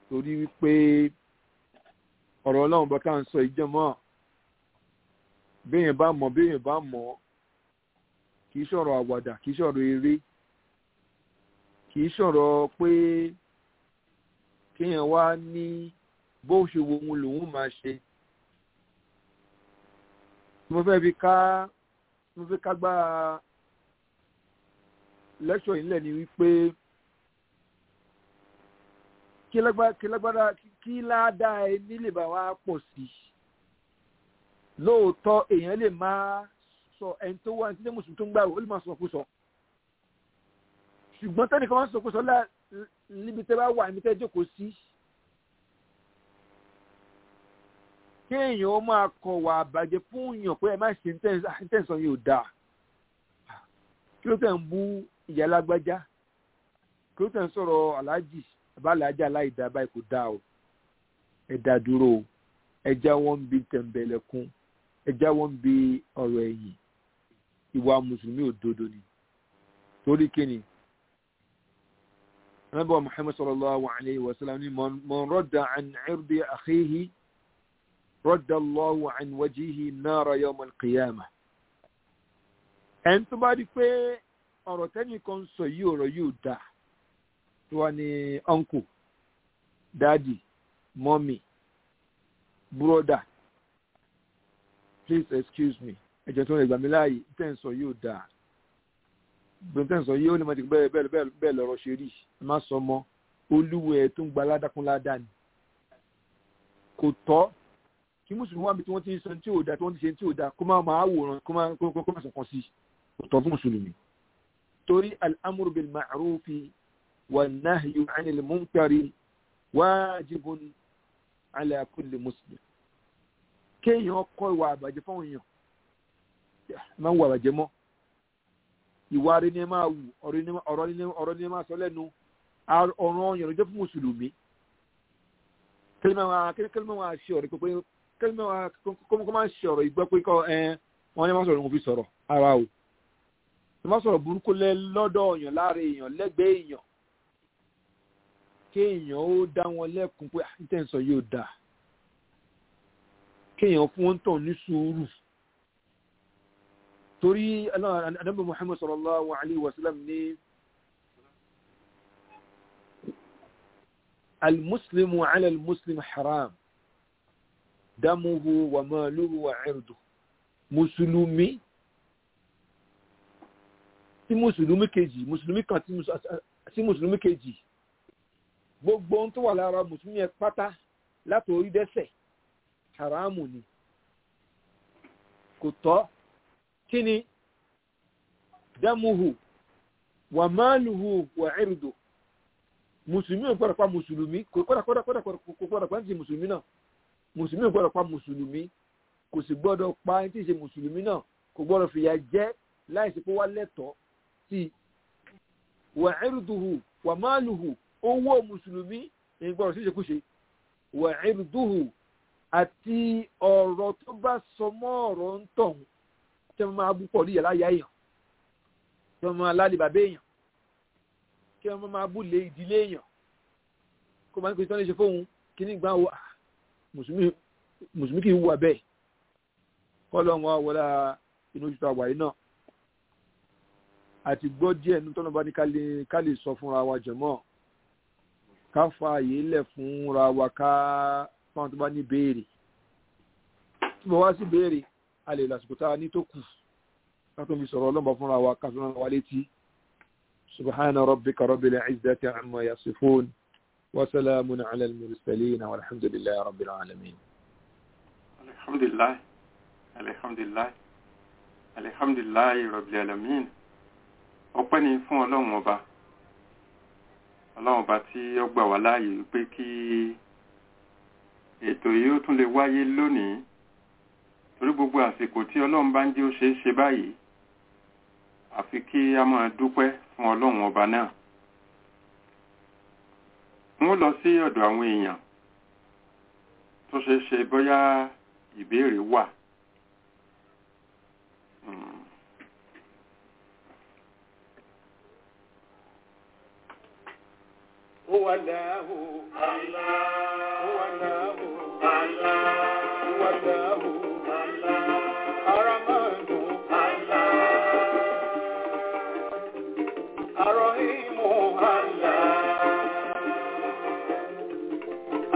torí wípé ọ̀rọ̀ ọlọ́run bá ká ń sọ ìjọmọ́ béèyàn bá mọ̀ béèyàn bá mọ̀ kì í ṣọ̀rọ̀ àwàdà kì í ṣọ̀rọ̀ eré kì í ṣọ̀rọ̀ pé kéèyàn wá ní bó ṣe wo ohun lòun máa ṣe mo fẹ́ fi ká mo fẹ́ ká gbá lẹ́ṣọ̀ yìí lẹ̀ ni wípé kí lágbára kí ládàá ẹni lè bá wa pọ̀ sí i lóòótọ́ èèyàn lè máa sọ ẹni tó wà ní sílé mùsùlùmí tó ń gbà ó lè máa sọ kó sọ ṣùgbọ́n tẹ́nìkan máa sọ kó sọ níbi tẹ́ bá wà níbi tẹ́ jókòó sí kéèyàn ó máa kọ̀ wà àbàjẹ́ fún èèyàn pé ẹ má ṣe tẹ̀sán yóò dáa kí ló tẹ̀ ń bú ìyá lágbájá kí ló tẹ̀ ń sọ̀rọ̀ aláàjì àbáláàjì aláìdá báyìí kò dáa o ẹ dá dúró o ẹ já wọn bí tẹ̀m̀bẹ̀lẹ̀kún ẹ já wọn bí ọ̀rọ̀ ẹ̀yìn ìwà mùsùlùmí òdodo ni torí kíni anábọ̀ muhammad sallallahu alayhi wa sallam ni man radda an irdi akhihi radda allahu an wajihi nara yawm al-qiyamah ẹni tó bá di pé ọ̀rọ̀ tẹ́nìkan sọ yìí ọ̀rọ̀ yìí ò dáa tó wà ní uncle daddy mommy brother please excuse me ẹ̀jẹ̀ tó ń gbà mí láàyè tẹ́ǹsọ̀ yóò dáa gbọ́n tẹ́ǹsọ̀ yìí ó lè máa ti bẹ́ẹ̀ bẹ́ẹ̀ bẹ́ẹ̀ bẹ́ẹ̀ lọ́rọ̀ ṣe rí ẹ má sọ mọ́ olúwo ẹ̀ tó ń gba aládàkún ládàá ni kò tọ́ kí mùsùlùmí wà mí tí wọ́n ti ń sọ tí ò dáa tí wọ́n ti ṣe tí ò dáa kó má máa wòran kó má kó má sọ̀kan sí kò tọ́ fún mùsùlùmí torí al-amru bil ma'rufi wan nahyu 'anil munkari wajibun ala kulli muslim kéèyàn kọ́ ìwà àbàjẹ́ fáwọn èèyàn máa ń wà àbàjẹ́ mọ́ ìwà rẹ̀ ni ẹ máa wù ọ̀rọ̀ ni ẹ máa sọ lẹ́nu ọ̀ràn ọ̀yàn ló jẹ́ fún mùsùlùmí kẹ́lẹ́mẹ́ máa ṣe ọ̀rọ̀ pé kẹ́lẹ́mẹ́ máa kọ́ máa ṣe ọ̀rọ̀ ìgbọ́ pé kọ́ ẹ wọ́n ní máa sọ̀rọ̀ wọn fi sọ̀rọ̀ ara o ẹ máa sọ̀rọ̀ burúkú lẹ́ lọ́dọ̀ ọ̀yàn láàrin èèyàn lẹ́gbẹ̀ẹ́ èèyàn kéèyàn ó dá wọn lẹ́kùn pé àtẹ̀sọ̀ yóò dáa kéèyàn fún wọn tàn ní sùúrù torí anábì muhammad sallallahu alaihi wasallam ní almuslimu ala almuslim haram damuhu wa maluhu wa irdu musulumi tí musulumi kejì musulumi kan sí musulumi kejì gbogbo ohun tó wà lára musulumi ẹ pátá láti orí dẹ́sẹ̀ haramu ni kò tọ́ kí ni dámuhu wà máàlùhù wà ẹ̀rùdò mùsùlùmí ò gbọ́dọ̀ pa mùsùlùmí kò gbọ́dọ̀ kọ́dọ̀ kọ́dọ̀ kò gbọ́dọ̀ pa ní ti mùsùlùmí náà mùsùlùmí ò gbọ́dọ̀ pa mùsùlùmí kò sì gbọ́dọ̀ pa ní ti ṣe mùsùlùmí náà kò gbọ́dọ̀ fìyà jẹ láìsí pé wá lẹ́tọ̀ọ́ sí wà ẹ̀rùdùhù wà máàlùhù owó mùsùlùmí ní gbọ́dọ̀ sí ìṣekúṣe wà ẹ̀rùdùhù àti ọ̀rọ̀ tó bá sọ mọ́ ọ̀rọ̀ ń tọ̀hún tí wọ́n máa bú pọ̀ ní ìyàlá ìyá èèyàn tí wọ́n máa lálẹ́ bàbá èèyàn kí wọ́n máa bú lé ìdílé èèyàn kó máa ń pè tí wọ́n lè ṣe fóun kí ní gbà wà mùsùlùmí kì í wà bẹ́ẹ̀ kọ́ lọ́wọ́ wọlá inú oṣù àwàyí náà àti gbọ́ díẹ̀ ní tọ́nà bá ní ká lè sọ fúnra wa jẹ̀mọ́ ká fa àyè lẹ̀ fúnra wa ká fáwọn tó bá ní béèrè tí mo wá sí béèrè a lè lásìkò tá a ní tó kù látò fi sọ̀rọ̀ ọlọ́mọ fúnra wa ká fúnra wa létí subhana rabbika rabbil izzati amma yasifun wa salamun ala al-mursalin walhamdulillahi rabbil alamin. alhamdulilayi alhamdulilayi alhamdulilayi rabbil alamin ọpẹ́ ni fún ọlọ́run ọba ọlọ́run ọba tí ó gbà wá láàyè pé kí ètò yìí ó tún lè wáyé lónìí torí gbogbo àsìkò tí ọlọ́run bá ń jẹ́ ó ṣeé ṣe báyìí àfi kí a máa dúpẹ́ fún ọlọ́run ọba náà wọ́n lọ sí ọ̀dọ̀ àwọn èèyàn tó ṣeé ṣe bóyá ìbéèrè wà هو الله الله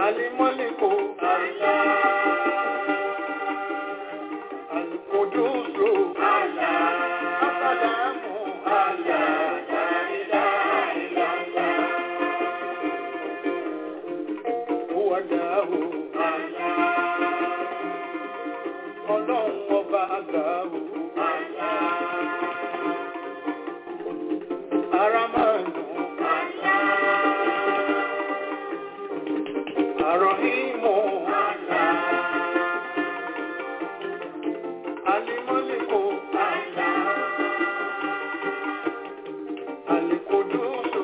الملك القدوس السلام لا إله إلا الله هو الله ọlọ́run ọba àgbàwò ara máa ń dùn àròhìmọ̀ alimọ́lẹ́kọ̀ alikodusu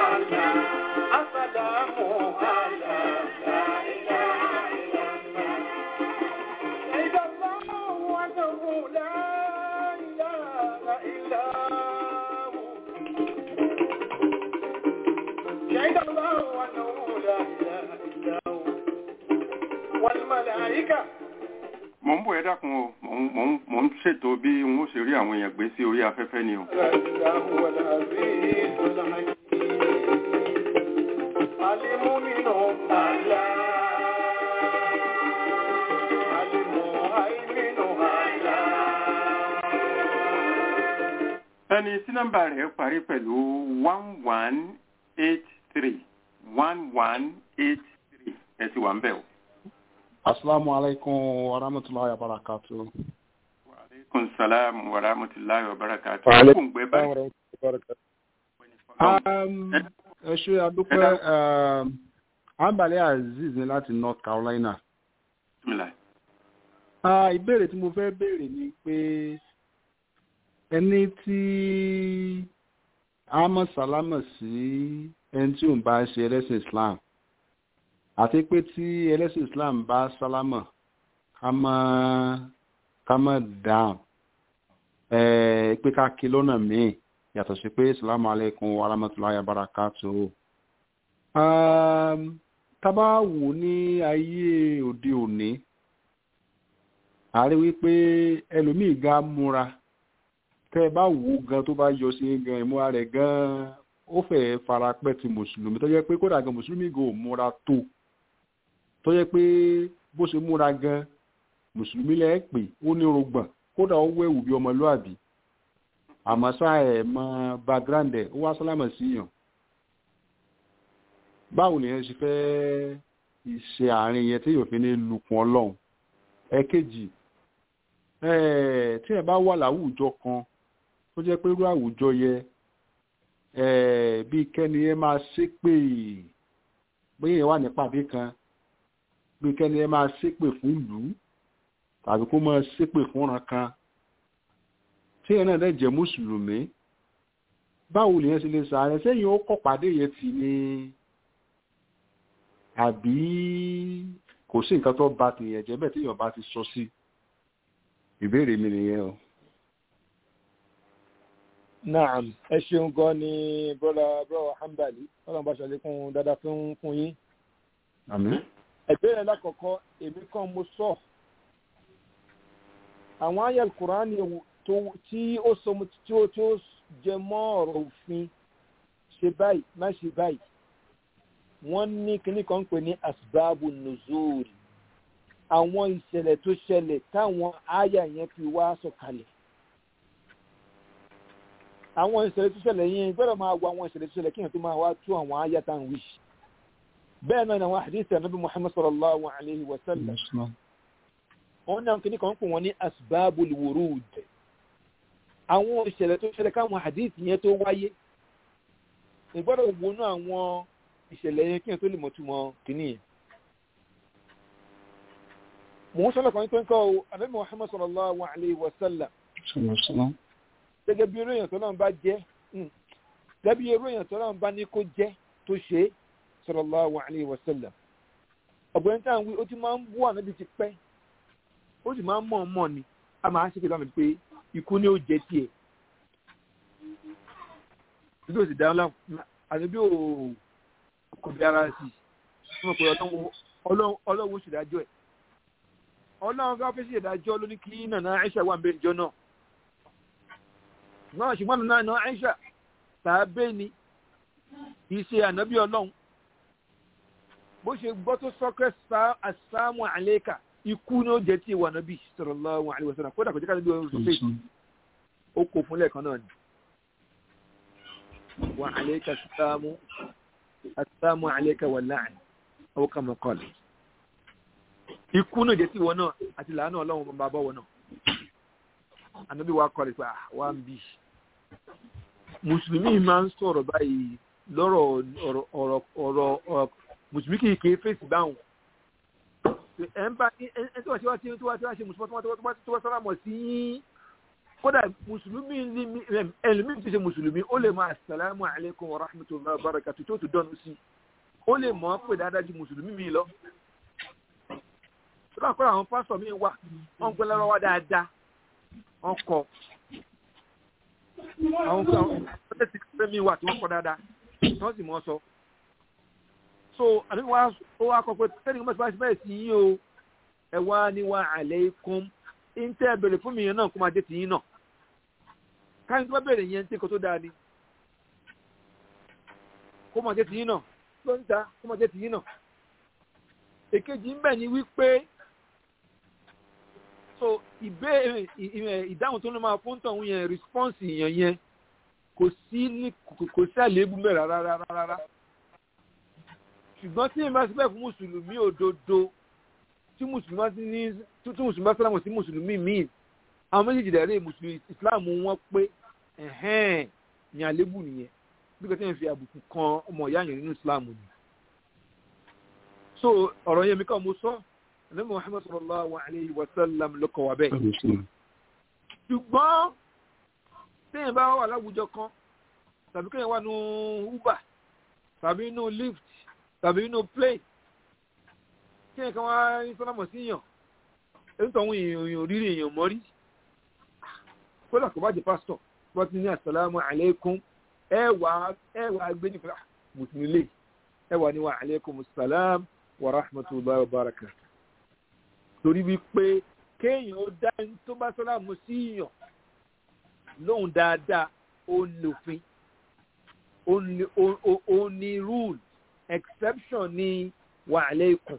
asadamu ala la ilaha illallah شهد الله أنه لا إله إلا هو شهد الله أنه لا إله إلا هو والملائكة mò ń bọ̀ ẹ dákun o mò ń mò ń mò ń ṣètò bí n ó ṣe rí àwọn èèyàn gbé sí orí afẹ́fẹ́ ni o. لا إله هو العزيز الحكيم المؤمن الله المهيمن الله ẹni tí nọ́mbà rẹ̀ parí pẹ̀lú one one eight three one one eight three ẹ ti wà ń bẹ̀ o. Assalamu alaikum wa rahmatullahi wa barakatuh. wa aleykum salaam wa rahmatulahi wa barakatuh. Wa alaikum kò ń gbẹ báyìí. Um, ẹ ṣe adúpẹ́ um, Ambale Aziz ní láti North Carolina. Bismillah. Ah, Ìbéèrè tí mo fẹ́ béèrè ni pé ẹni tí a mọ̀ sálámọ̀ sí ẹni tí òun bá ṣe ẹlẹ́sìn Islam àti pé tí ẹlẹ́sìn Islam bá sálámọ̀ ká mọ̀ ká mọ̀ dáhùn eh, pé ká kí lọ́nà míì yàtọ̀ sí pé salamu alaikum wa rahmatulahi wa barakatuh. Um, tá bá wò ní ayé òde òní a rí wípé ẹlòmíì ga múra tẹ́ ẹ bá wò ó gan tó bá yọ sí gan ìmúra rẹ̀ gan ó fẹ́ fara pẹ́ ti mùsùlùmí tó jẹ́ pé kódà gan mùsùlùmí gan ò múra tó tó jẹ́ pé bó ṣe múra gan mùsùlùmí lẹ́ pè ó ní rògbọ̀n kódà ó wẹ̀wù bí ọmọlúàbí àmọ́ ṣá ẹ̀ mọ background ẹ̀ ó wá sálámà sí yàn báwo nìyẹn ṣe fẹ́ ṣe àárín yẹn tí yóò fi ní lukùn ọlọ́run ẹ̀kejì ẹ̀ẹ́ tí ẹ bá wà láwùjọ kan tó jẹ́ pé irú àwùjọ yẹ ẹ̀ẹ́ bí kẹ́ni ẹ máa ṣépè bóyá ẹ wà nípàdé kan bí kẹ́ni ẹ máa ṣépè fún ìlú tàbí kó máa ṣépè fúnra kan tí ẹ náà dẹ̀ jẹ́ mùsùlùmí báwo nìyẹn ṣe lè sàárẹ̀ sẹ́yìn ó kọ́ pàdé yẹn tì ní àbí kò sí nǹkan tó bá ti yẹn jẹ́ bẹ́ẹ̀ tí èèyàn bá ti sọ sí ìbéèrè mi nìyẹn o. naam ẹ ṣeun gan ni bọ́lá bọ́lá hambali ọlọ́run bá ṣàlékún dáadáa fún fún yín. àmín. ìbéèrè lákọ̀ọ́kọ́ èmi kan mo sọ àwọn ayé kùránì tó tí ó sọ tí ó tí ó jẹ mọ́ ọ̀rọ̀ òfin ṣe báyìí má ṣe báyìí wọ́n ní kíní kan ń pè ní asbabu nuzul àwọn ìṣẹ̀lẹ̀ tó ṣẹlẹ̀ táwọn àyà yẹn fi wá sọ̀kalẹ̀ àwọn ìṣẹ̀lẹ̀ tó ṣẹlẹ̀ yẹn gbọ́dọ̀ máa wọ àwọn ìṣẹ̀lẹ̀ tó ṣẹlẹ̀ kíyàn tó máa wá tú àwọn àyà tá à ń wí bẹ́ẹ̀ náà ni àwọn àdìsí ànábì muhammad sallallahu alayhi wa sallam wọ́n ní kíní kan ń pè wọ́n ní asbabu wurud àwọn ìṣẹ̀lẹ̀ tó ṣẹlẹ̀ káwọn àdìsí yẹn tó wáyé ìgbọ́dọ̀ wọnú àwọn ìṣẹ̀lẹ̀ yẹn kí n tó lè mọ̀ túmọ̀ kìíní yẹn. mò ń sọ́nà kan tó ń kọ́ ọ ànábì muhammad sallallahu alayhi wa sallam gẹ́gẹ́ bí eréyàn tó náà bá jẹ́ gẹ́gẹ́ bí eréyàn tó náà bá ní kó jẹ́ tó ṣe é sallallahu alayhi wa sallam. ọ̀gbẹ́ni tá à ń wí ó ti máa ń bú ànábì ti pẹ́ ó sì máa ń mọ̀ ọ́n mọ̀ ni a máa ń ṣe pẹ̀lú àmì pé ikú ni ó jẹ tiẹ̀. bí ó sì dáhùn láwọn ànábì ò kò bí ara sí wọn pè ọlọ́wọ́ ṣèdájọ́ ẹ̀ ọlọ́run ká fẹ́ sí ìdájọ́ ló ní kí nàná Aisha wà nbẹ ìjọ náà náà ṣùgbọ́n nàná nàná Aisha tàbẹ́ ni kì í ṣe ànábì ọlọ́run bó ṣe gbọ́ tó sọ́kẹ́ asámù àlékà ikú ni ó jẹ́ tí ìwà nàbí sallallahu alaihi wasallam kódà kò jẹ́ ká níbi ọ̀rọ̀ sọ́fẹ́ ó kò fún lẹ́ẹ̀kan náà ni wà àlékà asámù asámù àlékà wà láàrin ó kà mọ́ kọ́lẹ̀ ikú náà jẹ́ tí ìwọ náà àti làánà ọlọ́run bá bọ́ wọn náà ànábì wa kọ́lẹ̀ pé wà ń bì mùsùlùmí máa ń sọ̀rọ̀ báyìí lọ́rọ̀ ọ̀rọ̀ ọ̀rọ̀ ọ̀rọ̀ mùsùlùmí kì í kéé fèsì báwọn ẹ̀ ń bá ẹ̀ tí wọ́n ṣe wá tí wọ́n ṣe mùsùlùmí tó wá sọ́ra mọ̀ sí yín kódà mùsùlùmí ẹlòmíì ti ṣe mùsùlùmí ó lè máa assalamu alaikum wa rahmatullahi wa barakatuh tó tó dọ́nu sí ó lè mọ̀ ọ́ pé dáadáa ju mùsùlùmí mi lọ. sọ́dọ̀ àkọ́rọ̀ àwọn pásọ̀ mi wà wọ́n gbé lọ́wọ́ wá dáadáa wọ́n kọ́ àwọn ọ̀sẹ̀ ti kẹ́ mi wà tí wọ́n kọ́ dáadáa tí wọ́n sì mọ̀ ọ́ sọ so àbí wàá ó wá kọ pé tẹ́lẹ̀ kí wọ́n ti bá bẹ́ẹ̀ sí yín o ẹ wá ní wá alaykum ń tẹ́ ẹ bèrè fún mi yẹn náà kó máa jẹ́ tìyín náà káyọ̀ tó bá bèrè yẹn ń tẹ́ kó tó dáa ni kó máa jẹ́ tìyín náà ló ń ta kó máa jẹ́ tìyín náà èkejì ń bẹ̀ ni wípé so ìbéèrè ìdáhùn tó ń máa fún tọ̀hún yẹn response yẹn yẹn kò sí ní kò sí àléébù mẹ́ra rárá rárá ṣùgbọ́n tí ìmọ̀ síbẹ̀ fún mùsùlùmí òdodo tí mùsùlùmí bá ní tí mùsùlùmí bá sálámù sí mùsùlùmí míì àwọn méjèèjì dẹ̀rẹ́ mùsùlùmí ìsìláàmù wọn pé ẹ̀hẹ́n ní àlébù nìyẹn bí kò tí ń fi àbùkù kan ọmọ ìyá yẹn nínú ìsìláàmù ni. so ọ̀rọ̀ yẹn mi kàn mo sọ ẹ̀nà Muhammad sallallahu alayhi wa sallam ló kọ̀ wá bẹ́ẹ̀. ṣùgbọ́n téèyàn bá wà láwùjọ kan tàbí kéèyàn wà nù Uber tàbí nù Lyft tàbí inú play kí ẹ̀ kan wá ní sọ́nàmọ̀ sí yàn èyí tó àwọn èèyàn rírí èèyàn mọ́rí kódà kò bá jẹ́ pásítọ̀ wọ́n ti ní àsàlámù àlékún ẹ wà ẹ wà gbé ní fúlà mùsùlùmí lè ẹ wà ní wà àlékún sàlám wà rahmatullahi wa barakatuh torí wípé kéèyàn ó dá tó bá sọ́nàmù sí yàn lóhùn dáadáa ó lòfin ó ní rúùlù exception ni wa aleikum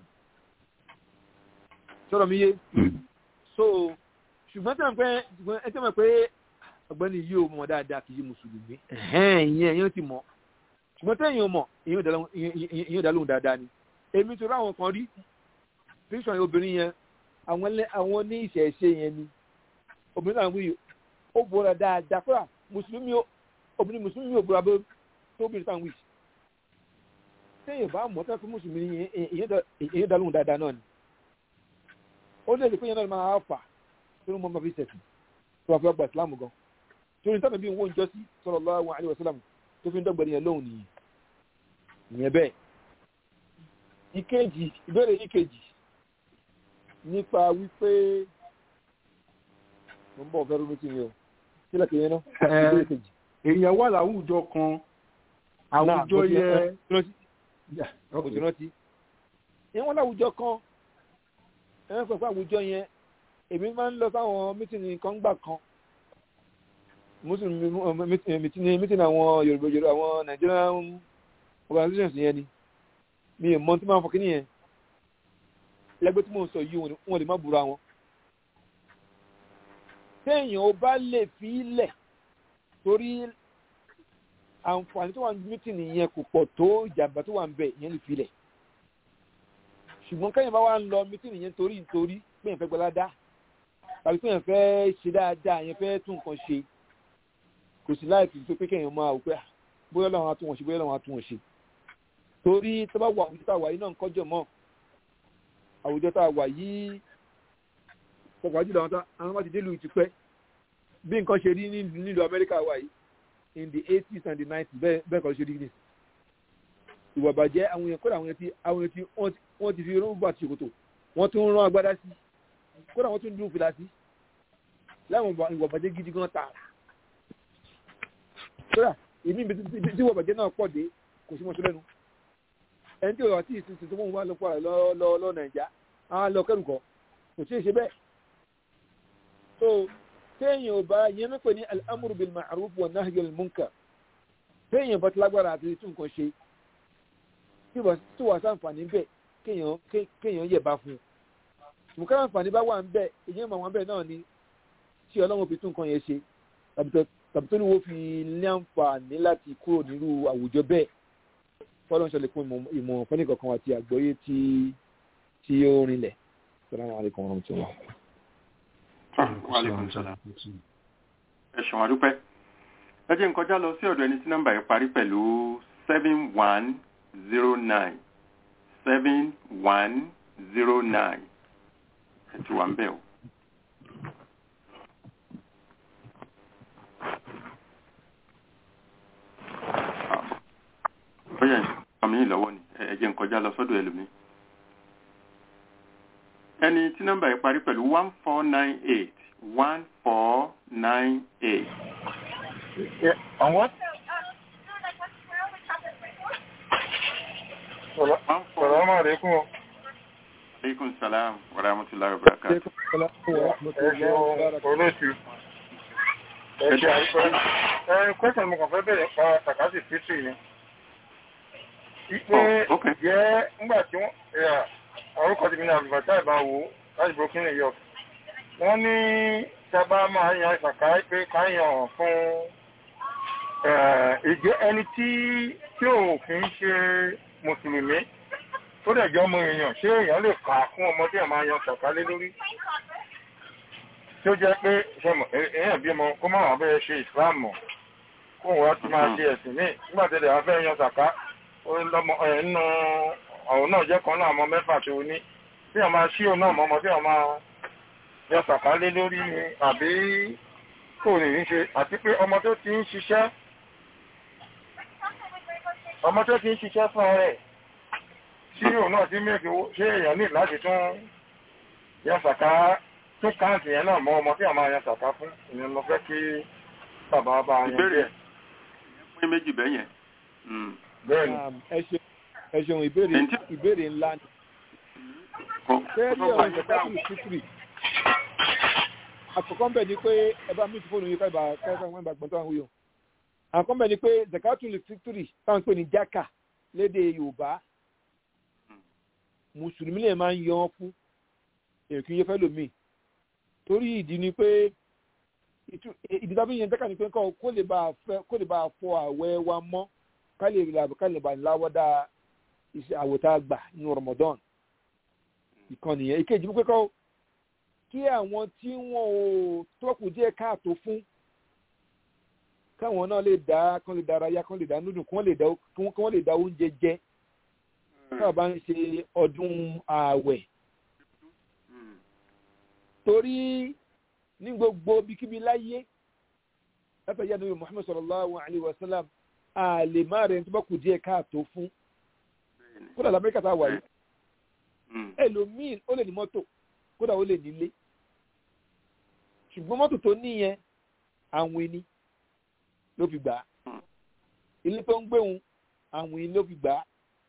sọ̀rọ̀ mi yé so ṣùgbọ́n tí wọ́n pẹ́ ṣùgbọ́n ẹ tí wọ́n pẹ́ ọ̀gbẹ́ni yìí ò mọ̀ dáadáa kì í mùsùlùmí ìyẹn ẹ̀yìn ti mọ̀ ṣùgbọ́n tẹ́yìn ò mọ̀ ìyẹn ò dá lóhùn dáadáa ni èmi tó ráwọn kan rí píṣọ̀ obìnrin yẹn àwọn ní ìṣẹ̀ṣe yẹn ni obìnrin náà wíyì ó bọ́ra dáadáa kódà mùsùlùmí obìnrin mùsùlùmí ò bọ́ra bó tóbi táwọn wíyì téèyàn bá mọ̀ tẹ́kọ̀ mùsùlùmí èyí dá lóhùn dáadáa náà ni ó lè lè pé yẹn náà máa fà tó ń mọ ọmọ fi sẹ̀sìn tó wà fẹ́ gba ìsìlámù gan torí tábà bí wọ́n ń jọ sí sallallahu alaihi wasallam tó fi ń dọ́gbẹ̀rẹ̀ yẹn lóhùn nìyí ìyẹn bẹ́ẹ̀. ìkejì ìbéèrè ìkejì nípa wípé mo ń bọ̀ fẹ́ rúmi sí mi o sílẹ̀ kìíní náà ìbéèrè ìkejì. èèyàn wà láwùjọ kan àwùjọ yẹ òjò rántí ìyẹn wọn láwùjọ kan ẹ̀rọ pẹ̀lú àwùjọ yẹn èmi máa ń lọ sáwọn mítìnì kan gbà kan mítìnì àwọn yorùbá yorùbá àwọn nigerian organizations yẹn ni mi ò mọ tí máa ń fọkí nìyẹn lẹ́gbẹ́ tí mò ń sọ yìí wọn lè má búra wọn. téèyàn ó bá lè fi ilẹ̀ torí àǹfààní tó wà ní mítìnì yẹn kò pọ̀ tó ìjàmbá tó wà ń bẹ̀ yẹn lè fi ilẹ̀ ṣùgbọ́n kẹ́yìn bá wà ń lọ mítìnì yẹn torí nítorí pé yẹn fẹ́ gbọ́lá dá tàbí pé yẹn fẹ́ ṣe dáadáa yẹn fẹ́ tún nǹkan ṣe kò sí láìpẹ́ tó pé kẹ́yìn máa wò pé bóyá làwọn atún wọn ṣe bóyá làwọn atún wọn ṣe torí tó bá wà àwùjọ tá a wà yìí náà ń kọjọ mọ́ àwùjọ tá a wà yìí pọ̀pọ̀ àjùlọ àwọn bá ti dé lùú ti pẹ́ bí nǹkan ṣe rí nílùú Amẹ́ríkà wà yìí in the eighties and the nineties bẹ́ẹ̀ kọ́ ṣe rí ní ìwà bàjẹ́ àwọn èèyàn kódà àwọn èèyàn tí àwọn èèyàn tí wọ́n ti fi rọ́bà ti ṣòkòtò wọ́n tún rán agbádá sí kódà wọ́n tún dúró fìlà sí láwọn ìwà bàjẹ́ gidi gan tààrà kódà ìní ibi tí ìwà bàjẹ́ náà pọ̀ dé kò sí mọ́tò lẹ́nu ẹni tí òwò àti ìsinsìn tó mọ̀ wá lọ pọ̀ lọ lọ nàìjà á lọ kẹ́rùkọ́ kò sí èṣe bẹ́ẹ̀ so téèyàn ò bá yẹn mẹ́pẹ́ ní al-amru bil ma'ruf wa nahyu anil munkar téèyàn bá ti lágbára àti tún nǹkan ṣe tí wà sáǹfààní bẹ́ẹ̀ kéèyàn ké- kéèyàn yẹ̀bá fún un ṣùgbọ́n káwọn àǹfààní bá wà ń bẹ̀ èyàn máa wà ń bẹ̀ náà ni tí ọlọ́run fi tún nǹkan yẹn ṣe tàbí tó- tàbí tó ní wọ́n fi ní àǹfààní láti kúrò nírú àwùjọ bẹ́ẹ̀ fọlọ́n ṣẹlẹ̀ fún ìmọ̀- ìmọ̀ràn fẹ́ni kankan àti àgbọ́yé tí tí ó rinlẹ̀ salamu alaykum wa rahmatulah. Wa alaikum salam. ẹ ṣeun àdúpẹ́ ẹ jẹ́ n kọjá lọ sí ọ̀dọ̀ ẹni tí nọ́mbà yẹn parí pẹ̀lú seven one zero nine seven one zero nine ẹ ti wà ń bẹ̀ o. bóyá àmì yìí lọ́wọ́ ni ẹ ẹ jẹ́ n kọjá lọ sọ́dọ̀ ẹlòmíì. ẹni tí nọ́mbà yẹn parí pẹ̀lú one four nine eight one four nine eight. Àwọn one four sọ̀rọ̀ máa rí kún ọ. aleykum salaam wa rahmatulahi wa barakatuh. Ẹ ṣe olóòtú. Ẹ ṣe àríkọ́. Ẹ kọ́sàn mo kàn fẹ́ bẹ̀rẹ̀ pa Sàkásì Fítì ni. Ipe Oh, okay. jẹ́ ńgbà tí wọ́n ẹ̀yà orúkọ ti mi ní àlùbátà ìbáwo láti Brooklyn, New York. Wọ́n ní sábà máa yan ìsàká pé ká yàn fún eh, ìjẹ́ ẹni tí tí ò kì í ṣe mùsùlùmí tó dẹ̀ jẹ́ ọmọ èèyàn ṣé èèyàn lè kà á fún ọmọ tí ẹ̀ máa yan ṣàkálé lórí tí ó jẹ́ pé ṣọmọ èèyàn bímọ kó má wàá bẹ́ẹ̀ ṣe ìsìláàmù mọ̀ kó wọ́n ti máa ṣe ẹ̀sìn míì nígbà tí ẹ̀dẹ̀ fẹ́ yan ṣàká ó lọ́mọ ẹ̀ nínú ọ̀hún náà jẹ́ kan náà ọmọ mẹ́fà tó ní tí ẹ̀ máa ṣí òun náà mọ́ ọmọ tí ẹ̀ máa yan ṣàkálé lórí ni àbí kò ní í ṣe àti pé ọmọ tó ti ń ṣiṣẹ́ ọmọ tó ti ń ṣiṣẹ́ fún ọ̀rẹ́ tí òun náà ti mẹ́kì owó ṣé èèyàn ní láti tún yan sàká tún káàntì yẹn náà mọ́ ọmọ tí a máa yan sàká fún ìyẹn lọ fẹ́ kí bàbá bá yan Ìbéèrè. díẹ̀ pín méjì bẹ́ẹ̀ yẹn. Mm. bẹ́ẹ̀ ni ẹ ṣeun ẹ ṣeun ìbéèrè Ǹjẹ́- ìbéèrè ńlá ni Kò- fẹ́ẹ́ kò bí gbà ọ̀rọ̀ yín ìjọba dáhùn. fítírì àkọ́kọ́ bẹ̀ ni pé ẹ bá mi ti fóònù yìí káìbà káìbà wọn bá gbọ́n tó àwọn wíyọ àkọ́kọ́ bẹ̀ ni pé zakatul fítírì táwọn ń pè ní jákà lédè yorùbá mùsùlùmí lè máa ń yan ọ́ fún èyí kì í yẹ fẹ́ lòmíì torí ìdí ni pé ìtú- ìdí tábí yẹn jákà ni pé kọ́ kó lè bá a fẹ́ kó lè bá a fọ àwẹ̀ wa mọ́ ká lè ká lè bá a láwọ́dá iṣẹ́ àwòtá gbà nínú Ramadan ìkan nìyẹn ìkejì wípé kọ́ kí àwọn tí wọn ò tọ́kù díẹ̀ káàtó fún káwọn náà lè dá kán lè dárayá kán lè dá núdùn kán lè dá kán lè dá oúnjẹ jẹ káwọn bá ń ṣe ọdún ààwẹ̀ Mm. torí ní gbogbo bíkíbi láyé látàrí àdúgbò Muhammad sallallahu alayhi wa sallam a lè má rẹ̀ tó bá kù díẹ̀ káàtó fún Bẹ́ẹ̀ni. kódà lamẹ́ríkà tá a wà yìí Mm. ẹlòmíì ó lè ní mọ́tò kódà ó lè nílé ṣùgbọ́n mọ́tò tó níyẹn àwìn ni ló fi gbà á Hmm. ilé tó ń gbéhùn àwìn ló fi gbà á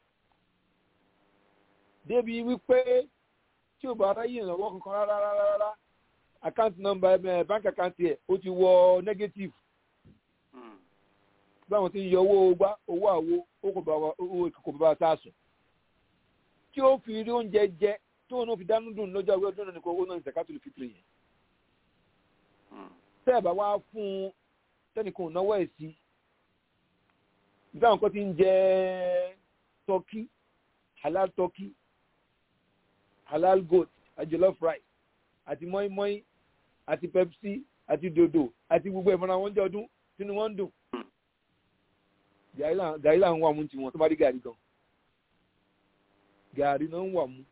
débi wípé tí ò bá ráyè ìrànwọ́ kankan rárá rárá rárá àkáǹtì nọ́mbà ẹ̀ báńkì àkáǹtì ẹ̀ ó ti wọ negative Mm. báwọn ti ń yọ owó gbá owó àwo ó kò bá wa- owó kò bá wa sáàsùn tí ó fi rí oúnjẹ jẹ tó náà fi dánú dùn lọ́jọ́ àwọn ọdún náà nìkan owó náà ní sàkátùlù fitiri yẹn Mm. tẹ́ ẹ̀ bá wá fún un tẹ́nìkan ò náwó ẹ̀ sí báwọn kan ti ń jẹ tọ́kí halal tọ́kí halal goat àti jollof rice àti mọ́ínmọ́ín àti pepsi àti dòdò àti gbogbo ẹ̀mọ́ra wọn jẹ́ ọdún tínú wọn ń dùn gàrí là ń wà mú tiwọn tó bá rí gàrí gan gàrí náà ń wà mú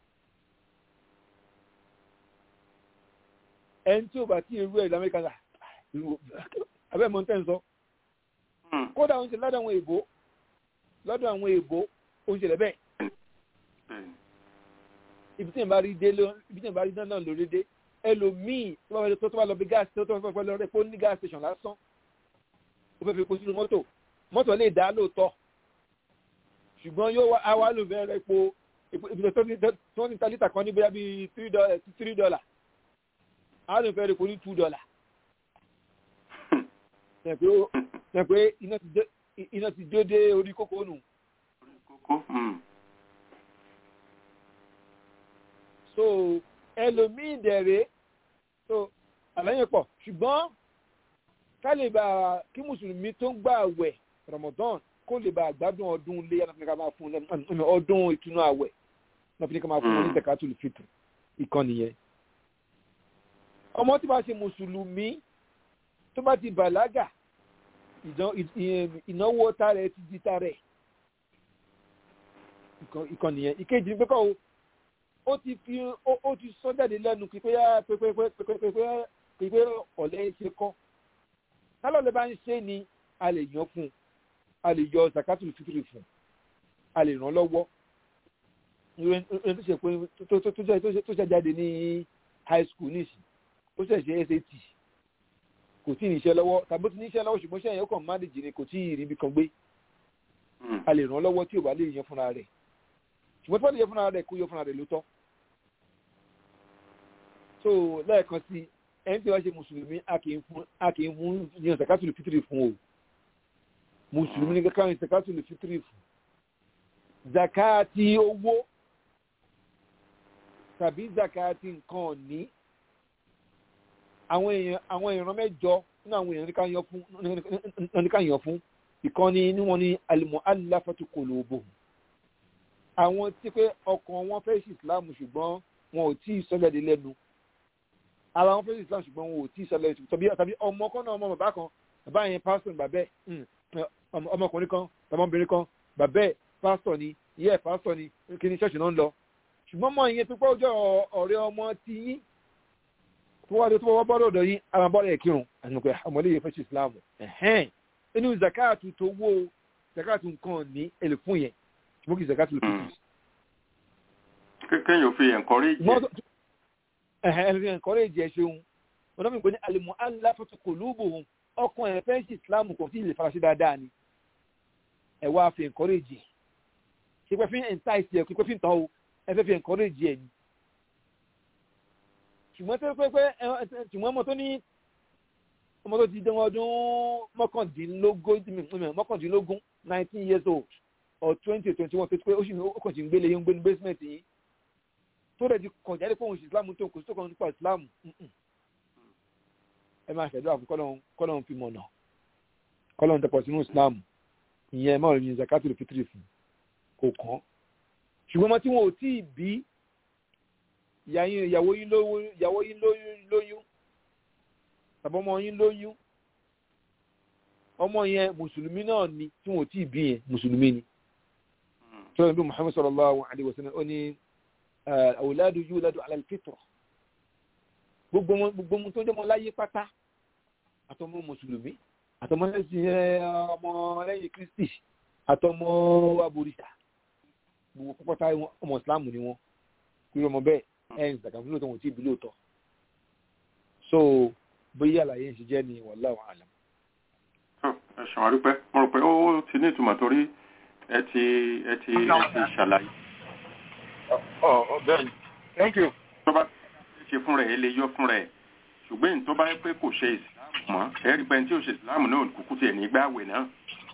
ẹni tí ò bá tí irú ẹ̀ lamẹ́ríkà là abẹ́ mọ́ tẹ́ ń sọ Mm. kódà oúnjẹ lọ́dọ̀ àwọn èèbó lọ́dọ̀ àwọn èèbó oúnjẹ rẹ̀ bẹ́ẹ̀ Bẹ́ẹ̀ni. ibi tí n bá rí dé ló ibi tí n bá rí náà lórí dé ẹlòmíì tó bá fẹ́ tó tó bá lọ bí gáàsì tó tó bá fẹ́ lọ rẹ̀ kó ní gáàsì station lásán ó fẹ́ fi kó sínú mọ́tò mọ́tò lè dá lóòótọ́ ṣùgbọ́n yóò wá àwa lò fẹ́ rẹ̀ epo epo ibi tó ní tó ní ta lítà kan ní bóyá bíi three dollar three dollar àwa lò fẹ́ rẹ̀ epo ní two dollar ṣe pé ó ṣe pé iná ti dé iná ti dé dé orí kókó nù Kókó. Mm. so ẹlòmíì dẹ̀rẹ̀ so àlàyé pọ̀ ṣùgbọ́n ká lè bá kí mùsùlùmí tó ń gbà àwẹ̀ Ramadan kó lè bá àgbádùn ọdún ilé yàtọ̀ ká máa fún un ọdún ìtúnú àwẹ̀ náà fi ní ká máa fún un ní zakatul fitr ìkànnì yẹn ọmọ tí bá ṣe mùsùlùmí tó bá ti bàlágà ìnáwó tààrẹ ti di tààrẹ ìkànnì yẹn ìkejì pé kọ́ ó ti fi ó ti sọ jáde lẹ́nu pípé pípé ọ̀lẹ́ ṣe kọ́ tálọ̀ lè bá ń ṣe ni a lè yan fún un a lè yọ zakatul fitri fún un a lè ràn lọ́wọ́ ẹni tó ṣe pé tó ṣe jáde ní high school nísìnyí ó ṣe ṣe SAT kò tí ì níṣẹ́ lọ́wọ́ tàbí ó ti níṣẹ́ lọ́wọ́ ṣùgbọ́n ṣẹ́yìn ó kàn má dìjì ni kò tí ì ríbi kan gbé a lè ràn lọ́wọ́ tí ò bá lè yan fúnra rẹ̀ ṣùgbọ́n tí wọ́n lè yan fúnra rẹ̀ kó yan fúnra rẹ̀ ló tọ́ so lẹ́ẹ̀kan sí ẹni tí wọ́n ṣe mùsùlùmí a kì í fún a kì í fún yan sàkátùlù fitiri fún o mùsùlùmí ní kankan yan sàkátùlù fitiri fún zakati owó tàbí zakati nǹkan ọ̀ní àwọn èèyàn àwọn ìran mẹ́jọ nínú àwọn èèyàn níka yàn fún ìkànnì ní wọn ní al-mu'allafatu qulubuhum àwọn tí pé ọkàn wọn fẹ́ sí islam ṣùgbọ́n wọn ò tí ì sọ́jáde lẹ́nu ara wọn fẹ́ sí islam ṣùgbọ́n wọn ò tí ì sọ́jáde lẹ́nu tàbí tàbí ọmọ kan náà ọmọ bàbá kan bàbá yẹn pásítọ̀ bàbẹ́ ọmọkùnrin kan ọmọbìnrin kan bàbẹ́ pásítọ̀ ni ìyá ẹ̀ pásítọ̀ ni kí ni ṣọ́ọ̀ṣì náà ń lọ ṣùgbọ́n mọ ìyẹn tó pẹ́ ọjọ́ ọ̀rẹ́ ọmọ ti yín tó wá dé tó wọ́n bọ́dọ̀ ọ̀dọ̀ yín ara bọ́dọ̀ ẹ̀ kírun àti pé ọmọdé yẹn fẹ́ ṣe islam ẹ̀hẹ́n inú zakatu tó wó zakatu nǹkan ní èlé fún yẹn ṣùgbọ́n kì í zakatu ló fi kéèyàn fi encourage ẹ̀hẹ́n ẹ̀rọ encourage ẹ̀ ṣeun wọn náà mi pè ní alimu aláfẹ́tò kòlúbù ọkàn ẹ̀ fẹ́ ṣe islam kò tí ì lè faraṣẹ́ dáadáa ni ẹ̀ wá fi encourage ẹ̀ ṣe pé fi entice ẹ̀ pé fi ń tán o ẹ fẹ́ fi encourage ẹ̀ ni ṣùgbọ́n tó pé pé ṣùgbọ́n ọmọ tó ní ọmọ tó ti dé ọdún mọ́kàndínlógún mọ́kàndínlógún nineteen years old or twenty twenty one tó ti pé ó sì ó kàn sí ń gbélé yín ń gbé ní basement yín tó rẹ̀ ti kàn jáde pé òun ṣe islam tó kò sí tó kàn nípa islam ẹ máa ṣẹ̀dọ́ àfún kọ́lọ́hún fi mọ̀nà kọ́lọ́hún tẹpọ̀ sínú islam ìyẹn máa rìn zakatul fitri fún kò kàn ṣùgbọ́n ọmọ tí wọn ò tí ì bí ìyàwó yín lóyún tàbí ọmọ yín lóyún ọmọ yẹn mùsùlùmí náà ni tí wọn ò tí ì bí yẹn mùsùlùmí ni tó yẹn bí muhammed sallallahu alayhi wa sallam ó ní awladu yuladu ala al-fitra gbogbo ohun tó jẹ́ ọmọ láyé pátá àtọmọ mùsùlùmí àtọmọ lẹ́sìn ọmọ lẹ́yìn kristi àtọmọ aborìṣà gbogbo pátá ọmọ islam ni wọn kúrò ọmọ bẹ́ẹ̀ ẹ̀ ń zàkàfún lóòótọ́ wọn ò tí ì bí lóòótọ́ so bóyá àlàyé ń ṣe jẹ́ ni wallahu alam. ẹ ṣàn àdúpẹ́ mo rò pé ó ti ní ìtumọ̀ torí ẹ ti ẹ ti ẹ ti ṣàlàyé. bẹ́ẹ̀ni thank you. tó bá ṣe fún rẹ̀ ẹ lè yọ fún rẹ̀ ṣùgbọ́n èyí tó bá yẹ pé kò ṣe ìsìláàmù mọ́ ẹ rí pé tí ò ṣe ìsìláàmù náà kúkú tiẹ̀ ní gbààwẹ̀ náà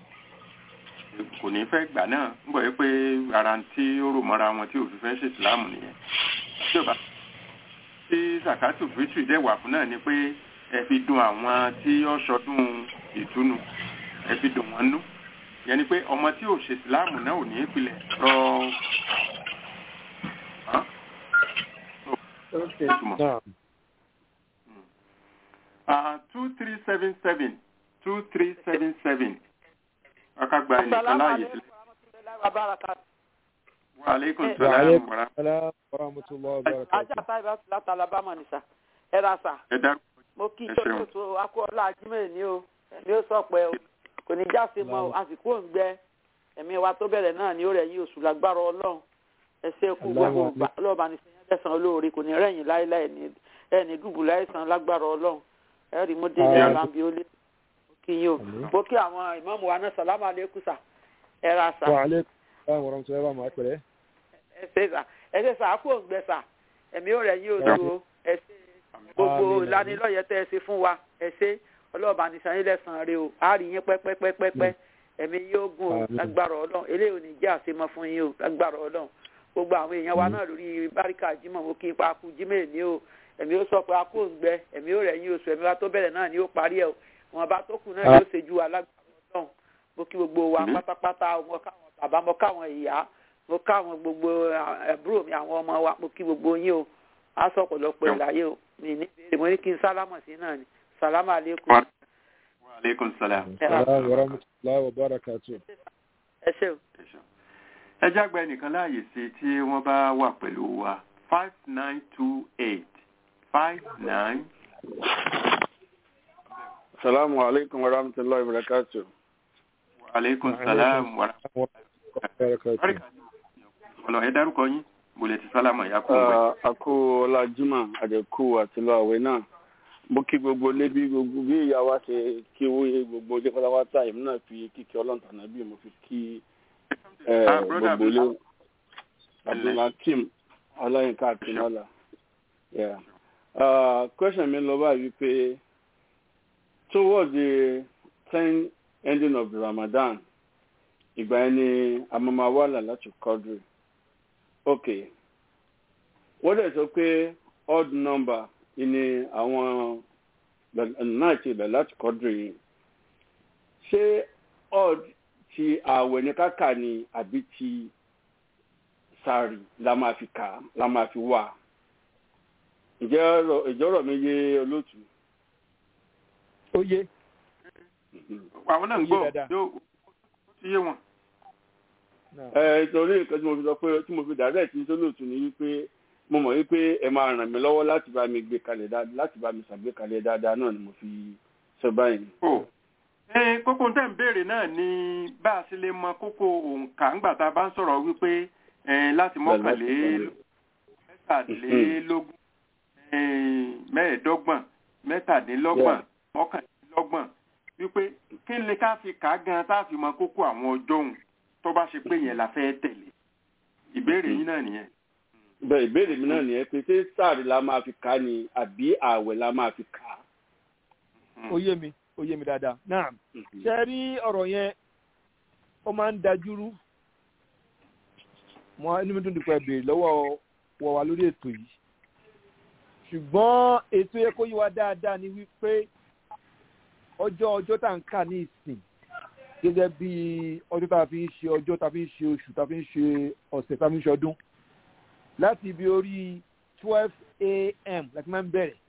kò ní fẹ́ gbà náà ń bọ̀ yẹ pé ara tí ó rò mọ́ra wọn tí ò fi fẹ́ ṣe ìsìláàmù nìyẹn tí ò bá tí zakatu fitri dẹ̀ wà fún náà ni pé ẹ fi dùn àwọn tí ó ṣọdún ìtúnu ẹ fi dùn wọn nú yẹn ni pé ọmọ tí ò ṣe ìsìláàmù náà ò ní ìpìlẹ̀ rọ two three seven seven two three seven seven akagba ẹnìkan láàyè sílẹ̀. wa aleykum salaam wa rahmatulah wa barakatuh. ajá táyì bá ti láti alabama ní sà ẹ ra sà ẹ dárúkọ mo kí ẹ tó ṣeun. tó akọ ọlá ajímẹ̀ ní o ẹ̀mí ó sọ pé o kò ní jáse mọ́ o àsìkò ń gbẹ ẹ̀mí wa tó bẹ̀rẹ̀ náà ni ó rẹ̀ yín oṣù lágbára ọlọ́run ẹ ṣe kú gbogbo gbà ọlọ́ọ̀bá ní sẹ́yìn lẹ́sàn olóore kò ní rẹ̀yìn láéláé ní ẹni dùbù láìsàn lágbára ọlọ́run ẹ rí mo délé Àmín. alábi ó lé mo kí yín o Àmín. mo kí àwọn ìmáàmù wa náà sàlámù alẹ́kùn sà ẹ ra sà wa aleykum salaam wa rahmatulah wa barakatuh. ẹ ṣe sà ẹ ṣe sà kó ń gbẹ sà ẹ̀mí ó rẹ̀ yín oṣù o ẹ ṣe gbogbo Àmín. ìlanilọ́yẹ̀ tẹ́ ẹ ṣe fún wa ẹ ṣe ọlọ́ọ̀bá ní sanyí lẹ́sàn-án rẹ o a rí yín pẹ́pẹ́pẹ́pẹ́ ẹ̀mí yóò gùn o Àmín. lágbára ọlọ́run eléyìí ò ní jẹ́ àṣemọ́ fún yín o lágbára ọlọ́run gbogbo àwọn èèyàn wa náà lórí báríkà jimoh mo kí n pa kú jimoh ní o ẹ̀mí ó sọ pé a kò ń gbẹ ẹ̀mí ó rẹ̀ yín oṣù ẹ̀mí wa tó bẹ̀rẹ̀ náà ni ó parí ẹ̀ o wọn bá tó kù náà yóò ṣe ju alágbàdo ọlọ́run mo kí gbogbo wa pátápátá mo káwọn bàbá mo káwọn ìyá mo káwọn gbogbo àbúrò mi àwọn ọmọ wa mo kí gbogbo yín o á sọ ọ̀pọ̀lọpọ̀ ìlàyé o mi ní bèrè mo ní kí n sálámọ̀ sí náà ni sálámà aleykum. wa aleykum salaam. Assalamu warahmatullahi wabarakatuh. ẹ ṣe o. ẹ jágbe nìkan láàyè sí tí wọ́n bá wà pẹ̀lú wa five nine two eight five nine. Salamu alaikum wa rahmatullahi wa barakatuh. wa aleykum salaam wa Wabarakatuh. ọlọ ẹ dárúkọ yín mo lè ti sálámà ìyá kó wẹ. Àkó Ọlájúmọ̀ Àdẹ̀kú àtìlọ àwẹ̀ náà. Mo kí gbogbo lébi gbogbo bí ìyá wa ṣe kí owó gbogbo ọjọ́ pátápátá èmi náà fi kíkẹ́ ọlọ́ntàná bí mo fi kí eh, Ah, brother gbogbo lé. Abdullah. Abdulhakeem Ọláyínká Akínọ́lá. Yeah. Uh, question mi lọ báyìí wípé towards the ten ending of the Ramadan ìgbà yẹn ni amamawala láti kọ́dùrì ok wọ́n dẹ̀ sọ pé odd number ni àwọn náà ti bẹ̀ láti kọ́dùrì yìí ṣé odd ti ààwẹ̀ ní káka ni àbí ti sáré la máa fi kà la máa fi wà ǹjẹ́ ọ̀rọ̀- ìjọ́rọ̀ mi yé olóòtú. Ó yé. àwọn náà ń Ó yé gbọ́ dáadáa. yóò ó ti yé wọn. Náà. ẹ torí nǹkan tí mo fi sọ pé tí mo fi direct ní sólòtú ni wípé mo mọ̀ wípé ẹ máa ràn mí lọ́wọ́ láti bá mi gbé kalẹ̀ dáadáa láti bá mi ṣàgbékalẹ̀ dáadáa náà ni mo fi sọ báyìí. o ẹ kókó tẹ́ ń béèrè náà ni bá a ṣe lè mọ kókó òǹkà ńgbà tá a bá ń sọ̀rọ̀ wípé ẹ láti mọ́kànlélógún mẹ́tàlélógún ẹ, mẹ́ẹ̀ẹ́dọ́gbọ̀n mẹ́tàdínlọ́gbọ̀n mọ́kànlélọ́gbọ̀n wípé kí ni ká fi kà á gan tá a fi mọ kókó àwọn ọjọ́ òun tó bá ṣe pé yẹn la fẹ́ tẹ̀lé ìbéèrè yín náà nìyẹn. bẹ́ẹ̀ ìbéèrè mi náà nìyẹn pé ṣé sáàrì la máa fi kà á ni àbí ààwẹ̀ la máa fi kà á. Ó yé mi. Ó yé mi dáadáa. Náà. Ṣé rí ọ̀rọ̀ yẹn? Ó máa ń dajúrú. Mo inú mi dùn dípò ẹ béèrè lọ́wọ́ wọ̀ wá lórí ètò yìí. Ṣùgbọ́n ètò yẹ kó yí wa dáadáa ni wípé ọjọ́ ọjọ́ tá à ń kà ní ìsìn gẹ́gẹ́ bí ọjọ́ tá a fi ń ṣe ọjọ́ tá a fi ń ṣe oṣù tá a fi ń ṣe ọ̀sẹ̀ tá a fi ń ṣe ọdún láti ibi orí twelve a.m. láti máa ń bẹ̀rẹ̀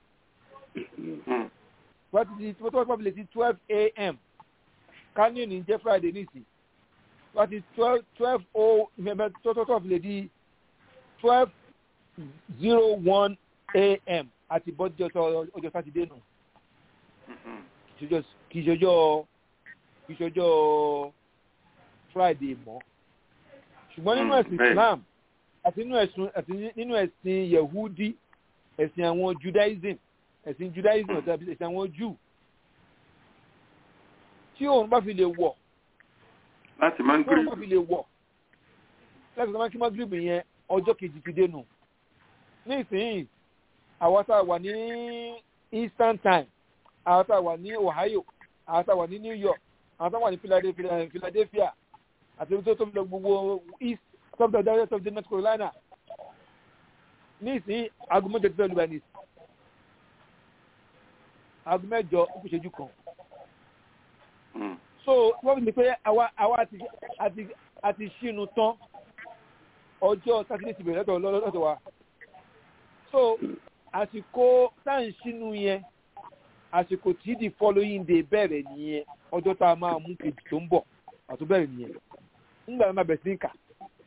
wọ́n ti di tó tó lè ti twelve a.m. kánú ní jẹ́ friday nísìn wọ́n ti twelve twelve o ìfẹ̀mẹ́ tó tó tó lè di twelve zero one a.m. àti bọ́jú ọjọ́ sátidé nù kì í ṣọjọ́ kì í ṣọjọ́ friday mọ́ ṣùgbọ́n nínú ẹ̀sìn bẹ́ẹ̀. islam àti nínú ẹ̀sùn àti nínú ẹ̀sìn yehudi ẹ̀sìn àwọn judaism ẹ̀sìn judaism àti ẹ̀sìn àwọn jew tí òun bá fi lè wọ̀ láti máa ń tí òun bá gbé fi lè wọ̀ láti sọ ma kí magrib yẹn ọjọ́ kejì ti dénú nísìnyí àwọn tá a wà ní eastern time àwọn tá a wà ní ohio àwọn tá a wà ní new york àwọn tá a wà ní Philadelphia- philadelphia àti ibi tó tó lọ gbogbo east top of the of the north carolina nísìnyí aago mẹ́jọ ti fẹ́ lu báyìí nísìnyí aago mẹ́jọ ó kù ṣẹ́jú kan Mm. so wọ́n fi ní pé àwa àwa àti àti àti ṣínú tán ọjọ́ sátidé ti bẹ̀rẹ̀ lọ́tọ̀ lọ́tọ̀ wa so àsìkò tá à ń ṣínú yẹn àsìkò tí the following day bẹ̀rẹ̀ nìyẹn ọjọ́ tá a máa mú kejì tó ń bọ̀ àtún bẹ̀rẹ̀ nìyẹn nígbà tó máa bẹ̀rẹ̀ sí ní kà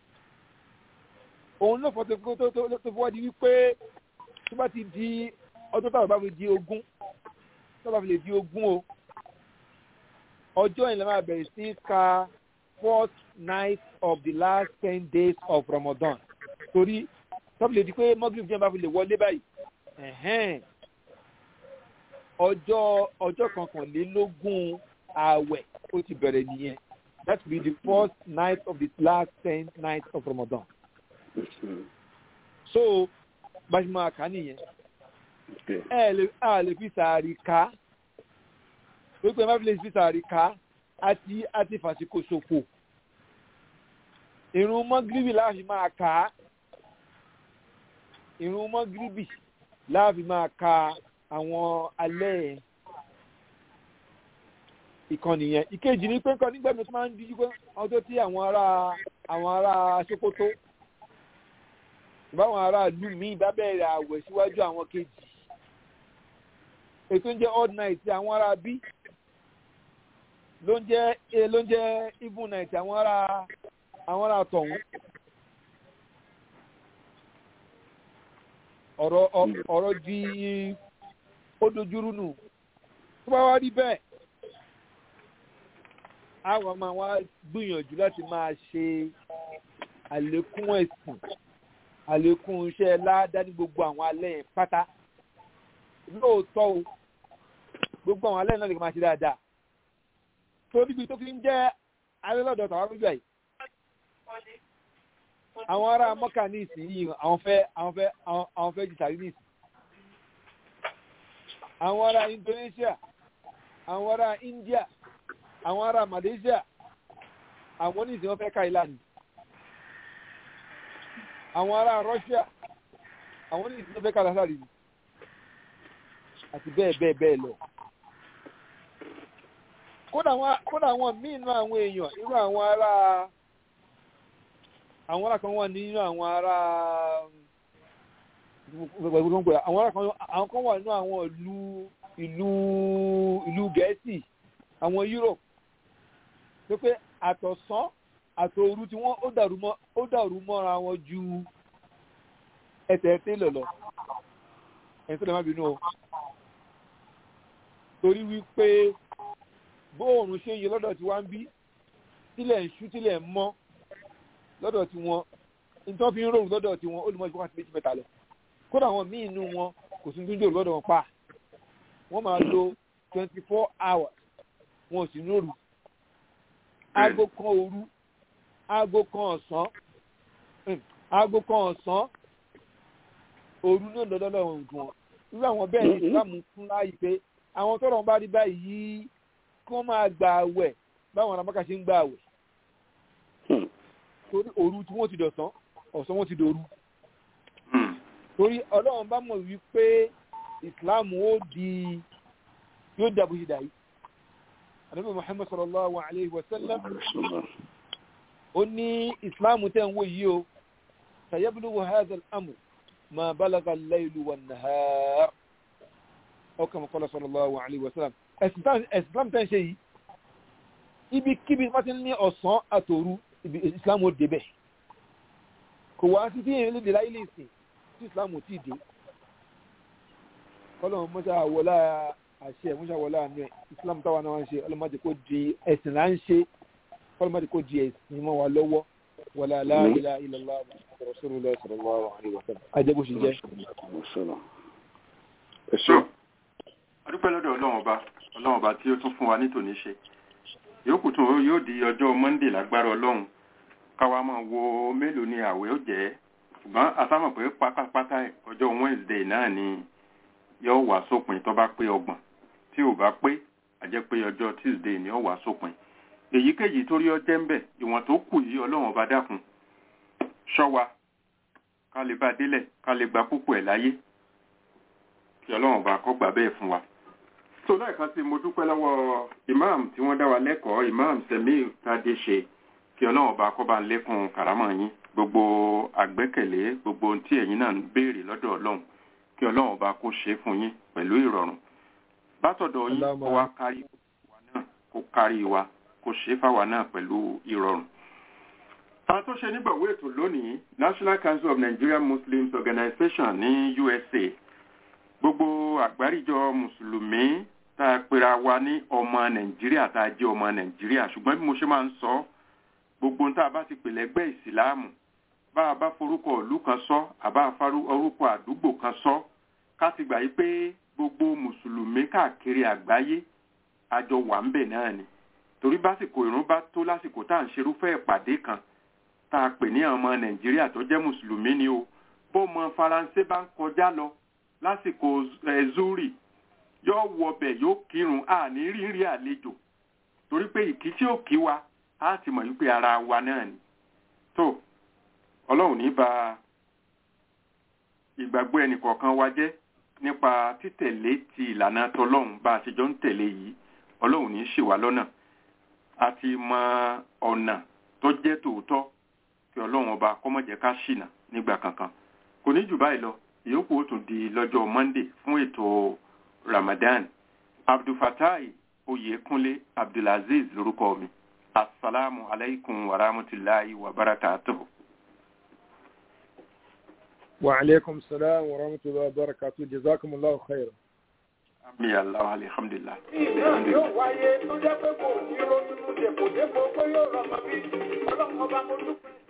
òun ló fọ́ tó tó tó tó fọ́ di wípé tó bá ti di ọjọ́ táwọn bá fi di ogún tó bá fi lè di ogún o ọjọ́ yẹn la máa bẹ̀rẹ̀ sí ka fourth night of the last ten days of Ramadan torí tọ́pù lè di pé mọ́gìrì jẹ́ bá fi lè wọlé báyìí ẹ̀hẹ́n. ọjọ́ ọjọ́ kọkànlélógún ààwẹ̀ ó ti bẹ̀rẹ̀ nìyẹn that will be the first night of the last ten nights of Ramadan so bá a ṣe máa kà á nìyẹn ẹ lè a lè fi sàárì ká wípé má fi lè fi sàárì ká àti àti fàṣíkò ṣòfò ìrun mọ́gírìbì láti máa kà á ìrun mọ́gíríbì láàfin máa ka àwọn alẹ́ yẹn ìkànnì yẹn ìkejì ni pé nǹkan nígbà mi tó máa ń díjú pé àwọn tó tí àwọn ará àwọn ará Sókótó ìbáwọn ará ìlú míì bá bẹ̀rẹ̀ àwẹ̀ síwájú àwọn kejì ètò ń jẹ́ odd night àwọn ará bí ló ń jẹ́ ló ń jẹ́ even night àwọn ará àwọn ará tọ̀hún. ọ̀rọ̀ ọ̀rọ̀ di ó dojúrú nù tó bá wá rí bẹ́ẹ̀ àwọn máa wá gbìyànjú láti máa ṣe àlékún ẹ̀sìn àlékún iṣẹ́ ládá ní gbogbo àwọn alẹ́ yẹn pátá lóòótọ́ o gbogbo àwọn alẹ́ náà lè máa ṣe dáadáa tó níbi tó fi ń jẹ́ alẹ́ lọ́dọ̀ tàwọn gbígbà yìí àwọn ará mọ́kà ní ìsinyìí àwọn fẹ́ àwọn fẹ́ àwọn fẹ́ jìtàrí ní ìsìn àwọn ará Indonesia àwọn ará India àwọn ará Malaysia àwọn ní ìsìn wọn fẹ́ ká ìlànà àwọn ará Russia àwọn ní ìsìn wọn fẹ́ ká lásàrì ni àti bẹ́ẹ̀ bẹ́ẹ̀ bẹ́ẹ̀ lọ kódà àwọn míì nínú àwọn èèyàn irú àwọn ará àwọn ará kan wà nínú àwọn ará àwọn ará kan àwọn kan wà nínú àwọn ìlú ìlú ìlú gẹ̀ẹ́sì àwọn Europe tó pé àtọ̀sán àtòru tí wọ́n ó dàrú mọ́ ó dàrú mọ́ra wọn ju ẹsẹ̀ télọ̀ lọ ẹ̀yìn tó lè má bínú o torí wípé bóòrùn ṣe yẹ lọ́dọ̀ tí wá ń bí tílẹ̀ ń ṣú tílẹ̀ ń mọ́ lọ́dọ̀ tí wọ́n nítorí fi ń rò lọ́dọ̀ tí wọ́n ó lè mọ́ ìfọ́kàtí méjì mẹ́ta lọ kódà àwọn míì inú wọn kò sí tó ń jòrò lọ́dọ̀ wọn pa wọ́n máa lo twenty four hours wọn ò sì nóòrù aago kan òru aago kan ọ̀sán aago kan ọ̀sán òru náà lọ́dọ̀ lọ́wọ́ nǹkan wọn irú àwọn bẹ́ẹ̀ ni ìsìlámù fún láàyè pé àwọn tọ́rọ̀ ń bá rí báyìí kí wọ́n máa gba àwẹ̀ báwọn aramaka ṣe ń gba àwẹ̀ torí òru tí wọ́n ti dọ̀sán ọ̀sán wọ́n ti dòru torí ọlọ́run bá mọ̀ wípé islam ó di yóò dàbò ṣe dàí àdúgbò muhammad sallallahu alayhi wa sallam ó ní islam tẹ́ ń wò yìí o sayablugu hadha al-amr ma balaga al-laylu wan-nahar ọkàn mọ̀kọ́lá sallallahu alayhi wa sallam islam tẹ́ ń ṣe yìí ibikíbi wọ́n ti ní ọ̀sán àtòru islam ó débẹ̀ kò wá sí tí èèyàn lè dè láyé lè sìn tí islam ò tí ì dé kọ́lọ́mù mọ́ṣá wọlá àṣẹ mọ́ṣá wọlá àánú ẹ̀ islam táwa náà ń ṣe ọlọ́mọdé kò di ẹ̀sìn là ń ṣe ọlọ́mọdé kò di ẹ̀sìn mọ́ wa lọ́wọ́ wọlá la ilaha illallah rasulullah sallallahu alaihi wasallam ajẹ́ bó ṣe jẹ́. adúpẹ́ lọ́dọ̀ ọlọ́run ọba ọlọ́run ọba tí ó tún fún wa ní tòní ṣe yòókù tún yóò di ọjọ́ monday lágbára ọlọ́run káwa máa wo mélòó ni àwẹ̀ ó jẹ́ ṣùgbọ́n àtàmọ̀ pé pátápátá ọjọ́ wednesday náà ni yóò wá sópin tó bá pé ọgbọ̀n tí ò bá pé àjẹ́ pé ọjọ́ tuesday ni yóò wá sópin èyíkéyìí torí ọjẹ́ ń bẹ̀ ìwọ̀n tó kù yìí ọlọ́run ọba dákun ṣọ́ wa ká lè bá délẹ̀ ká lè gba púpọ̀ ẹ̀ láyé kí ọlọ́run ọba kó gbà bẹ́ẹ̀ fún wa so lẹ́ẹ̀kan sí mo dúpẹ́ lọ́wọ́ imam tí wọ́n dá wa lẹ́kọ̀ọ́ imam semi tadeshe kí ọlọ́run ọba kó bá ń lékún kàrámọ̀ yín gbogbo àgbẹ́kẹ̀lé gbogbo ohun tí ẹ̀yin náà ń béèrè lọ́dọ̀ ọlọ́run kí ọlọ́run ọba kó ṣe fún yín pẹ̀lú ìrọ̀rùn bátọ̀dọ̀ yín kó wá kárí wa náà kó kárí wa kó ṣe fáwa náà pẹ̀lú ìrọ̀rùn. àwọn tó ṣe nígbàwó ètò lónìí National Council of Nigerian Muslims Organization ní USA gbogbo àgbáríjọ mùsùlùmí tá a pera wa ní ọmọ nàìjíríà tá a jẹ́ ọmọ nàìjíríà ṣùgbọ́n bí mo ṣe máa ń sọ gbogbo tá a bá ti pèlè ẹgbẹ́ ìsìláàmù bá a bá forúkọ ìlú kan sọ àbá orúkọ àdúgbò kan sọ ká ti gbà yí pé gbogbo mùsùlùmí káàkiri àgbáyé àjọ wà ń bẹ̀ náà ni torí básìkò ìrún bá tó lásìkò tá à ń ṣerúfẹ́ ìpàdé kan tá a pè ní ọmọ nàìjíríà tó jẹ́ mùsùlùmí ni o bó ọmọ faransé bá ń kọjá lọ lásìkò zuri yóò wọbẹ̀ yóò kírun a ní rírí àlejò torí pé ìkí tí ó kí wa á ti mọ̀ wípé ara wa náà ni tó ọlọ́run ní ba ìgbàgbọ́ ẹnìkọ̀ọ̀kan wa jẹ́ nípa títẹ̀lé ti ìlànà tọlọ́hun bá a ṣe jọ ń tẹ̀lé yìí ọlọ́run ní í ṣì wá lọ́nà àti mọ ọ̀nà tó jẹ́ tòótọ́ kí ọlọ́run ọba kó má jẹ́ ká ṣìnà nígbà kankan kò ní jù báyìí lọ ìyókù ó tún di lọ́jọ́ monday fún ètò ramadan abdulfatai oyekunle abdulaziz lórúkọ mi asalaamu alaykum wa rahmatulahi wa barakatuhu. وعليكم السلام ورحمة الله وبركاته جزاكم الله خيرا ami allah alhamdulilah. ìbéèrè yóò wáyé tó jẹ́ pé kò ní ronú dèpò dépò pé yóò rọmọ bí ọlọ́run ọba mo dúpẹ́.